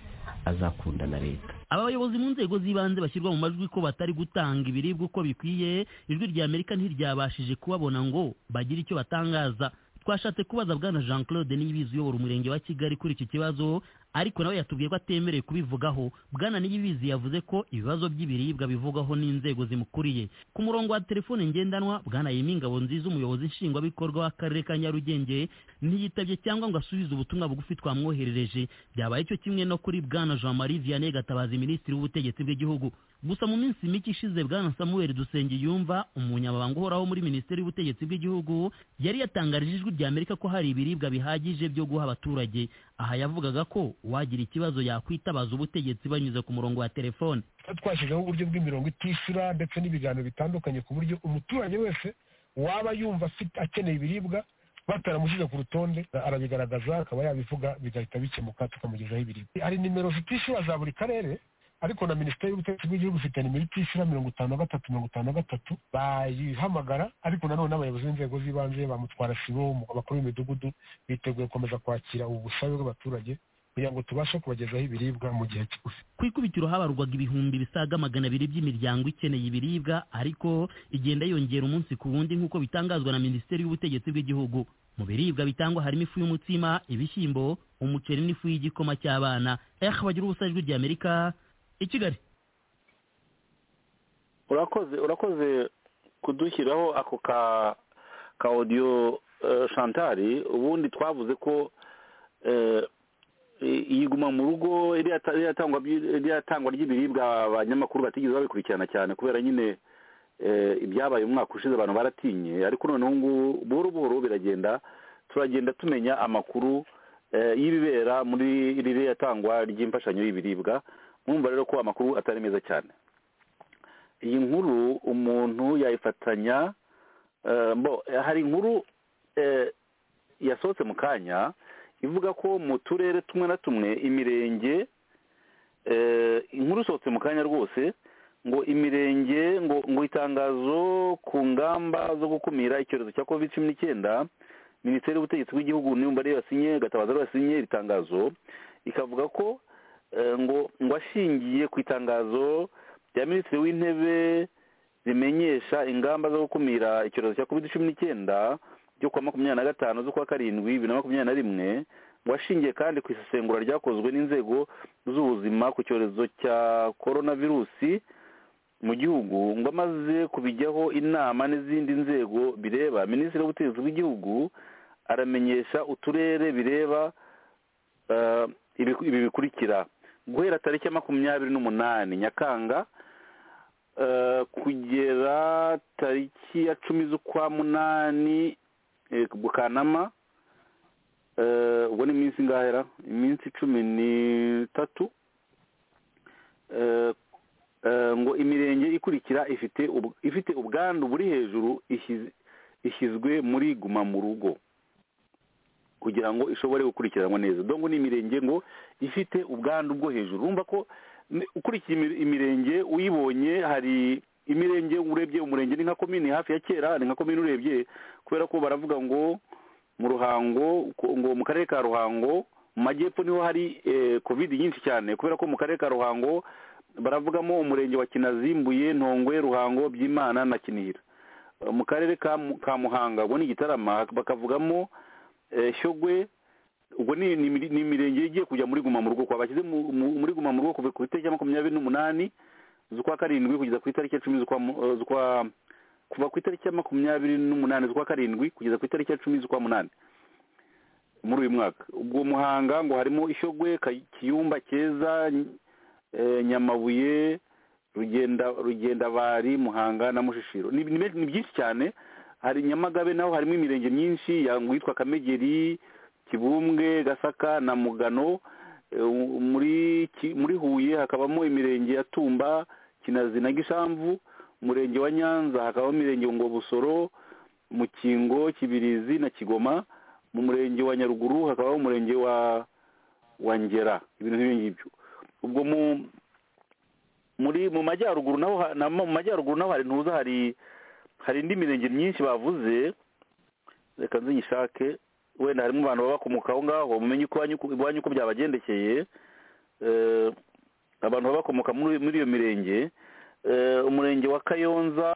azakunda na leta aba bayobozi mu nzego z'ibanze bashyirwa mu majwi ko batari gutanga ibiribwa uko bikwiye ijwi rya amerika ntiryabashije kubabona ngo bagire icyo batangaza twashatse kubaza bwana jean claude niyibizi uyobora umurenge wa kigali kuri iki kibazo ariko nawe yatubwiye ko atemerewe kubivugaho bwana niyibizi yavuze ko ibibazo by'ibiribwa bivugwaho n'inzego zimukuriye ku murongo wa telefone ngendanwa bwana yimingabo nziza umuyobozi nshingwabikorwa w'akarere ka nyarugenge ntiyitabye cyangwa ngo asubize ubutumwa bugufi twamwoherereje byabaye cyo kimwe no kuri bwana jean marie vianney gatabazi minisitiri w'ubutegetsi bw'igihugu gusa mu minsi mike ishize bwana samuel dusenge yumva umunyamabanga uhoraho muri minisiteri y'ubutegetsi bw'igihugu yari yatangarije ijwi rya amerika ko hari ibiribwa bihagije byo guha abaturage aha yavugaga ko uwagira ikibazo yakwitabaza ubutegetsi banyuze ku murongo wa telefone twashyizeho uburyo bw'imirongo itishyura ndetse n'ibiganiro bitandukanye ku buryo umuturage wese waba yumva akeneye ibiribwa bataramushyize ku rutonde arabigaragaza akaba yabivuga bigahita bikemuka tukamugezaho ibiribwa hari nimero zitishyura za buri karere ariko na minisiteri y'ubutegetsi bw'igihugu ifite nimero itishyura mirongo itanu na gatatu mirongo itanu na gatatu bayihamagara ariko nanone abayobozi b'inzego z'ibanze bamutwara sibo abakuru b'imidugudu biteguye gukomeza kwakira ubu busabe bw'abaturage kugira ngo tubashe kubagezaho ibiribwa mu gihe kigufi ku ikubitiro habarurwaga ibihumbi bisaga magana abiri by'imiryango ikeneye ibiribwa ariko igenda yongera umunsi ku wundi nk'uko bitangazwa na minisiteri y'ubutegetsi bw'igihugu mu biribwa bitangwa harimo ifu y'umutsima ibishyimbo umuceri n'ifu y'igikoma cy'abana eh bagira ubusajwi rya amerika i kigali urakoze urakoze kudushyiraho ako ka ka odiyo shantari ubundi twavuze ko iyiguma mu rugo iriya tangwa ry'ibiribwa abanyamakuru batigeze babikurikirana cyane kubera nyine ibyabaye umwaka ushize abantu baratinye ariko noneho ngubu buhoro buhoro biragenda turagenda tumenya amakuru y'ibibera muri iriya tangwa ry'imfashanyo y'ibiribwa mwumva rero ko amakuru atari meza cyane iyi nkuru umuntu yayifatanya mbo hari inkuru yasohotse mu kanya ivuga ko mu turere tumwe na tumwe imirenge inkuru isohotse mu kanya rwose ngo imirenge ngo ngo itangazo ku ngamba zo gukumira icyorezo cya covid cumi n'icyenda minisiteri y'ubutegetsi bw'igihugu n'iyumva ariyo yasinye gatabaza ariyo yasinye iri tangazo ikavuga ko ngo ngo ashingiye ku itangazo rya minisitiri w'intebe rimenyesha ingamba zo gukumira icyorezo cya covid cumi n'icyenda ryo kuwa makumyabiri na gatanu z'ukwa karindwi bibiri na makumyabiri na rimwe ngo ashingiye kandi ku isesengura ryakozwe n'inzego z'ubuzima ku cyorezo cya korona virusi mu gihugu ngo amaze kubijyaho inama n'izindi nzego bireba minisitiri w'ubutegetsi bw'igihugu aramenyesha uturere bireba ibi bikurikira guhera tariki ya makumyabiri n'umunani nyakanga kugera tariki ya cumi z'ukwa munani bukanama ubwo ni iminsi ingahera iminsi cumi n'itatu ngo imirenge ikurikira ifite ubwandu buri hejuru ishyizwe muri guma mu rugo kugira ngo ishobore gukurikiranwa neza dongo ni imirenge ngo ifite ubwandu bwo hejuru urumva ko ukurikiye imirenge uyibonye hari imirenge urebye umurenge ni nka komini hafi ya kera ni nka komini urebye kubera ko baravuga ngo mu ruhango ngo mu karere ka ruhango mu majyepfo niho hari covid nyinshi cyane kubera ko mu karere ka ruhango baravugamo umurenge wa kinazimbuye ntongwe ruhango by'imana na kinira mu karere ka muhanga ubwo ni igitarama bakavugamo shyogwe ubwo ni imirenge igiye kujya muri guma mu rugo kwa bashyize muri guma mu rugo kuva ku itariki makumyabiri n'umunani z'ukwa karindwi kugeza ku itariki icumi z'ukwa kuva ku itariki ya makumyabiri n'umunani z'ukwa karindwi kugeza ku itariki ya cumi z'ukwa munani muri uyu mwaka ubwo muhanga ngo harimo ishyogwe kiyumba keza nyamabuye rugendabari muhanga na mushishiro ni byinshi cyane hari nyamagabe naho harimo imirenge myinshi yitwa kamegeri kibumbwe gasaka na mugano muri huye hakabamo imirenge ya tumba kinazi na gishamvu umurenge wa nyanza hakabamo imirenge ngo busoro mukingo kibirizi na kigoma mu murenge wa nyaruguru hakabamo umurenge wa wa ngera ibintu nk'ibi ngibyo ubwo mu muri mu majyaruguru naho mu majyaruguru naho hari ntuza hari hari indi mirenge myinshi bavuze reka nziyishake wenda harimo abantu baba bakomoka aho ngaho mumenye iwanyu uko byabagendekeye abantu baba bakomoka muri iyo mirenge umurenge wa kayonza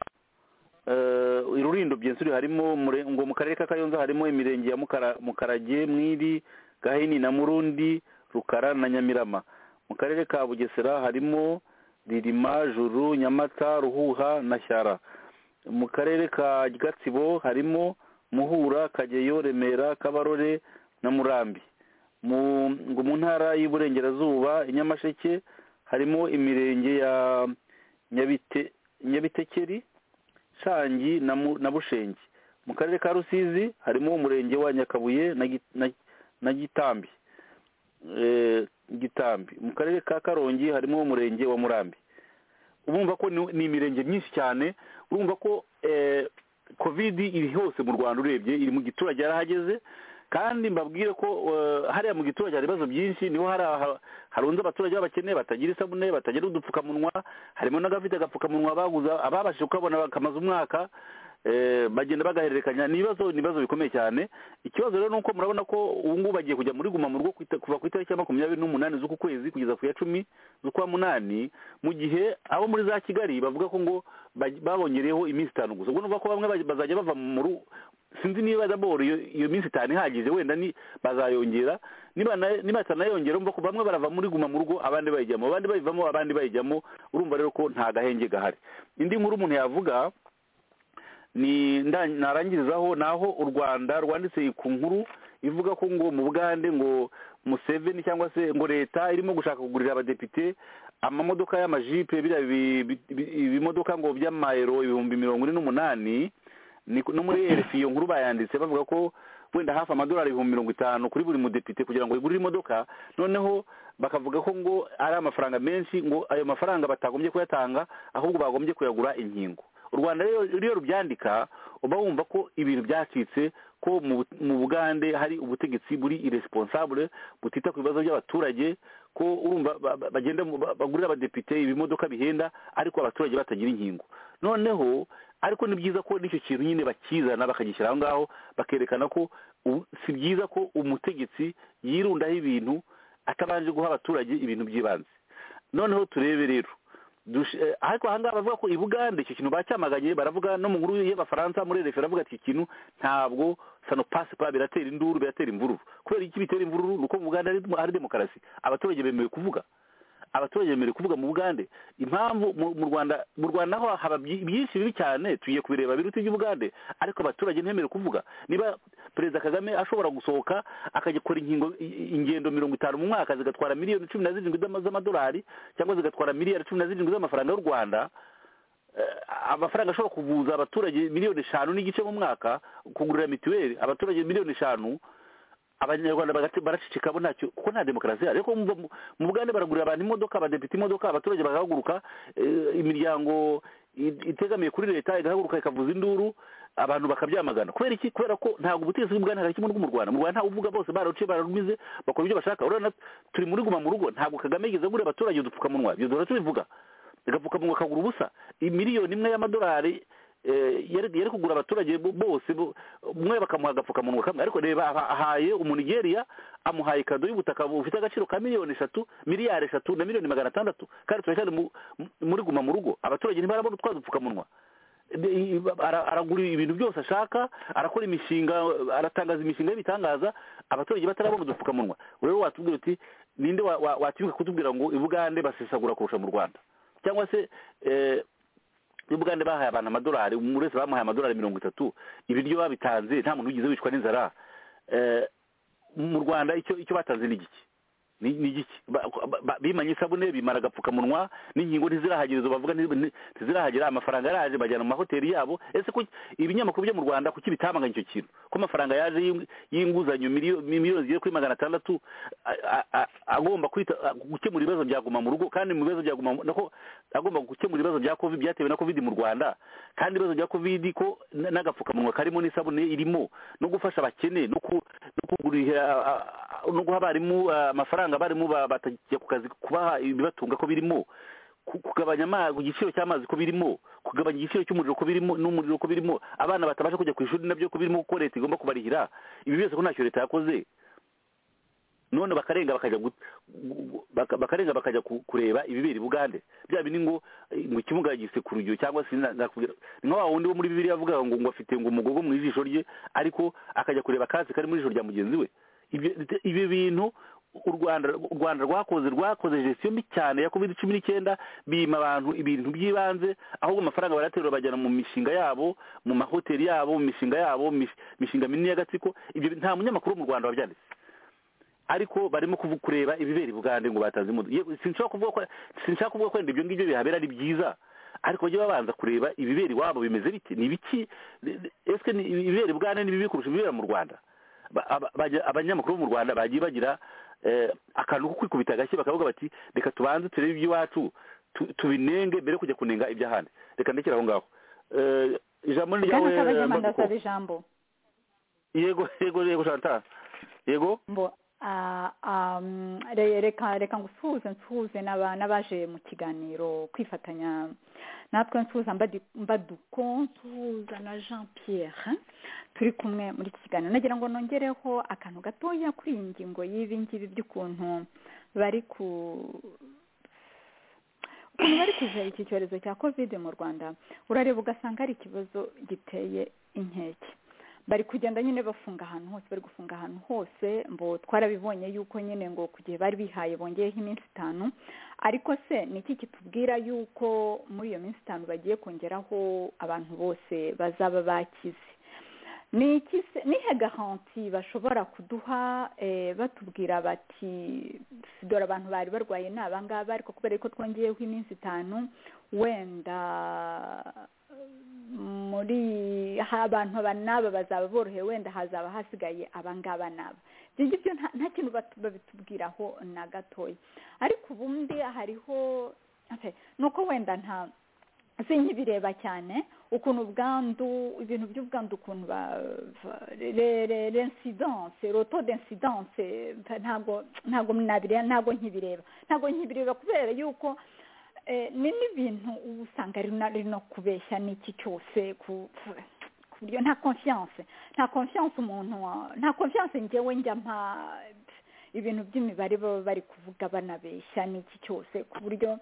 irurindo byinshi harimo ngo mu karere ka kayonza harimo imirenge ya mukarage mwiri gahini na murundi rukara na nyamirama mu karere ka bugesera harimo ririma juru nyamata ruhuha na shyara mu karere ka gatsibo harimo muhura kageyo remera kabarore na murambi ngo mu ntara y'iburengerazuba i nyamasheke harimo imirenge ya nyabitekeri shangi na bushenge mu karere ka rusizi harimo umurenge wa nyakabuye na gitambi gitambi mu karere ka karongi harimo umurenge wa murambi urumva ko ni imirenge myinshi cyane urumva ko covid iri hose mu rwanda urebye iri mu giturage yarahageze kandi mbabwire ko hariya mu giturage hari ibibazo byinshi niho harunze abaturage b'abakene batagira isabune batagira udupfukamunwa harimo n'agafite agapfukamunwa baguza ababashije kukabona bakamaze umwaka bagenda bagahererekanya ni ibibazo bikomeye cyane ikibazo rero ni uko murabona ko ubu ngubu bagiye kujya muri guma mu rugo kuva ku itariki ya makumyabiri n'umunani z'uku kwezi kugeza ku ya cumi z'ukwa munani mu gihe abo muri za kigali bavuga ko ngo babongereyeho iminsi itanu gusa ubwo nuvuga ko bamwe bazajya bava mu rugo sinzi niba daboro iyo minsi itanu ihagije wenda bazayongera niba batanayongera urumva ko bamwe barava muri guma mu rugo abandi bayijyamo abandi bayivamo abandi bayijyamo urumva rero ko nta gahenge gahari indi nkuru umuntu yavuga ni narangirizaho naho u rwanda rwanditse ku nkuru ivuga ko ngo mu bugande ngo museveni cyangwa se ngo leta irimo gushaka kugurira abadepite amamodoka y'amajipe biriya ibimodoka ngo by'amayero ibihumbi mirongo ine n'umunani no muri erefi iyo nkuru bayanditse bavuga ko wenda hafi amadolari ibihumbi mirongo itanu kuri buri mudepite kugira ngo igurire imodoka noneho bakavuga ko ngo ari amafaranga menshi ngo ayo mafaranga batagombye kuyatanga ahubwo bagombye kuyagura inkingo u rwanda rero rubyandika uba wumva ko ibintu byacitse ko mu bugande hari ubutegetsi buri iresponsable butita ku bibazo by'abaturage ko urumva bagenda bagurira abadepite ibimodoka bihenda ariko abaturage batagira inkingo noneho ariko ni byiza ko n'icyo kintu nyine bakizana bakagishyira aho ngaho bakerekana ko si byiza ko umutegetsi yirundaho ibintu atabanje guha abaturage ibintu by'ibanze noneho turebe rero ariko ahangaha bavuga ko i bugande icyo kintu bacyamaganye baravuga no mu nkuru y'abafaransa muri refe baravuga ati ikintu ntabwo sano pasipa biratera induru biratera imvururu kubera iki bitera imvururu ni uko mu bugande hari demokarasi abaturage bemerewe kuvuga abaturage bemerewe kuvuga mu bugande impamvu mu rwanda mu rwanda naho haba byinshi bibi cyane tugiye kubireba biruta iby'ubugande ariko abaturage ntibemerewe kuvuga niba perezida kagame ashobora gusohoka akajya gukora ingendo mirongo itanu mu mwaka zigatwara miliyoni cumi na zirindwi z'amadolari cyangwa zigatwara miliyari cumi na zirindwi z'amafaranga y'u rwanda amafaranga ashobora kuvuza abaturage miliyoni eshanu n'igice mu mwaka kugurira mituweli abaturage miliyoni eshanu abanyarwanda baracicika bo ntacyo kuko nta demokarasi ihari ariko mu bugande baragurira abantu imodoka abadepite imodoka abaturage bagahaguruka imiryango itegamiye kuri leta igahaguruka ikavuza induru abantu bakabyamagana kubera iki kubera ko ntabwo ubutegetsi bw'ubugande hari kimwe mu rwanda mu rwanda ntawe uvuga bose bararuciye bararumize bakora ibyo bashaka urabona turi muri guma mu rugo ntabwo kagame yigeze agurira abaturage udupfukamunwa ibyo duhora tubivuga agapfukamunwa kagura ubusa miliyoni imwe y'amadolari yari kugura abaturage bose umwe bakamuha agapfukamunwa kamwe ariko reba ahaye umunigeriya amuhaye ikado y'ubutaka bufite agaciro ka miliyoni eshatu miliyari eshatu na miliyoni magana atandatu kandi turacyari muri guma mu rugo abaturage ntibarabona utwa dupfukamunwa aragura ibintu byose ashaka arakora imishinga aratangaza imishinga y'ibitangaza abaturage batarabona udupfukamunwa rero watubwira uti ninde watibuka kutubwira ngo ibugande basesagura kurusha mu rwanda cyangwa se ubugande bahaye abantu amadolari muri wese bamuhaye amadolari mirongo itatu ibiryo babitanze nta muntu wigeze wicwa n'inzara mu rwanda icyo batanze ni igiki ni igiki bimanye isabune bimara agapfukamunwa n'inkingo ntizirahagera izo bavuga ntizirahagera amafaranga yaraje bajyana mu mahoteli yabo ese ko ibinyamakuru byo mu rwanda kuki bitamaganye icyo kintu ko amafaranga yaje y'inguzanyo miliyoni zigera kuri magana atandatu agomba gukemura ibibazo byaguma mu rugo kandi mu bibazo byaguma nako agomba gukemura ibibazo bya covid byatewe na covid mu rwanda kandi ibibazo bya covid ko n'agapfukamunwa karimo n'isabune irimo no gufasha abakene no kugurira no guha abarimu amafaranga usanga abarimu batajya ku kazi kubaha ibibatunga ko birimo kugabanya igiciro cy'amazi ko birimo kugabanya igiciro cy'umuriro ko birimo n'umuriro ko birimo abana batabasha kujya ku ishuri nabyo ko birimo kuko leta igomba kubarihira ibi byose ko ntacyo leta yakoze none bakarenga bakajya bakarenga bakajya kureba ibibera i bugande bya bindi ngo ngo ikimuga gise ku rugero cyangwa se nakubwira ni nka wundi wo muri bibiri yavuga ngo ngo afite ngo umugogo mu ijisho rye ariko akajya kureba akatsi kari mu ijisho rya mugenzi we ibi bintu u rwanda rwakoze rwakoze gestion mbi cyane ya covid cumi n'icyenda bima abantu ibintu by'ibanze ahubwo amafaranga baraterura bajyana mu mishinga yabo mu mahoteli yabo mu mishinga yabo mu mishinga minini y'agatsiko ibyo nta munyamakuru mu rwanda wabyanditse ariko barimo kureba ibibera i bugande ngo batanze imodoka sinshaka kuvuga ko wenda ibyo ngibyo bihabera ari byiza ariko bajye babanza kureba ibibera iwabo bimeze biti ni ibiki ese ibibera i bugande ni bibi kurusha ibibera mu rwanda abanyamakuru bo mu rwanda bagiye bagira akantu ko kwikubita agashyi bakavuga bati reka tubanze turebe iby'iwacu tubinenge mbere yo kujya kunenga iby'ahandi reka ndekere aho ngaho ijambo ni ryawe yego yego yego shanta yego reka reka ngo usuhuze nsuhuze n'abaje mu kiganiro kwifatanya natwe nsuhuza mbaduko nsuhuza na jean pierre turi kumwe muri iki kiganiro nagira ngo nongereho akantu gatoya kuri iyi ngingo y'ibi ngibi by'ukuntu bari ku ukuntu bari kuja iki cyorezo cya kovide mu rwanda urareba ugasanga ari ikibazo giteye inkeke bari kugenda nyine bafunga ahantu hose bari gufunga ahantu hose mbo twarabibonye yuko nyine ngo ku gihe bari bihaye bongeyeho iminsi itanu ariko se ni iki kitubwira yuko muri iyo minsi itanu bagiye kongeraho abantu bose bazaba bakize ni ihe garanti bashobora kuduha batubwira bati dore abantu bari barwaye ni abangaba ariko kubera ko twongeyeho iminsi itanu wenda muri abantu n'aba bazaba borohewe wenda hazaba hasigaye abangaba n'aba ibyo ngibyo nta kintu babitubwiraho na gatoya ariko ubundi hariho ni uko wenda nta sinkibireba cyane ukuntu ubwandu ibintu by'ubwandu ukuntu ba rensidanse roto densidanse ntabwo ntabwo nabireba ntabwo nkibireba ntabwo nkibireba kubera yuko ni n'ibintu uba usanga ari no kubeshya n'iki cyose ku buryo nta konfiyanse nta konfiyanse umuntu nta konfiyanse ngewe njya mpa ibintu by'imibare baba bari kuvuga banabeshya n'iki cyose ku buryo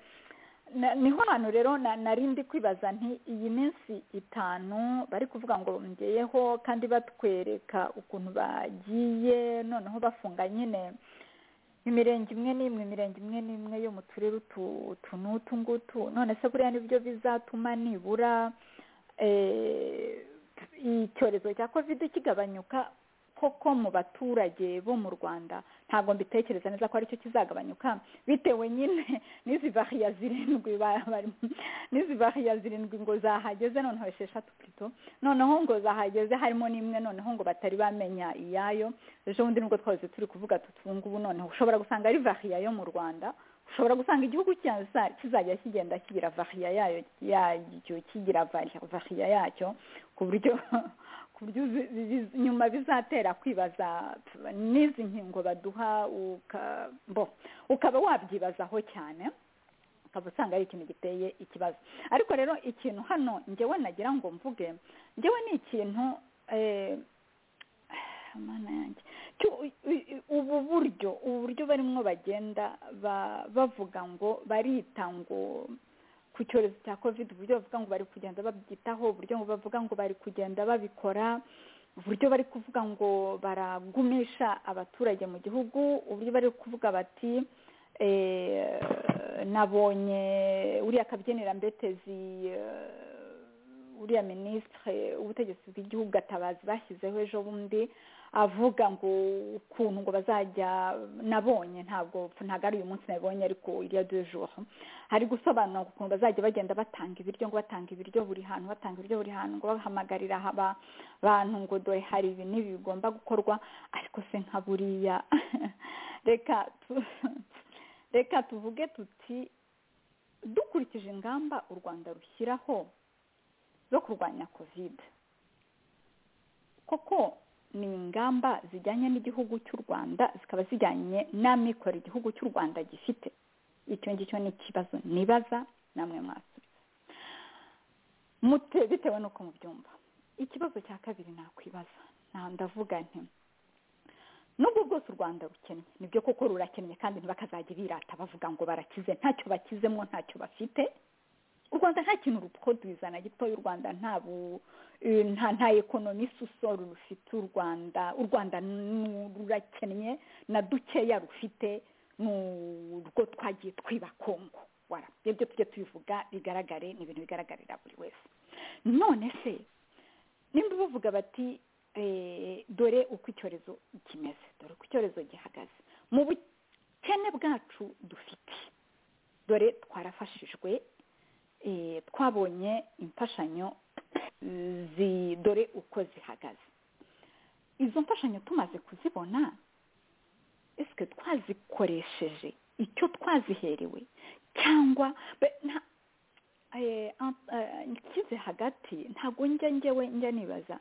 niho hantu rero narindi kwibaza nti iyi minsi itanu bari kuvuga ngo ngeyeho kandi batwereka ukuntu bagiye noneho bafunga nyine imirenge imwe n'imwe imirenge imwe n'imwe yo mu turere utu n'utu ngutu none se buriya nibyo bizatuma nibura icyorezo cya kovide kigabanyuka koko mu baturage bo mu rwanda ntabwo mbitekereza neza ko aricyo kizagabanyuka bitewe nyine n'izi bariya zirindwi n'izi bariya zirindwi ngo zahageze noneho esheshatu purito noneho ngo zahageze harimo n'imwe noneho ngo batari bamenya iyayo ejo bundi nubwo twose turi kuvuga ubu noneho ushobora gusanga ari bariya yo mu rwanda ushobora gusanga igihugu kizajya kigenda kigira variya yayo yacyo kigira variya yacyo ku buryo ku buryo nyuma bizatera kwibaza n'izi nkingo baduha ukaba wabyibazaho cyane ukaba usanga ari ikintu giteye ikibazo ariko rero ikintu hano njyewe nagira ngo mvuge njyewe ni ikintu eh, mana yanjye Cyo- u- u- ubu buryo ubu buryo barimo bagenda ba- bavuga ngo barita ngo ku cyorezo cya covid uburyo bavuga ngo bari kugenda babyitaho uburyo ngo bavuga ngo bari kugenda babikora uburyo bari kuvuga ngo baragumisha abaturage mu gihugu uburyo bari kuvuga bati eh, nabonye uriya kabyinirambetezi eh, uriya minisitire w'ubutegetsi bw'igihugu gatabazi bashyizeho ejo bundi avuga ngo ukuntu ngo bazajya nabonye ntabwo ntabwo ari uyu munsi nabonye ariko iriya dujoro hari gusobanura ukuntu bazajya bagenda batanga ibiryo ngo batanga ibiryo buri hantu batanga ibiryo buri hantu ngo bahamagarira aba bantu ngo dore hari ibi n'ibi bigomba gukorwa ariko se nka buriya reka tu- reka tuvuge tuti dukurikije ingamba u rwanda rushyiraho zo kurwanya kovide koko ni ingamba zijyanye n'igihugu cy'u rwanda zikaba zijyanye n'amikoro igihugu cy'u rwanda gifite icyo ngicyo ni ikibazo nibaza namwe mwasubiza mute bitewe n'uko mubyumva ikibazo cya kabiri nakwibaza nta ndavuga nti nubwo bwose u rwanda rukennye nibyo koko rurakennye kandi ntibakazajya birata bavuga ngo barakize ntacyo bakizemo ntacyo bafite u rwanda nta kintu ruproduza na gitoya u rwanda nta bu- eh, nta nta ekonomi isusoro rufite u rwanda u rwanda nu- rurakennye na dukeya rufite ni urwo twagiye twiba kongo warabye byo tujye tubivuga bigaragare ni ibintu bigaragarira buri wese none se nimba bavuga bati eh, dore uko icyorezo kimeze dore uko icyorezo gihagaze mu bukene bwacu dufite dore twarafashijwe eh, twabonye imfashanyo zi- dore uko zihagaze izo mfashanyo tumaze kuzibona ese twazikoresheje icyo twaziherewe cyangwa be- nta- eh, an- eh, nshyize hagati ntabwo njya njyewe njya nibaza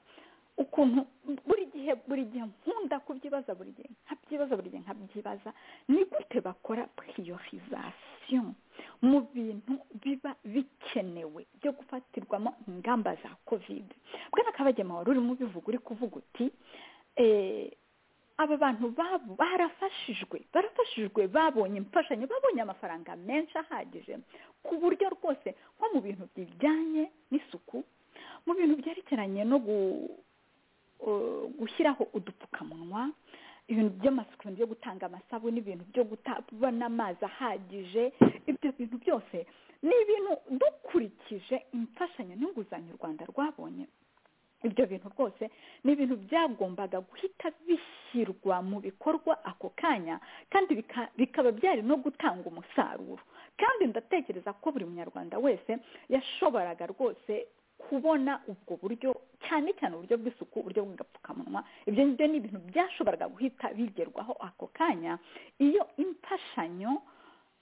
ukuntu buri gihe buri gihe nkunda kubyibaza buri gihe nkabyibaza buri gihe nkabyibaza ni gute bakora piriyorizasiyo mu bintu biba bikenewe byo gufatirwamo ingamba za kovide bwana kabagema wari urimo ubivuga uri kuvuga uti eh, aba bantu babo barafashijwe barafashijwe babonye imfashanyo babonye amafaranga menshi ahagije ku buryo rwose nko mu bintu bijyanye n'isuku mu bintu byerekeranye no gu- eh, gushyiraho udupfukamunwa ibintu by'amasuku ibintu byo gutanga amasabune ibintu byo kubona amazi ahagije ibyo bintu byose ni ibintu dukurikije imfashanyo n'inguzanyo u rwanda rwabonye ibyo bintu rwose ni ibintu byagombaga guhita bishyirwa mu bikorwa ako kanya kandi bika- bikaba byari no gutanga umusaruro kandi ndatekereza ko buri munyarwanda wese yashoboraga rwose kubona ubwo buryo cyane cyane uburyo bw'isuku uburyo bw'agapfukamunwa ibyo ngibyo ni ibintu byashoboraga guhita bigerwaho ako kanya iyo imfashanyo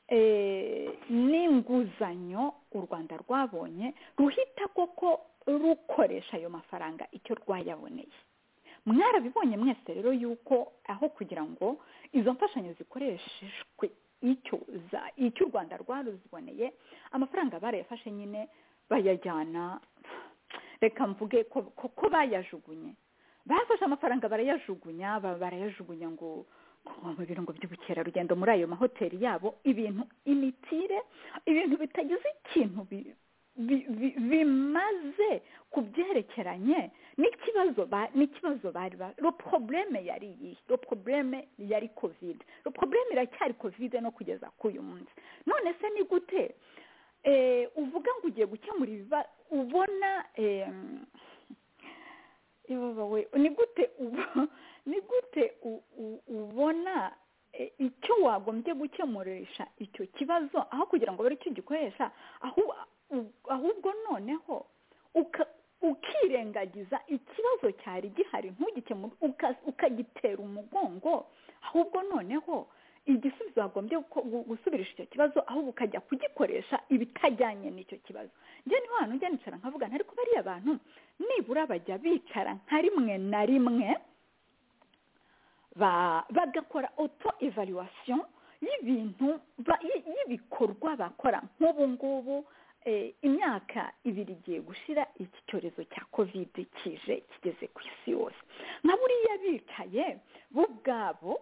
eh, n'inguzanyo u rwanda rwabonye ruhita koko rukoresha ayo mafaranga icyo rwayaboneye mwarabibonye mwese rero yuko aho kugira ngo izo mfashanyo zikoreshejwe icyo za- icyo u rwanda rwaruziboneye amafaranga barayafashe nyine bayajyana reka mvuge ko ko- ko bayajugunye bafashe amafaranga barayajugunya ba- barayajugunya ngo ngo mu birango by'ubukerarugendo muri ayo mahoteli yabo ibintu imitire ibintu bitagize ikintu bi- bi- bi- bimaze ku byerekeranye n'ikibazo ba- n'ikibazo bari ba lo probleme yari iyi lo probleme yari covid lo probleme iracyari covid no kugeza k'uyu munsi none se ni gute eh, uvuga ngo ugiye gukemura ibiba ubona em, ibabawe ni gute ubu- ni gute u- u- ubona eh, icyo wagombye gukemurisha icyo kibazo aho kugira ngo bari cyo gikoresha ahu- u- ahubwo noneho uka- ukirengagiza ikibazo cyari gihari ntugikemure uka- ukagitera umugongo ahubwo noneho igisubizo wagombye guko- gu- gusubirisha icyo kibazo ahubwo ukajya kugikoresha ibitajyanye n'icyo kibazo njye ni hantu njya nicara nkavuga nti, ariko bariya bantu nibura bajya bicara nka rimwe na rimwe ba- bagakora auto evaluation y'ibintu ba- y- y'ibikorwa bakora nk'ubu ngubu eh, imyaka ibiri igiye gushira iki cyorezo cya kovide kije kigeze ku isi yose nka buriya bicaye bo ubwabo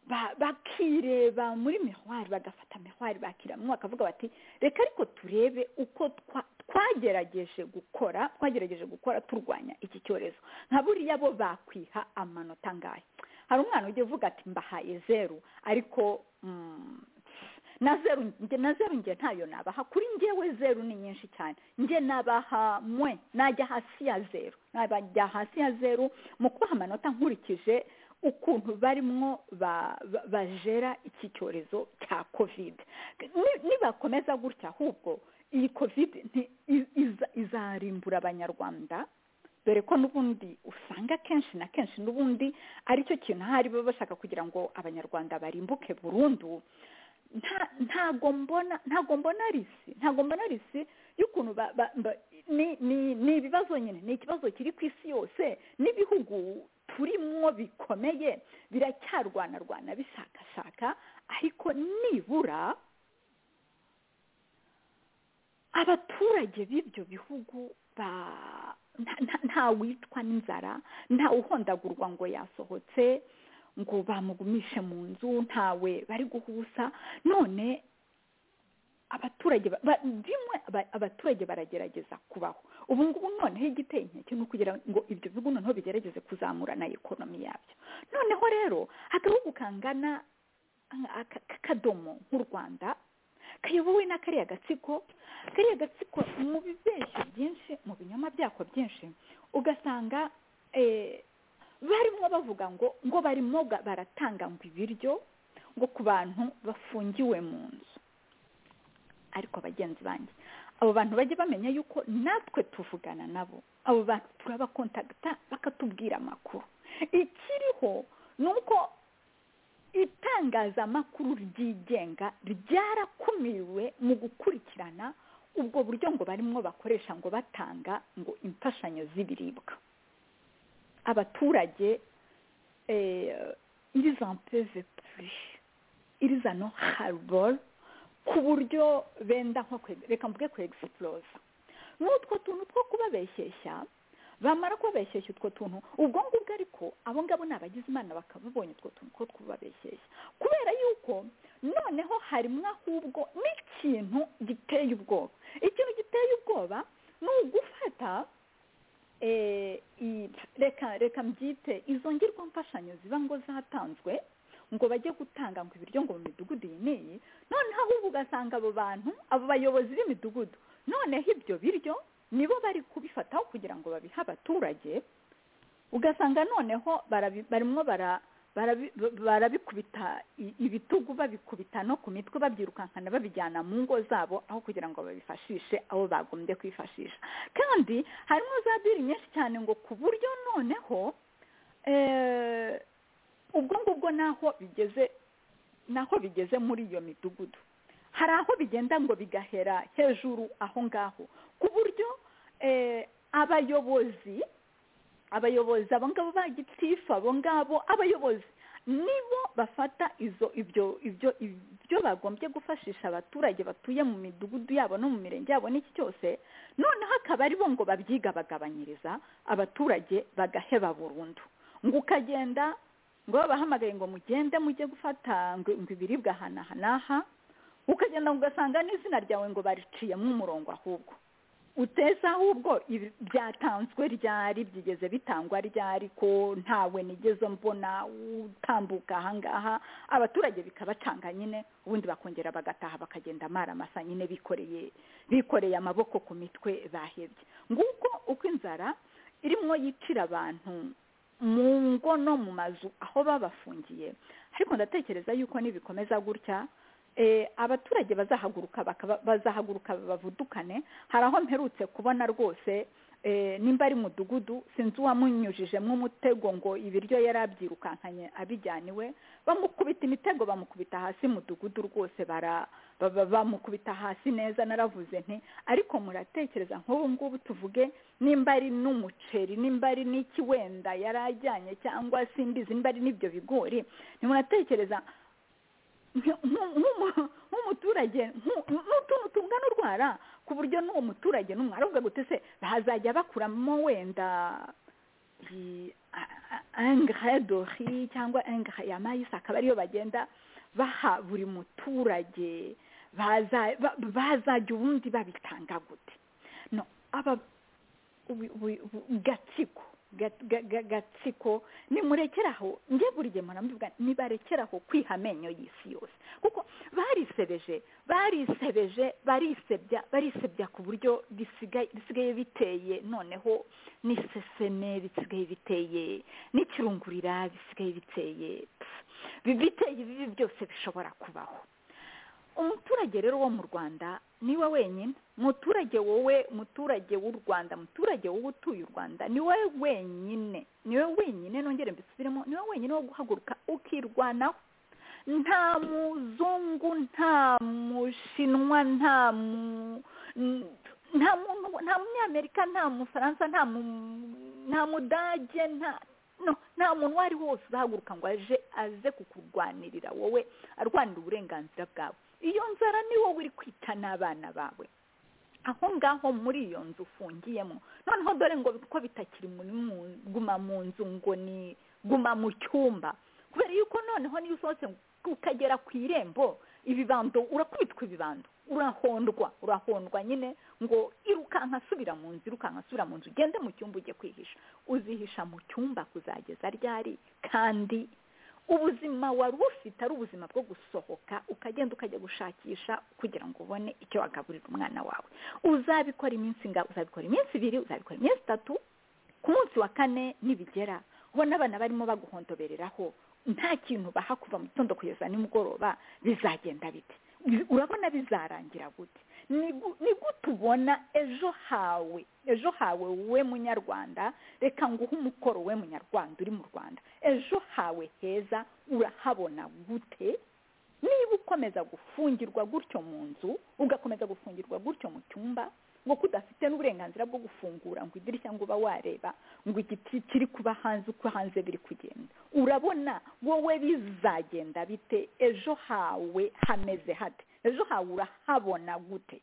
ba- bakireba muri mihwari bagafata mihwari bakiramwo bakavuga bati reka ariko turebe uko twa- twagerageje gukora twagerageje gukora turwanya iki cyorezo nka buriya bo bakwiha amanota ngayo hari umwana ujya uvuga ati mbahaye zeru ariko mm, na zeru nge- na zeru nge ntayo nabaha kuri ngewe zeru ni nyinshi cyane nge nabaha mwe najya hasi ya zeru najya hasi ya zeru mu kubaha amanota nkurikije ukuntu barimwo ba- ba- bajera iki cyorezo cya kovide Ni- nibakomeza gutya ahubwo iyi kovide nti- i- iza- izarimbura abanyarwanda dore ko n'ubundi usanga kenshi na kenshi n'ubundi aricyo kintu ahari baba bashaka kugira ngo abanyarwanda barimbuke burundu nta- ntago mbona ntago mbona risi ntago mbona risi y'ukuntu ba- ba- ba- ni- ni ni ibibazo nyine ni ikibazo kiri ku isi yose n'ibihugu turimwo bikomeye biracyarwanarwana bishakashaka ariko nibura abaturage b'ibyo bihugu ba- nta- nta- ntawicwa n'inzara ntawuhondagurwa ngo yasohotse ngo bamugumishe mu nzu ntawe bari guhusa none abaturage ba- ba- bimwe aba- abaturage baragerageza kubaho ubu ngubu noneho igiteye inkeke ni ukugira ngo ibyo bihugu noneho bigerageze kuzamura na ekonomi yabyo noneho rero agahugu kangana aka- k'akadomo nk'u rwanda kayobowe na kariya gatsiko kariya gatsiko mu bibeshyo byinshi mu binyoma byako byinshi ugasanga eh, barimo bavuga ngo ngo barimo ga- baratanga ngo ibiryo ngo ku bantu bafungiwe mu nzu ariko bagenzi banjye abo bantu bajye bamenya yuko natwe tuvugana nabo abo bantu turabakontagita bakatubwira amakuru ikiriho ni uko itangazamakuru ryigenga ryarakuriwe mu gukurikirana ubwo buryo ngo barimo bakoresha ngo batanga ngo imfashanyo z'ibiribwa abaturage irizampeze puri irizano hariboro ku buryo benda nko kwe- reka mvuge ku egisiporoza n'utwo tuntu two kubabeshyeshya bamara kubabeshyeshya utwo tuntu ubwo ngubwo ariko abo ngabo ni abagize imana bakababonye utwo tuntu two kubabeshyeshya kubera yuko noneho harimo ahubwo n'ikintu giteye ubwoba ikintu giteye ubwoba ni ugufata eh, i- reka reka mbyite izo ngirwa mfashanyo ziba ngo zatanzwe ngo bajye gutanga ngo ibiryo ngo mu midugudu iyi n'iyi noneho ahubwo ugasanga abo bantu abo bayobozi b'imidugudu noneho ibyo biryo nibo bari kubifataho kugira ngo babihe abaturage ugasanga noneho barabi- barimo bara- barabi- barabikubita i- ibitugu babikubita no ku mitwe babyirukankana babijyana mu ngo zabo aho kugira ngo babifashishe abo bagombye kwifashisha kandi harimo za diri nyinshi cyane ngo ku buryo noneho eh, ubwo ngubwo naho bigeze naho bigeze muri iyo midugudu hari aho bigenda ngo bigahera hejuru aho ngaho ku buryo eh, abayobozi abayobozi abo ngabo ba gitifu abo ngabo abayobozi nibo bafata izo ibyo ibyo ibyo bagombye gufashisha abaturage batuye mu midugudu yabo no mu mirenge yabo n'iki cyose noneho akaba ari bo ngo babyigabagabanyiriza abaturage bagaheba burundu ngo ukagenda ngo babahamagaye ngo mugende mujye gufata ngo ngo ibiribwa aha n'aha n'aha ukagenda ugasanga n'izina ryawe ngo bariciyemo umurongo ahubwo uteza ahubwo ibi- byatanzwe ryari byigeze bitangwa ryari ko ntawe nigeze mbona utambuka ahangaha abaturage bikabacanga nyine ubundi bakongera bagataha bakagenda amara amasa nyine bikoreye bikoreye amaboko ku mitwe bahebye nguko uko inzara irimo yicira abantu mu ngo no mu mazu aho babafungiye ariko ndatekereza yuko nibikomeza gutya eh, abaturage bazahaguruka bakaba- bazahaguruka bavudukane hari aho mperutse kubona rwose eh, nimba ari mudugudu sinzi uwamunyujijemo umutego ngo ibiryo yari abyirukankanye abijyana iwe bamukubita imitego bamukubita hasi mudugudu rwose bara baba bamukubita hasi neza naravuze nti ariko muratekereza nk'ubu ngubu tuvuge nimba ari n'umuceri nimba ari n'iki wenda yari ajyanye cyangwa simbizi nimba ari n'ibyo bigori ntimuratekereza nk'umuturage n'utuntu tungana urwara ku buryo n'uwo muturage n'umwari ubwo gutese bazajya bakuramo wenda engrais dori cyangwa engrais ya mayisi akaba ariyo bagenda baha buri muturage bazajya ubundi babitanga gute no aba gatsiko gatsiko nimurekeraho njye buri gihe murambivuga nibarekeraho kwiha amenyo y'isi yose kuko barisebeje barisebeje barisebya barisebya ku buryo bisigaye biteye noneho n'iseseme bisigaye biteye n'ikirungurira bisigaye biteye biteye ibibi byose bishobora kubaho umuturage rero wo mu rwanda niwe wenyine muturage wowe muturage w'u rwanda muturage wowe utuye u rwanda niwe wenyine niwe wenyine nongere mbisubiremo niwe wenyine wo guhaguruka ukirwanaho nta muzungu nta mushinwa nta mu nta muntu nta munyamerika nta mufaransa nta mu nta mudage nta nta muntu uwo ari we wose uzahaguruka ngo aje aze kukurwanirira wowe arwanira uburenganzira bwawe iyo nzara ni wowe uri kwita n'abana bawe aho ngaho muri iyo nzu ufungiyemo noneho dore ngo ko bitakiri guma mu nzu ngo ni guma mu cyumba kubera yuko noneho niyo usohotse ukagera ku irembo ibibando urakubitwa ibibando urahondwa urahondwa nyine ngo irukanka asubira mu nzu irukanka asubira mu nzu ugende mu cyumba ujye kwihisha uzihisha mu cyumba kuzageza ryari kandi ubuzima wari ufite ari ubuzima bwo gusohoka ukagenda ukajya gushakisha kugira ngo ubone icyo wagaburira umwana wawe uzabikora iminsi ingana uzabikora iminsi ibiri uzabikora iminsi itatu ku munsi wa kane nibigera ubona abana barimo baguhondobereraho nta kintu baha kuva mu gitondo kugeza nimugoroba bizagenda bite urabona bizarangira gute ni gute ubona ejo hawe ejo hawe we munyarwanda reka nguhe umukoro we munyarwanda uri mu rwanda ejo hawe heza urahabona gute niba ukomeza gufungirwa gutyo mu nzu ugakomeza gufungirwa gutyo mu cyumba ngo kudafite n'uburenganzira bwo gufungura ngo idirishya ngo uba wareba ngo igiti kiri kuba hanze uko hanze biri kugenda urabona wowe bizagenda bite ejo hawe hameze hate ejo hawe urahabona gute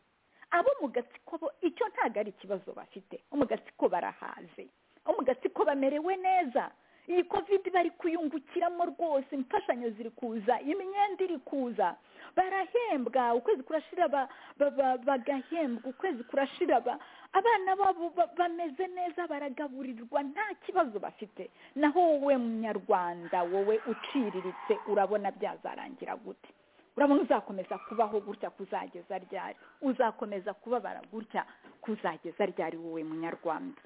abo mu gatsiko bo icyo ntabwo ari ikibazo bafite bo mu gatsiko barahaze bo mu gatsiko bamerewe neza iyi kovide bari kuyungukiramo rwose imfashanyo ziri kuza imyenda iri kuza barahembwa ukwezi kurashira bagahembwa ukwezi kurashira abana babo bameze neza baragaburirwa nta kibazo bafite naho wowe munyarwanda wowe uciriritse urabona byazarangira gute urabona uzakomeza kubaho gutya kuzageza ryari uzakomeza kubabara gutya kuzageza ryari wowe munyarwanda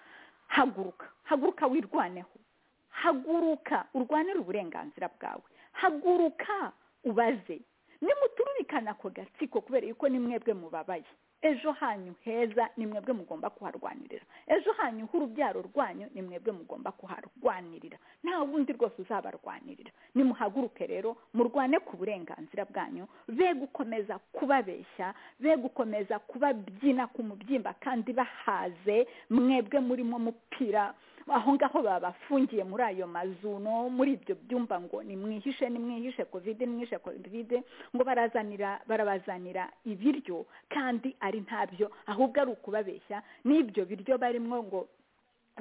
haguruka haguruka wirwaneho haguruka urwanire uburenganzira bwawe haguruka ubaze nimutururikana ako gatsiko kubera yuko ni mwebwe mubabaye ejo hanyu heza ni mwebwe mugomba kuharwanirira ejo hanyu h'urubyaro rwanyu ni mwebwe mugomba kuharwanirira nta wundi rwose uzabarwanirira nimuhaguruke rero murwane ku burenganzira bwanyu be gukomeza kubabeshya be gukomeza kubabyina ku mubyimba kandi bahaze mwebwe murimo mupira aho ngaho babafungiye muri ayo mazu no muri ibyo byumba ngo nimwihishe nimwihishe kovide nimwihishe kovide ngo barazanira barabazanira ibiryo kandi ari ntabyo ahubwo ari ukubabeshya n'ibyo biryo barimo ngo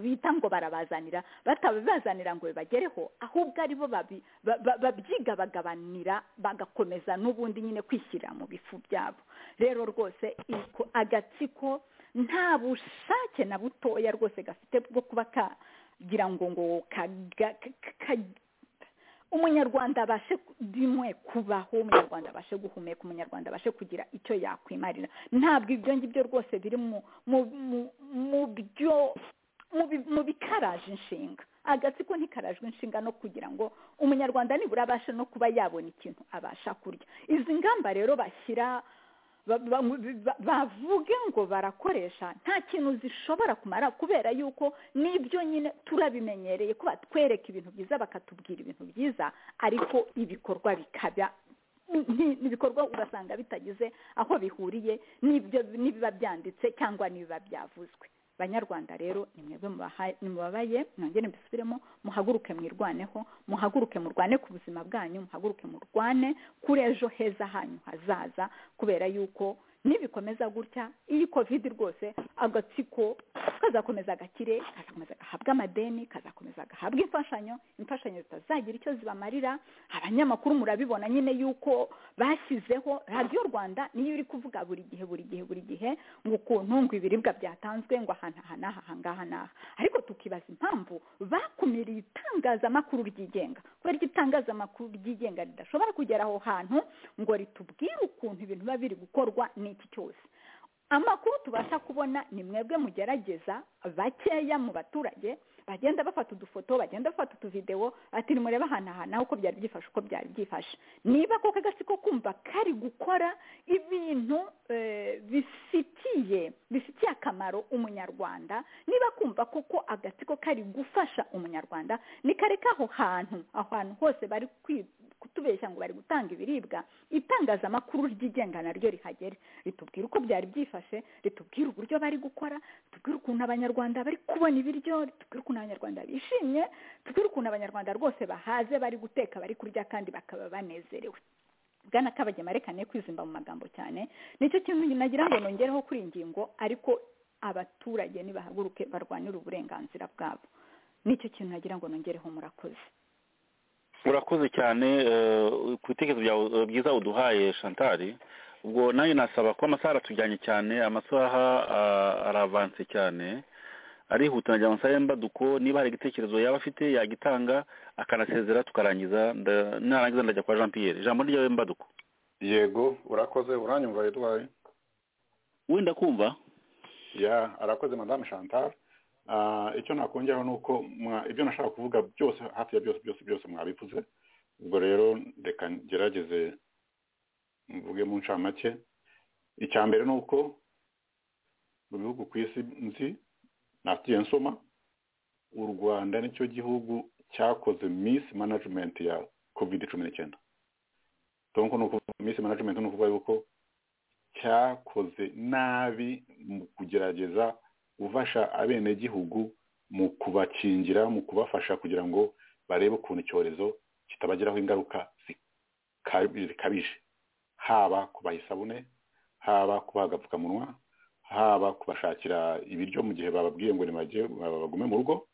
bita ngo barabazanira batabibazanira ngo bibagereho ahubwo aribo babyiga bagabanira bagakomeza n'ubundi nyine kwishyirira mu bifu byabo rero rwose agatsiko nta bushake na butoya rwose gafite bwo kuba kagira ngo ngo umunyarwanda abashe rimwe kubaho umunyarwanda abashe guhumeka umunyarwanda abashe kugira icyo yakwimarira ntabwo ibyo ngibyo rwose biri mu bikaraje inshinga agatsiko ntikarajwe inshinga no kugira ngo umunyarwanda nibura abashe no kuba yabona ikintu abasha kurya izi ngamba rero bashyira bavuge ngo barakoresha nta kintu zishobora kumara kubera yuko nibyo nyine turabimenyereye ko batwereka ibintu byiza bakatubwira ibintu byiza ariko ibikorwa bikaba ibikorwa ugasanga bitagize aho bihuriye n'ibyo n'ibiba byanditse cyangwa n'ibiba byavuzwe banyarwanda rero ni mwebwe mubaha- mubabaye mwongere mbisubiremo muhaguruke mwirwaneho muhaguruke murwane ku buzima bwanyu muhaguruke murwane kuri ejo heza hanyu hazaza kubera yuko nibikomeza gutya iyi covid rwose agatsiko kazakomeza gakire kazakomeza gahabwa amadeni kazakomeza gahabwa imfashanyo imfashanyo zitazagira icyo zibamarira abanyamakuru murabibona nyine yuko bashyizeho radiyo rwanda niyo iri kuvuga buri gihe buri gihe buri gihe ngo ukuntu ngo ibiribwa byatanzwe ngo ahantu aha n'aha aha ngaha n'aha ariko tukibaza impamvu bakumiriye itangazamakuru ryigenga kubera ko itangazamakuru ryigenga ridashobora kugera aho hantu ngo ritubwire ukuntu ibintu biba biri gukorwa n'iki cyose amakuru tubasha kubona ni mwebwe mugerageza bakeya mu baturage bagenda bafata udufoto bagenda bafata utuvidewo ati nimurebe ahantu aha naho uko byari byifashe uko byari byifashe niba koko agatsiko kumva kari gukora ibintu eh, bifitiye bifitiye akamaro umunyarwanda niba kumva koko agatsiko kari gufasha umunyarwanda nikareka aho hantu aho hantu hose bari kwi- kutubeshya ngo bari gutanga ibiribwa itangazamakuru ryigenga naryo rihagere ritubwira uko byari byifashe ritubwira uburyo bari gukora ritubwira ukuntu abanyarwanda bari kubona ibiryo ritubwira ukuntu abanyarwanda bishimye ritubwira ukuntu abanyarwanda rwose bahaze bari guteka bari kurya kandi bakaba banezerewe bwana kabagema reka ne kwizimba mu magambo cyane nicyo kintu nagira ngo nongereho kuri iyi ngingo ariko abaturage nibahaguruke barwanire uburenganzira bwabo nicyo kintu nagira ngo nongereho murakoze urakoze cyane eh, ku bitekerezo byawe eh, byiza uduhaye shantari ubwo nanjye nasaba ko amasaha aratujyanye cyane amasaha ah, aravanse cyane arihuta nagira ngo nsabe mbaduko niba hari igitekerezo yaba afite yagitanga akanasezera tukarangiza nda- narangiza ndajya kwa jean pierre ijambo ryawe mbaduko yego urakoze uranyumva edward wenda kumva ya arakoze madame chantal Ah, icyo nakongeraho ni uko mwa- ibyo nashaka kuvuga byose hafi ya byose byose byose mwabivuze ubwo rero reka ngerageze mvuge mu ncamake icya mbere ni uko mu bihugu ku isi nzi nagiye nsoma u rwanda nicyo gihugu cyakoze miss management ya covid cumi n'icyenda donc ni ukuvuga miss management ni ukuvuga yuko cyakoze nabi mu kugerageza gufasha abenegihugu mu kubakingira mu kubafasha kugira ngo barebe ukuntu icyorezo kitabagiraho ingaruka zika- zikabije haba kubaha isabune haba kubaha agapfukamunwa haba kubashakira ibiryo mu gihe bababwiye ngo nibajye ba- bagume mu rugo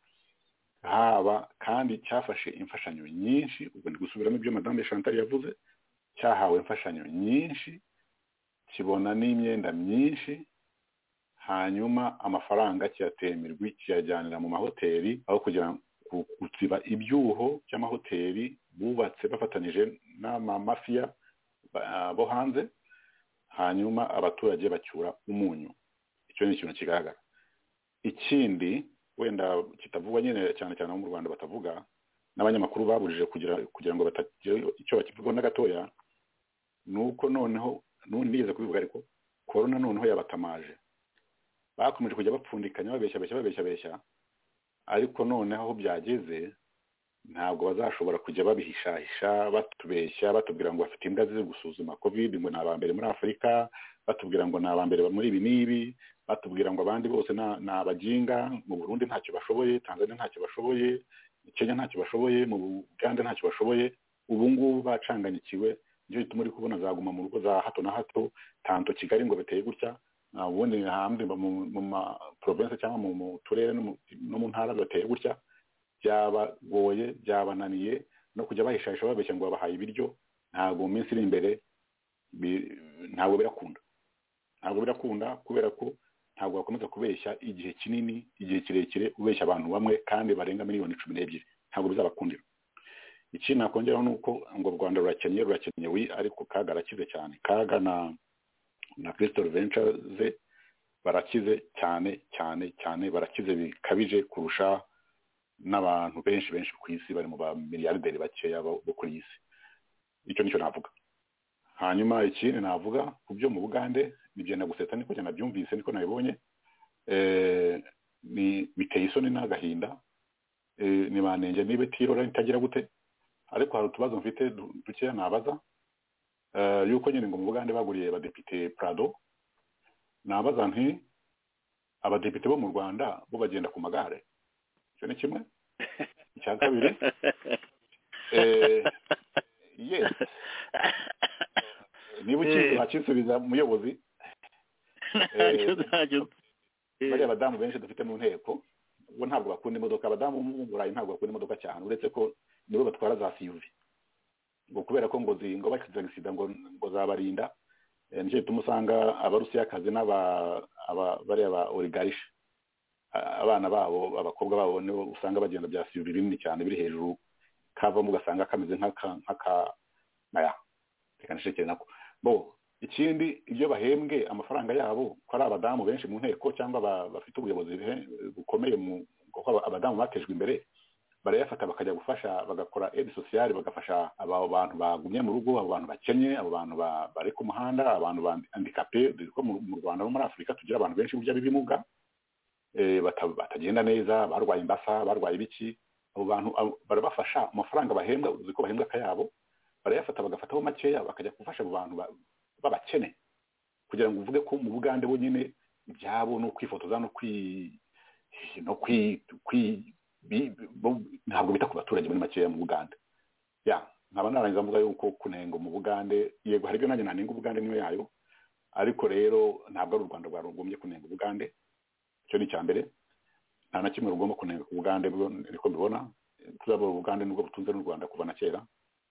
haba kandi cyafashe imfashanyo nyinshi ubwo ndi gusubiramo ibyo madame chantal yavuze cyahawe imfashanyo nyinshi kibona n'imyenda myinshi hanyuma amafaranga kiyatemirwa kiyajyanira mu mahoteli aho kugira ngo gutsiba ibyuho by'amahoteli bubatse bafatanyije n'amamafiya ba- bo hanze hanyuma abaturage bacyura umunyu icyo ni ikintu kigaragara ikindi wenda kitavugwa nyine cyane cyane abo mu rwanda batavuga n'abanyamakuru babujije kugira kugira ngo batagira icyo bakivugaho na gatoya ni uko noneho n'ubundi nigeze kubivuga ariko korona noneho yabatamaje bakomeje kujya bapfundikanya babeshya beshya babeshya beshya ariko noneho aho byageze ntabwo bazashobora kujya babihishahisha batubeshya batubwira ngo bafite imbwa ziri gusuzuma covid ngo ni aba mbere muri afurika batubwira ngo ni aba mbere muri ibi n'ibi batubwira ngo abandi bose na- ni abaginga mu burundi ntacyo bashoboye tanzania ntacyo bashoboye kenya ntacyo bashoboye mu bugande ntacyo bashoboye ubu ngubu bacanganyikiwe nicyo gituma uri kubona zaguma mu rugo za hato na hato tanto kigali ngo biteye gutya nta ubundi hanze mu mu ma province cyangwa mu mu turere no mu- no mu ntara bateye gutya byabagoye byabananiye no kujya bahishahisha babeshya ngo babahaye ibiryo ntabwo mu minsi iri imbere bi- ntabwo birakunda ntabwo birakunda kubera ko ntabwo wakomeza kubeshya igihe kinini igihe kirekire ubeshya abantu bamwe kandi barenga miliyoni cumi n'ebyiri ntabwo bizabakundira ikindi nakongeraho ni uko ngo u rwanda rurakennye rurakennye wi ariko kaga arakize cyane kaga na na crystal ventures barakize cyane cyane cyane barakize bikabije kurusha n'abantu benshi benshi ku isi bari mu ba miliyarderi bakeya bo bo kuri iyi si icyo nicyo navuga hanyuma ikindi navuga ku byo mu bugande nigenda gusetsa niko njye nabyumvise niko nabibonye Eh, ni- biteye isoni n'agahinda Eh, nibanenge niba itirora itagira gute ariko hari utubazo mfite du- dukeya nabaza Eh, yuko nyine ngo mu bugande baguriye abadepite prado nabaza nti abadepite bo mu rwanda bo bagenda ku magare icyo ni kimwe icya kabiri eh, yes niba ukizi Eh. ntakisubiza muyobozi Eh, bariya badamu benshi dufite mu nteko bo ntabwo bakunda imodoka abadamu bo mu burayi ntabwo bakunda imodoka cyane uretse ko nibo batwara za siyuvi ngo kubera ko ngo zi- ngo bakize sida ngo ngo zabarinda eh, nicyo gituma usanga abarusiyakazi n'aba aba- bariya ba oligarishe abana babo abakobwa babo nibo usanga bagenda bya siyuvi binini cyane biri hejuru kavamo ugasanga kameze nk'aka nk'aka naya reka nishekere nako bo ikindi ibyo bahembwe amafaranga yabo ko ari abadamu benshi mu nteko cyangwa ba- bafite ubuyobozi buhe- bukomeye mu kuko aba- abadamu batejwe imbere barayafata bakajya gufasha bagakora edi sosiyali bagafasha abo bantu bagumye mu rugo abo bantu bakennye abo bantu ba- bari ku muhanda abantu bandikape dore ko mu mu rwanda no muri afurika tugira abantu benshi burya b'ibimuga eh, bata- batagenda neza barwaye imbasa barwaye ibiki abo bantu abo- barabafasha amafaranga bahembwa uzi ko bahembwa akayabo barayafata bagafataho makeya bakajya gufasha abo bantu ba- b'abakene kugira ngo uvuge ko mu bugande bo nyine ibyabo no kwifotoza no kwi no kwi kwi bi- bo- ntabwo bita ku baturage muri makeya mu bugande ya nkaba narangiza mvuga yuko kunenga mu bugande yego hari ibyo nanjye nanenga ubugande niyo yayo ariko rero ntabwo ari u rwanda rwagombye kunenga ubugande icyo ni icya mbere nta na kimwe rugomba kunenga ku bugande bwo niko mbibona tuzabura ubugande nubwo butunze n'u rwanda kuva na kera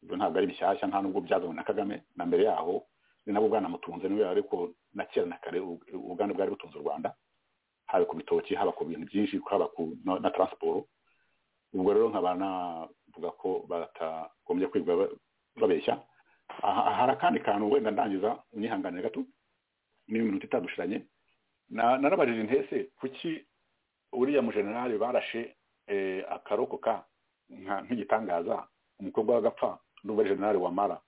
ibyo ntabwo ari bishyashya nta nubwo byazanywe na kagame na mbere yaho ni nabwo bwanamutunze niwe ariko na kera na kare u- ubugande bwari butunze u rwanda haba ku bitoki haba ku bintu byinshi haba ku no- na taransiporo ubwo rero nkaba navuga ko batagombye kwirwa ba- babeshya aha aha hari akandi kantu wenda ndangiza unyihanganire gato niyo minota itadushiranye Na- narabajije intese kuki uriya mujenerali barashe eh, akarokoka nka- nk'igitangaza umukobwa w'agapfa n'ubu generale wamara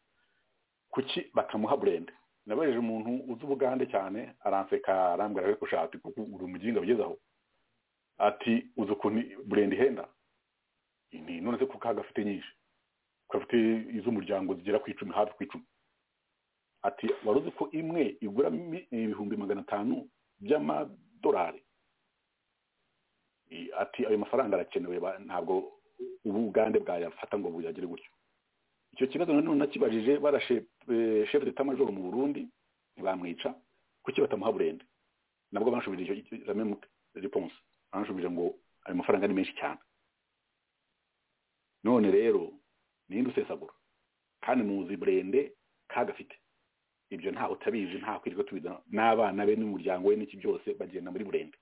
kuki batamuha burende nabajeje umuntu uzi ubugande cyane aranseka arambwira ariko ushati kuko uri umuginga ugezeho ati uzi ukuntu burende ihenda ni none se kuko agafite nyinshi kafite iz'umuryango zigera ku icumi hafi ku icumi ati wari uzi ko imwe igura mi- ibihumbi magana atanu by'amadolari I- ati ayo mafaranga arakenewe ba- ntabwo ubugande bwayafata ngo buyagire gutyo icyo kibazo nanone nakibajije barashe eh, chef d'état major mu Burundi ntibamwica kuki batamuha burende nabwo banshubije icyo- icyo- la même réponse banshubije ngo ayo mafaranga ni menshi cyane none rero ninde usesagura kandi muzi burende kagafite ibyo ntaho utabizi ntaho kwirirwa tubiza n'abana be n'umuryango we n'iki byose bagenda muri burende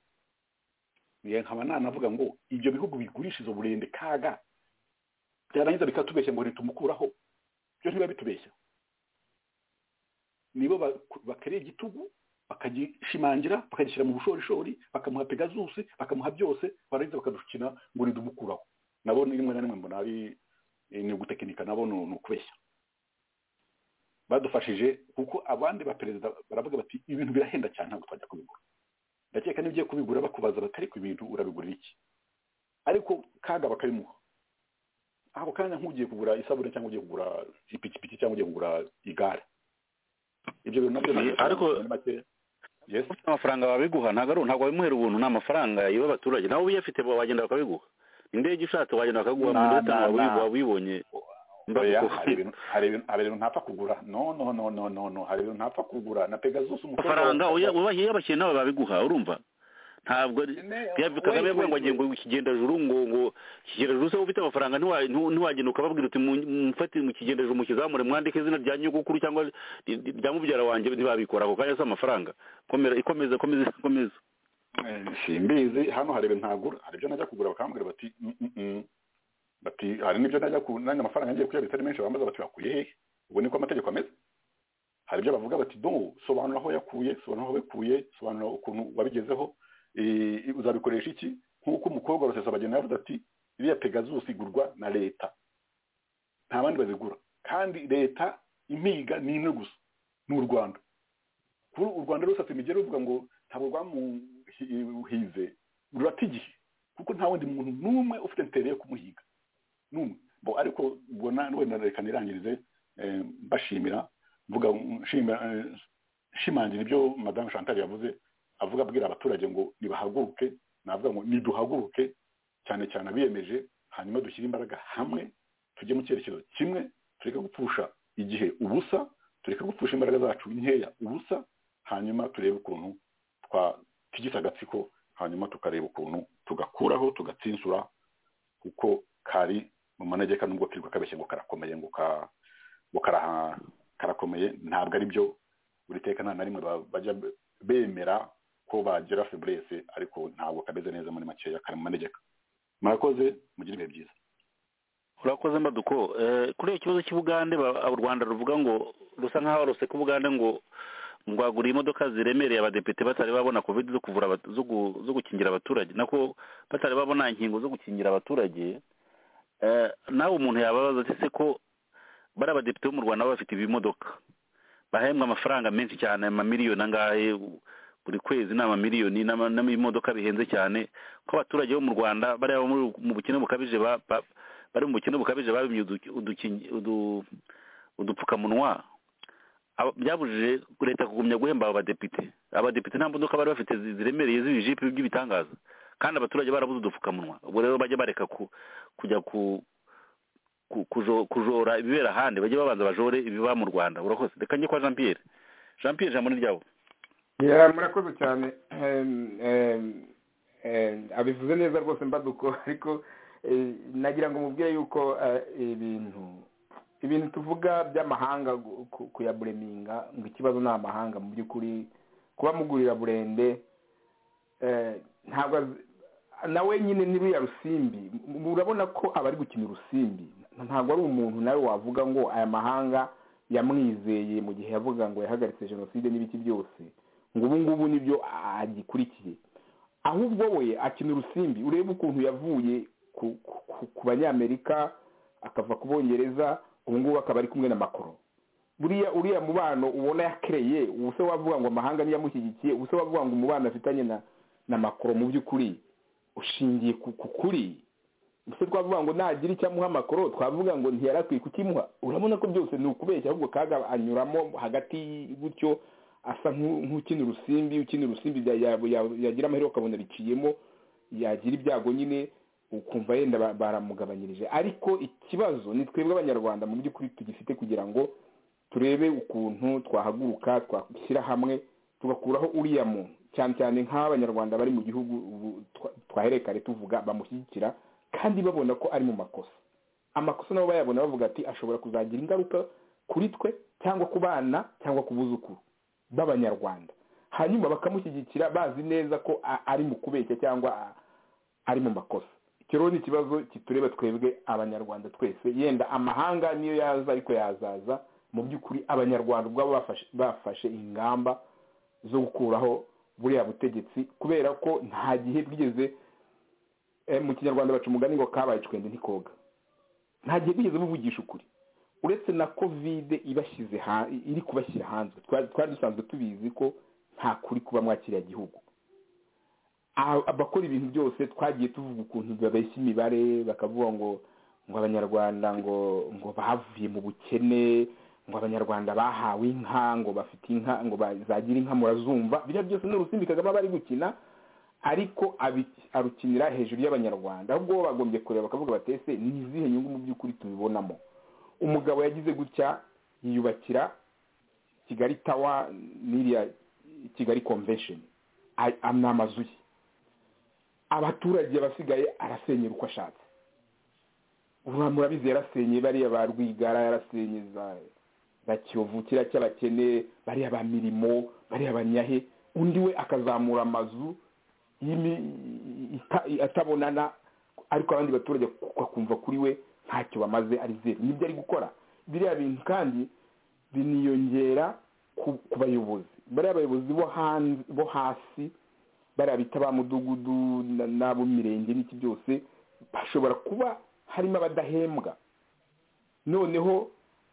niyo nkaba nanavuga ngo ibyo bihugu bigurisha izo burende kaga byarangiza bikatubeshya ngo nitumukuraho byo ntibiba bitubeshya nibo ba- bakareba igitugu bakagishimangira bakagishyira mu bushorishori bakamuha pegazusi bakamuha byose barangiza bakadukina ngo nidumukuraho nabo ni rimwe na rimwe mbona ari eh, ni ugutekinika nabo ni ni ukubeshya badufashije kuko abandi baperezida baravuga bati ibintu birahenda cyane ntabwo twajya kubigura ndakeka niba ugiye kubigura bakubaza batari ku bintu urabigurira iki ariko kaga bakabimuha ako kanya nk'ugiye kugura isabune cyangwa ugiye kugura ipikipiki cyangwa ugiye kugura igare ibyo bintu nabyo ntabwo ariko muri make ufite amafaranga wabiguha ntabwo ari ntabwo wabimuhera ubuntu ni amafaranga y'aba abaturage nawe uyafite bo wagenda bakabiguha indege ushatse wagenda bakaguha mu Na- minota na- na. waba uyibonye oya Mbavuko. hari ibintu hari ibintu hari ibintu ntapfa kugura no no no no no no hari ibintu ntapfa kugura na pegasus umukobwa wa- amafaranga uya- ubahiye abakiriya nabo babiguha urumva ntabwo ari- Gabi- kagame yavuga ngo agiye ngo ikigendajuru ngo ngo ikigendajuru se ufite amafaranga ntiwa- ntu- ntiwagenda ukababwira uti "Mu- mufate mu kigendajuru mukizamure mwandike izina rya nyogokuru cyangwa ri- ri- rya mubyara wanjye ntibabikora ako kanya si amafaranga komera ikomeza ikomeza ikomeza Eh, simbizi hano hari ibintu ntagura hari ibyo najya kugura bakambwira bati "Mm, mm, mm." bati hari n'ibyo najya ku nanjye amafaranga ngiye kuyabitsa ari menshi bambaza bati wakuye hehe ubu niko amategeko ameze hari ibyo bavuga bati do sobanura aho yakuye sobanura aho yakuye sobanura ukuntu wabigezeho eh, uzabikoresha iki nk'uko umukobwa wa rusesabagina yavuze ati iriya pegasus igurwa na leta nta bandi bazigura kandi leta impiga ni imwe gusa ni u rwanda kuri u rwanda rusatse imigeri ruvuga ngo ntabwo rwamuhize rurata igihe kuko nta wundi muntu n'umwe ufite intere yo kumuhiga n'umwe bo ariko ubona wenda reka nirangirize eh, mbashimira mvuga nshimira eh, nshimangira ibyo madamu chantal yavuze avuga abwira abaturage ngo nibahaguruke navuga ngo niduhaguruke cyane cyane abiyemeje hanyuma dushyire imbaraga hamwe tujye mu cyerekezo kimwe tureke gupfusha igihe ubusa tureke gupfusha imbaraga zacu nkeya ubusa hanyuma turebe ukuntu twatigisa agatsiko hanyuma tukareba ukuntu tugakuraho tugatsinsura kuko kari mu manegeka nubwo kirirwa kabeshye ngo karakomeye ngo karakomeye ntabwo ari byo buri teka nta na rimwe bajya bemera ko bagira feburese ariko ntabwo kameze neza muri makeya kari mu manegeka murakoze mugire ibihe byiza urakoze mbaduko kuri iyo kibazo cy'ubugande u rwanda ruvuga ngo rusa nk'aho ruseka ubugande ngo rwaguriye imodoka ziremereye abadepite batari babona covid zo kuvura zo gukingira abaturage nako batari babona inkingo zo gukingira abaturage nawe umuntu yababaza ati se ko bari abadepite bo mu rwanda baba bafite ibimodoka bahembwa amafaranga menshi cyane amamiliyoni angahe buri kwezi ni amamiliyoni n'imodoka bihenze cyane ko abaturage bo mu rwanda bari mu bukene bukabije bari mu bukene bukabije babimye udupfukamunwa byabujije leta kugumya guhemba abo badepite abadepite nta modoka bari bafite ziremereye z'ibijipe by'ibitangaza kandi abaturage barabuze udupfukamunwa ubwo rero bajya bareka kujya kujora ibibera ahandi bajye babanza bajore ibiba mu rwanda urakoze reka njye kwa jean pierre jean pierre ijambo ni ryabo murakoze cyane abivuze neza rwose mbaduko ariko nagira ngo mubwire yuko ibintu ibintu tuvuga by'amahanga kuyabureminga ngo ikibazo ni amahanga mu by'ukuri kuba mugurira burende ntabwo nawe nyine ni ruriya rusimbi murabona ko abari gukina urusimbi ntabwo ari umuntu nawe wavuga ngo aya mahanga yamwizeye mu gihe yavuga ngo yahagaritse jenoside n'ibiki byose ngo ubu ngubu nibyo agikurikiye ahubwo we akina urusimbi urebe ukuntu yavuye ku banyamerika akava ku bongereza ubu ngubu akaba ari kumwe na makoro buriya uriya mubano ubona yakereye ubu se wavuga ngo amahanga niyamushyigikiye ubu se wavuga ngo umubano afitanye na na makoro mu by'ukuri ushingiye ku kuri se twavuga ngo nagira icyo amuha amakoro twavuga ngo ntiyari kukimuha urabona ko byose ni ukubeshya ahubwo kaga anyuramo hagati gutyo asa nk'ukina urusimbi ukina urusimbi yagira amahirwe ukabona riciyemo yagira ibyago nyine ukumva yenda baramugabanyirije ariko ikibazo ni twebwe abanyarwanda mu by'ukuri tugifite kugira ngo turebe ukuntu twahaguruka twashyira hamwe tugakuraho uriya muntu cyane cyane nk'abanyarwanda bari mu gihugu twaherekare tuvuga bamushyigikira kandi babona ko ari mu makosa amakosa nabo bayabona bavuga ati ashobora kuzagira ingaruka kuri twe cyangwa ku bana cyangwa ku buzukuru b'abanyarwanda hanyuma bakamushyigikira bazi neza ko ari mu kubeshya cyangwa ari mu makosa icyo rero ni ikibazo kitureba twebwe abanyarwanda twese yenda amahanga niyo yaza ariko yazaza mu by'ukuri abanyarwanda ubwabo bafashe ingamba zo gukuraho buriya butegetsi kubera ko nta gihe bwigeze mu kinyarwanda baca umugani ngo kabaye icwende ntikoga nta gihe bwigeze buvugisha ukuri uretse na kovide ibashyize iri kubashyira hanze twari dusanzwe tubizi ko nta kuri kuba mwakiriya gihugu abakora ibintu byose twagiye tuvuga ukuntu babeshya imibare bakavuga ngo ngo abanyarwanda ngo ngo bavuye mu bukene ngo abanyarwanda bahawe inka ngo bafite inka ngo bazagira inka murazumva biriya byose ni urusimbi kagame aba ari gukina ariko arukinira hejuru y'abanyarwanda ahubwo bo bagombye kureba bakavuga batese ni izihe nyungu mu by'ukuri tubibonamo umugabo yagize gutya yiyubakira kigali tawa n'iriya kigali konvesheni ni amazu ye abaturage abasigaye arasenyera uko ashatse murabizi yarasenye bariya ba rwigara yarasenye za kiyovu kiriya cy'abakene bariya ba mirimo bariya banyahe undi we akazamura amazu atabonana ariko abandi baturage bakumva kuri we ntacyo bamaze ari zeru nibyo ari gukora biriya bintu kandi biniyongera ku bayobozi bariya bayobozi bo hasi bariya bita ba mudugudu n'ab'imirenge n'iki byose bashobora kuba harimo abadahembwa noneho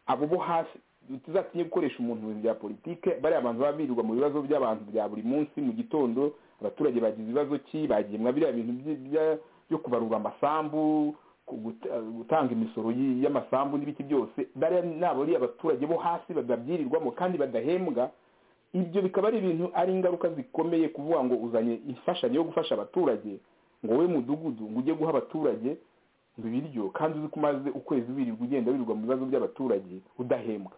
abo bo hasi tuzatinye gukoresha umuntu mu bintu bya politike bariya abantu baba birirwa mu bibazo by'abantu bya buri munsi mu gitondo abaturage bagize ibibazo ki bagemwa biriya bintu byo kubarura amasambu gutanga imisoro y'amasambu n'ibiki byose bariya ni abariya abaturage bo hasi babyirirwamo kandi badahembwa ibyo bikaba ari ibintu ari ingaruka zikomeye kuvuga ngo uzanye imfashanyo yo gufasha abaturage ngo wowe mudugudu ngo ujye guha abaturage ibiryo kandi uzi ko umaze ukwezi wirirwa ugenda wirirwa mu bibazo by'abaturage udahembwa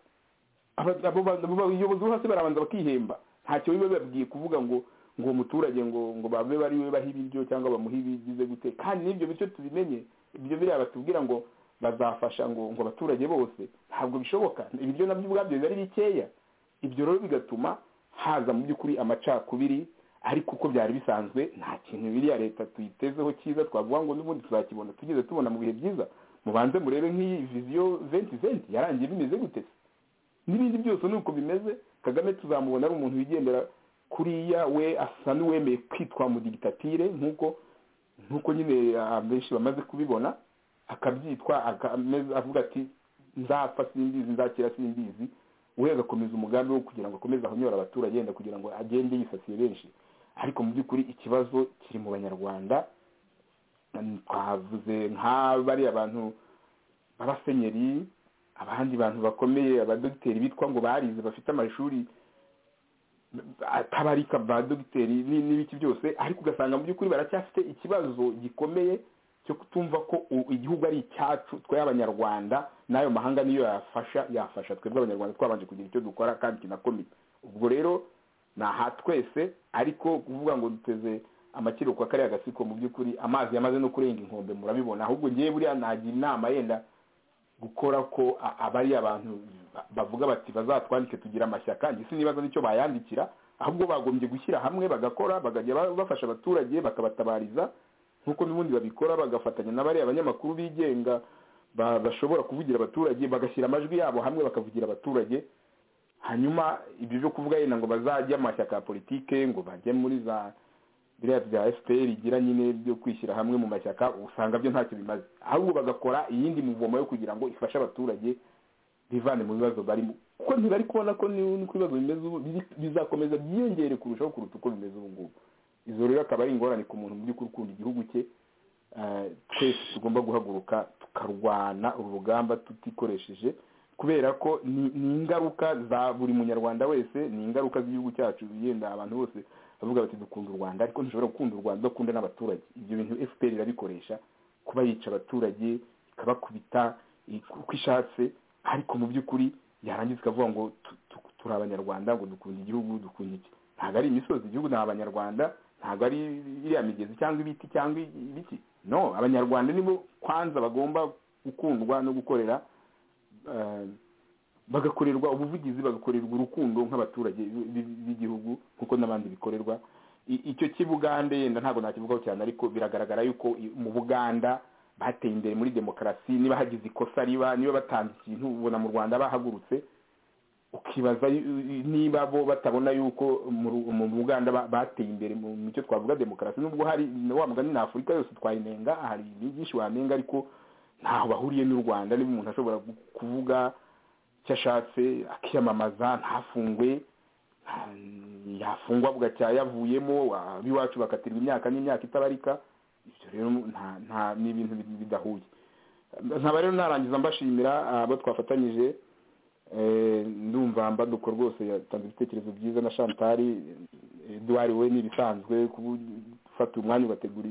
abayobozi bo hasi barabanza bakihemba ntacyo biba bibabwiye kuvuga ngo ngo uwo muturage ngo ngo babe bari we baha ibiryo cyangwa bamuhe ibigize gute kandi n'ibyo bityo tubimenye ibyo biriya batubwira ngo bazafasha ngo ngo abaturage bose ntabwo bishoboka ibiryo nabyo ubwabyo biba ari bikeya ibyo rero bigatuma haza mu by'ukuri amacakubiri ariko uko byari bisanzwe nta kintu biriya leta tuyitezeho cyiza twavuga ngo n'ubundi tuzakibona tugeze tubona mu bihe byiza mubanze murebe nk'iyi viziyo venti venti yarangiye bimeze gute n'ibindi byose ni uko bimeze kagame tuzamubona ari umuntu wigendera kuriya we asa n'uwemeye kwitwa mu digitatire nk'uko nk'uko nyine benshi bamaze kubibona akabyitwa avuga ati nzapfa simbizi nzakira simbizi we agakomeza umugambi wo kugira ngo akomeze ahonyore abaturage yenda kugira ngo agende yisasiye benshi ariko mu by'ukuri ikibazo kiri mu banyarwanda twavuze nk'abariya abantu b'abasenyeri abandi bantu bakomeye abadogiteri bitwa ngo barize bafite amashuri atabarika ba dogiteri n'ibiki byose ariko ugasanga mu by'ukuri baracyafite ikibazo gikomeye cyo kutumva ko igihugu ari icyacu twe abanyarwanda n'ayo mahanga niyo yafasha yafasha twebwe abanyarwanda twabanje kugira icyo dukora kandi kinakomeye ubwo rero ni aha twese ariko kuvuga ngo duteze amakiro kwa kariya gasiko mu by'ukuri amazi yamaze no kurenga inkombe murabibona ahubwo ngewe buriya nagira inama yenda gukora ko abari abantu bavuga bati bazatwandike tugira amashyaka ndetse nibaza nicyo bayandikira ahubwo bagombye gushyira hamwe bagakora bakajya bafasha abaturage bakabatabariza nk'uko n'ubundi babikora bagafatanya n'abariya abanyamakuru bigenga bashobora kuvugira abaturage bagashyira amajwi yabo hamwe bakavugira abaturage hanyuma ibyo byo kuvuga yenda ngo bazajye amashyaka ya politike ngo bajye muri za biriya bya fpr igira nyine byo kwishyira hamwe mu mashyaka usanga byo ntacyo bimaze ahubwo bagakora iyindi muvomo yo kugira ngo ifashe abaturage bivane mu bibazo barimo kuko ntibari kubona ko n'uko ibibazo bimeze ubu bizakomeza byiyongere kurushaho kuruta uko bimeze ubu ngubu izo rero akaba ari ingorane ku muntu mu by'ukuri ukunda igihugu cye twese tugomba guhaguruka tukarwana urugamba tutikoresheje kubera ko ni ingaruka za buri munyarwanda wese ni ingaruka z'igihugu cyacu yenda abantu bose bavuga bati dukunda u rwanda ariko ntushobora gukunda u rwanda udakunda n'abaturage ibyo bintu fpr irabikoresha kuba yica abaturage ikabakubita uko ishatse ariko mu by'ukuri yarangiza ikavuga ngo turi abanyarwanda ngo dukunda igihugu dukunda iki ntabwo ari imisozi igihugu ni abanyarwanda ntabwo ari iriya migezi cyangwa ibiti cyangwa ibiti no abanyarwanda nibo kwanza bagomba gukundwa no gukorera bagakorerwa ubuvugizi bagakorerwa urukundo nk'abaturage b'igihugu nk'uko n'abandi bikorerwa icyo cy'ibugande yenda ntabwo nakivugaho cyane ariko biragaragara yuko mu buganda bateye imbere muri demokarasi niba hagize ikosa riba niba batanze ikintu ubona mu rwanda bahagurutse ukibaza niba bo batabona yuko mu buganda bateye imbere mu mico twavuga demokarasi nubwo hari wa mugani na afurika yose twayinenga hari byinshi wanenga ariko ntaho bahuriye n'u rwanda niba umuntu ashobora kuvuga icyo ashatse akiyamamaza ntafungwe yafungwa bugacya yavuyemo ab'iwacu bakatirwa imyaka n'imyaka itabarika ibyo rero ni ibintu bidahuye nkaba rero narangiza mbashimira abo twafatanyije ndumva mbaduko rwose yatanze ibitekerezo byiza na shantari eduwari we n'ibisanzwe gufata umwanya ugategura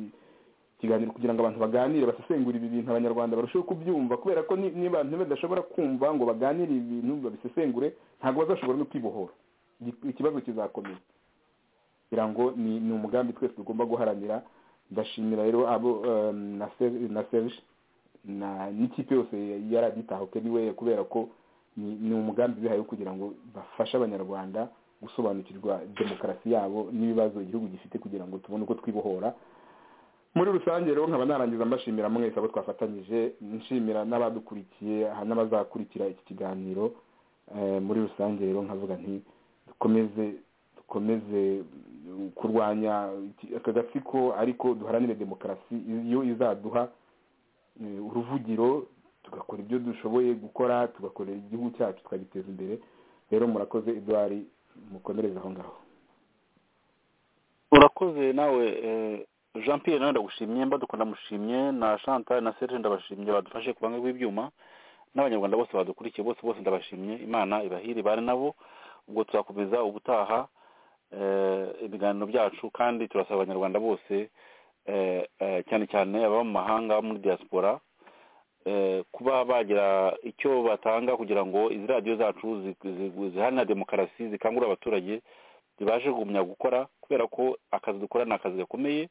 ikiganiro kugira ngo abantu baganire basesengure ibi bintu abanyarwanda barusheho kubyumva kubera ko niba badashobora kumva ngo baganire ibi bintu babisesengure ntabwo bazashobora no kwibohora ikibazo kizakomeza kugira ngo ni umugambi twese tugomba guharanira ndashimira rero abo na serge n'ikipe yose yaraditahuke niwe kubera ko ni umugambi bihaye kugira ngo bafashe abanyarwanda gusobanukirwa demokarasi yabo n'ibibazo igihugu gifite kugira ngo tubone uko twibohora muri rusange rero nkaba narangiza mbashimira mwese abo twafatanyije nshimira n'abadukurikiye n'abazakurikira iki kiganiro muri rusange rero nkavuga nti dukomeze dukomeze kurwanya aka gatsiko ariko duharanire demokarasi iyo izaduha uruvugiro tugakora ibyo dushoboye gukora tugakorera igihugu cyacu tukagiteza imbere rero murakoze eduwari mukomereze aho ngaho urakoze nawe jean Pierre nawe ndagushimye mbaduko ndamushimye na chantal na serge ndabashimye badufashe ku bange rw'ibyuma n'abanyarwanda bose badukurikiye bose bose ndabashimye imana ibahire ibare nabo ubwo tuzakomeza ubutaha ibiganiro byacu kandi turasaba abanyarwanda bose cyane cyane ababa mu mahanga muri diaspora kuba bagira icyo batanga kugira ngo izi radiyo zacu ziharanira demokarasi zikangurira abaturage zibashe kugumya gukora kubera ko akazi dukora ni akazi gakomeye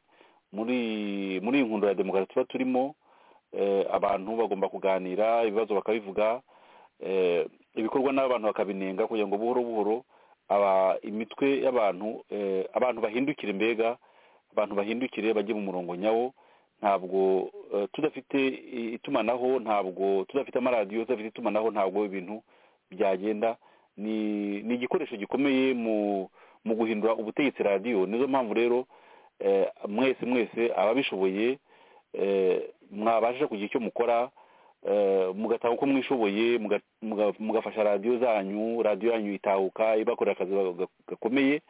muri muri iyi nkundura ya demokarasi tuba turimo abantu bagomba kuganira ibibazo bakabivuga ibikorwa n'abantu bakabinenga kugira ngo buhoro buhoro imitwe y'abantu abantu bahindukire mbega abantu bahindukire bajye mu murongo nyawo ntabwo tudafite itumanaho ntabwo tudafite amaradiyo tudafite itumanaho ntabwo ibintu byagenda ni igikoresho gikomeye mu guhindura ubutegetsi radiyo nizo mpamvu rero mwese mwese ababishoboye mwabasha kugira icyo mukora mugatanga uko mwishoboye mugafasha radiyo zanyu radiyo yanyu itahuka ibakorera akazi gakomeye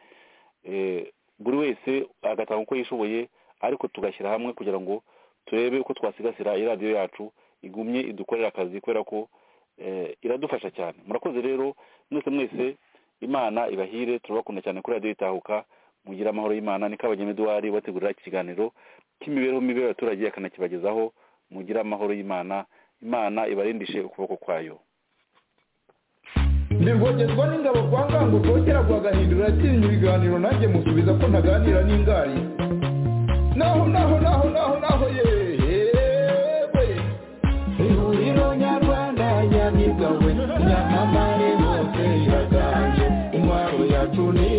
buri wese agatanga uko yishoboye ariko tugashyira hamwe kugira ngo turebe uko twasigasira iyi radiyo yacu igumye idukorera akazi kubera ko iradufasha cyane murakoze rero mwese mwese imana ibahire turabakunda cyane kuri radiyo itahuka mugira amahoro y'imana niko abageni eduwari bategurira ikiganiro cy'imibereho mibi y'abaturage akanakibagezaho mugira amahoro y'imana imana ibarindishe ukuboko kwayo ndirwogezwa n'ingabo kwa ngango rwogera rwagahindura atinya ibiganiro nanjye musubiza ko ntaganira n'ingari naho naho naho naho naho yewe ihuriro nyarwanda nyamigawe nyamamare bose iraganje intwaro yacu ni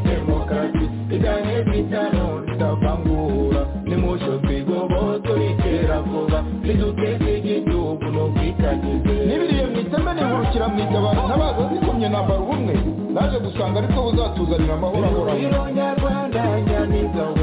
demokarasi iganye twitano tutavangura nimusho twigoboto itera vuba niduteze igihugu n'ubwitangize n'ibiriye mwiteme nihurukira mwita abantu ntabaza zikomye nambara ubumwe naje gusanga ariko buzatuzanira amahoro ahoraho ihuriro nyarwanda nyamigawe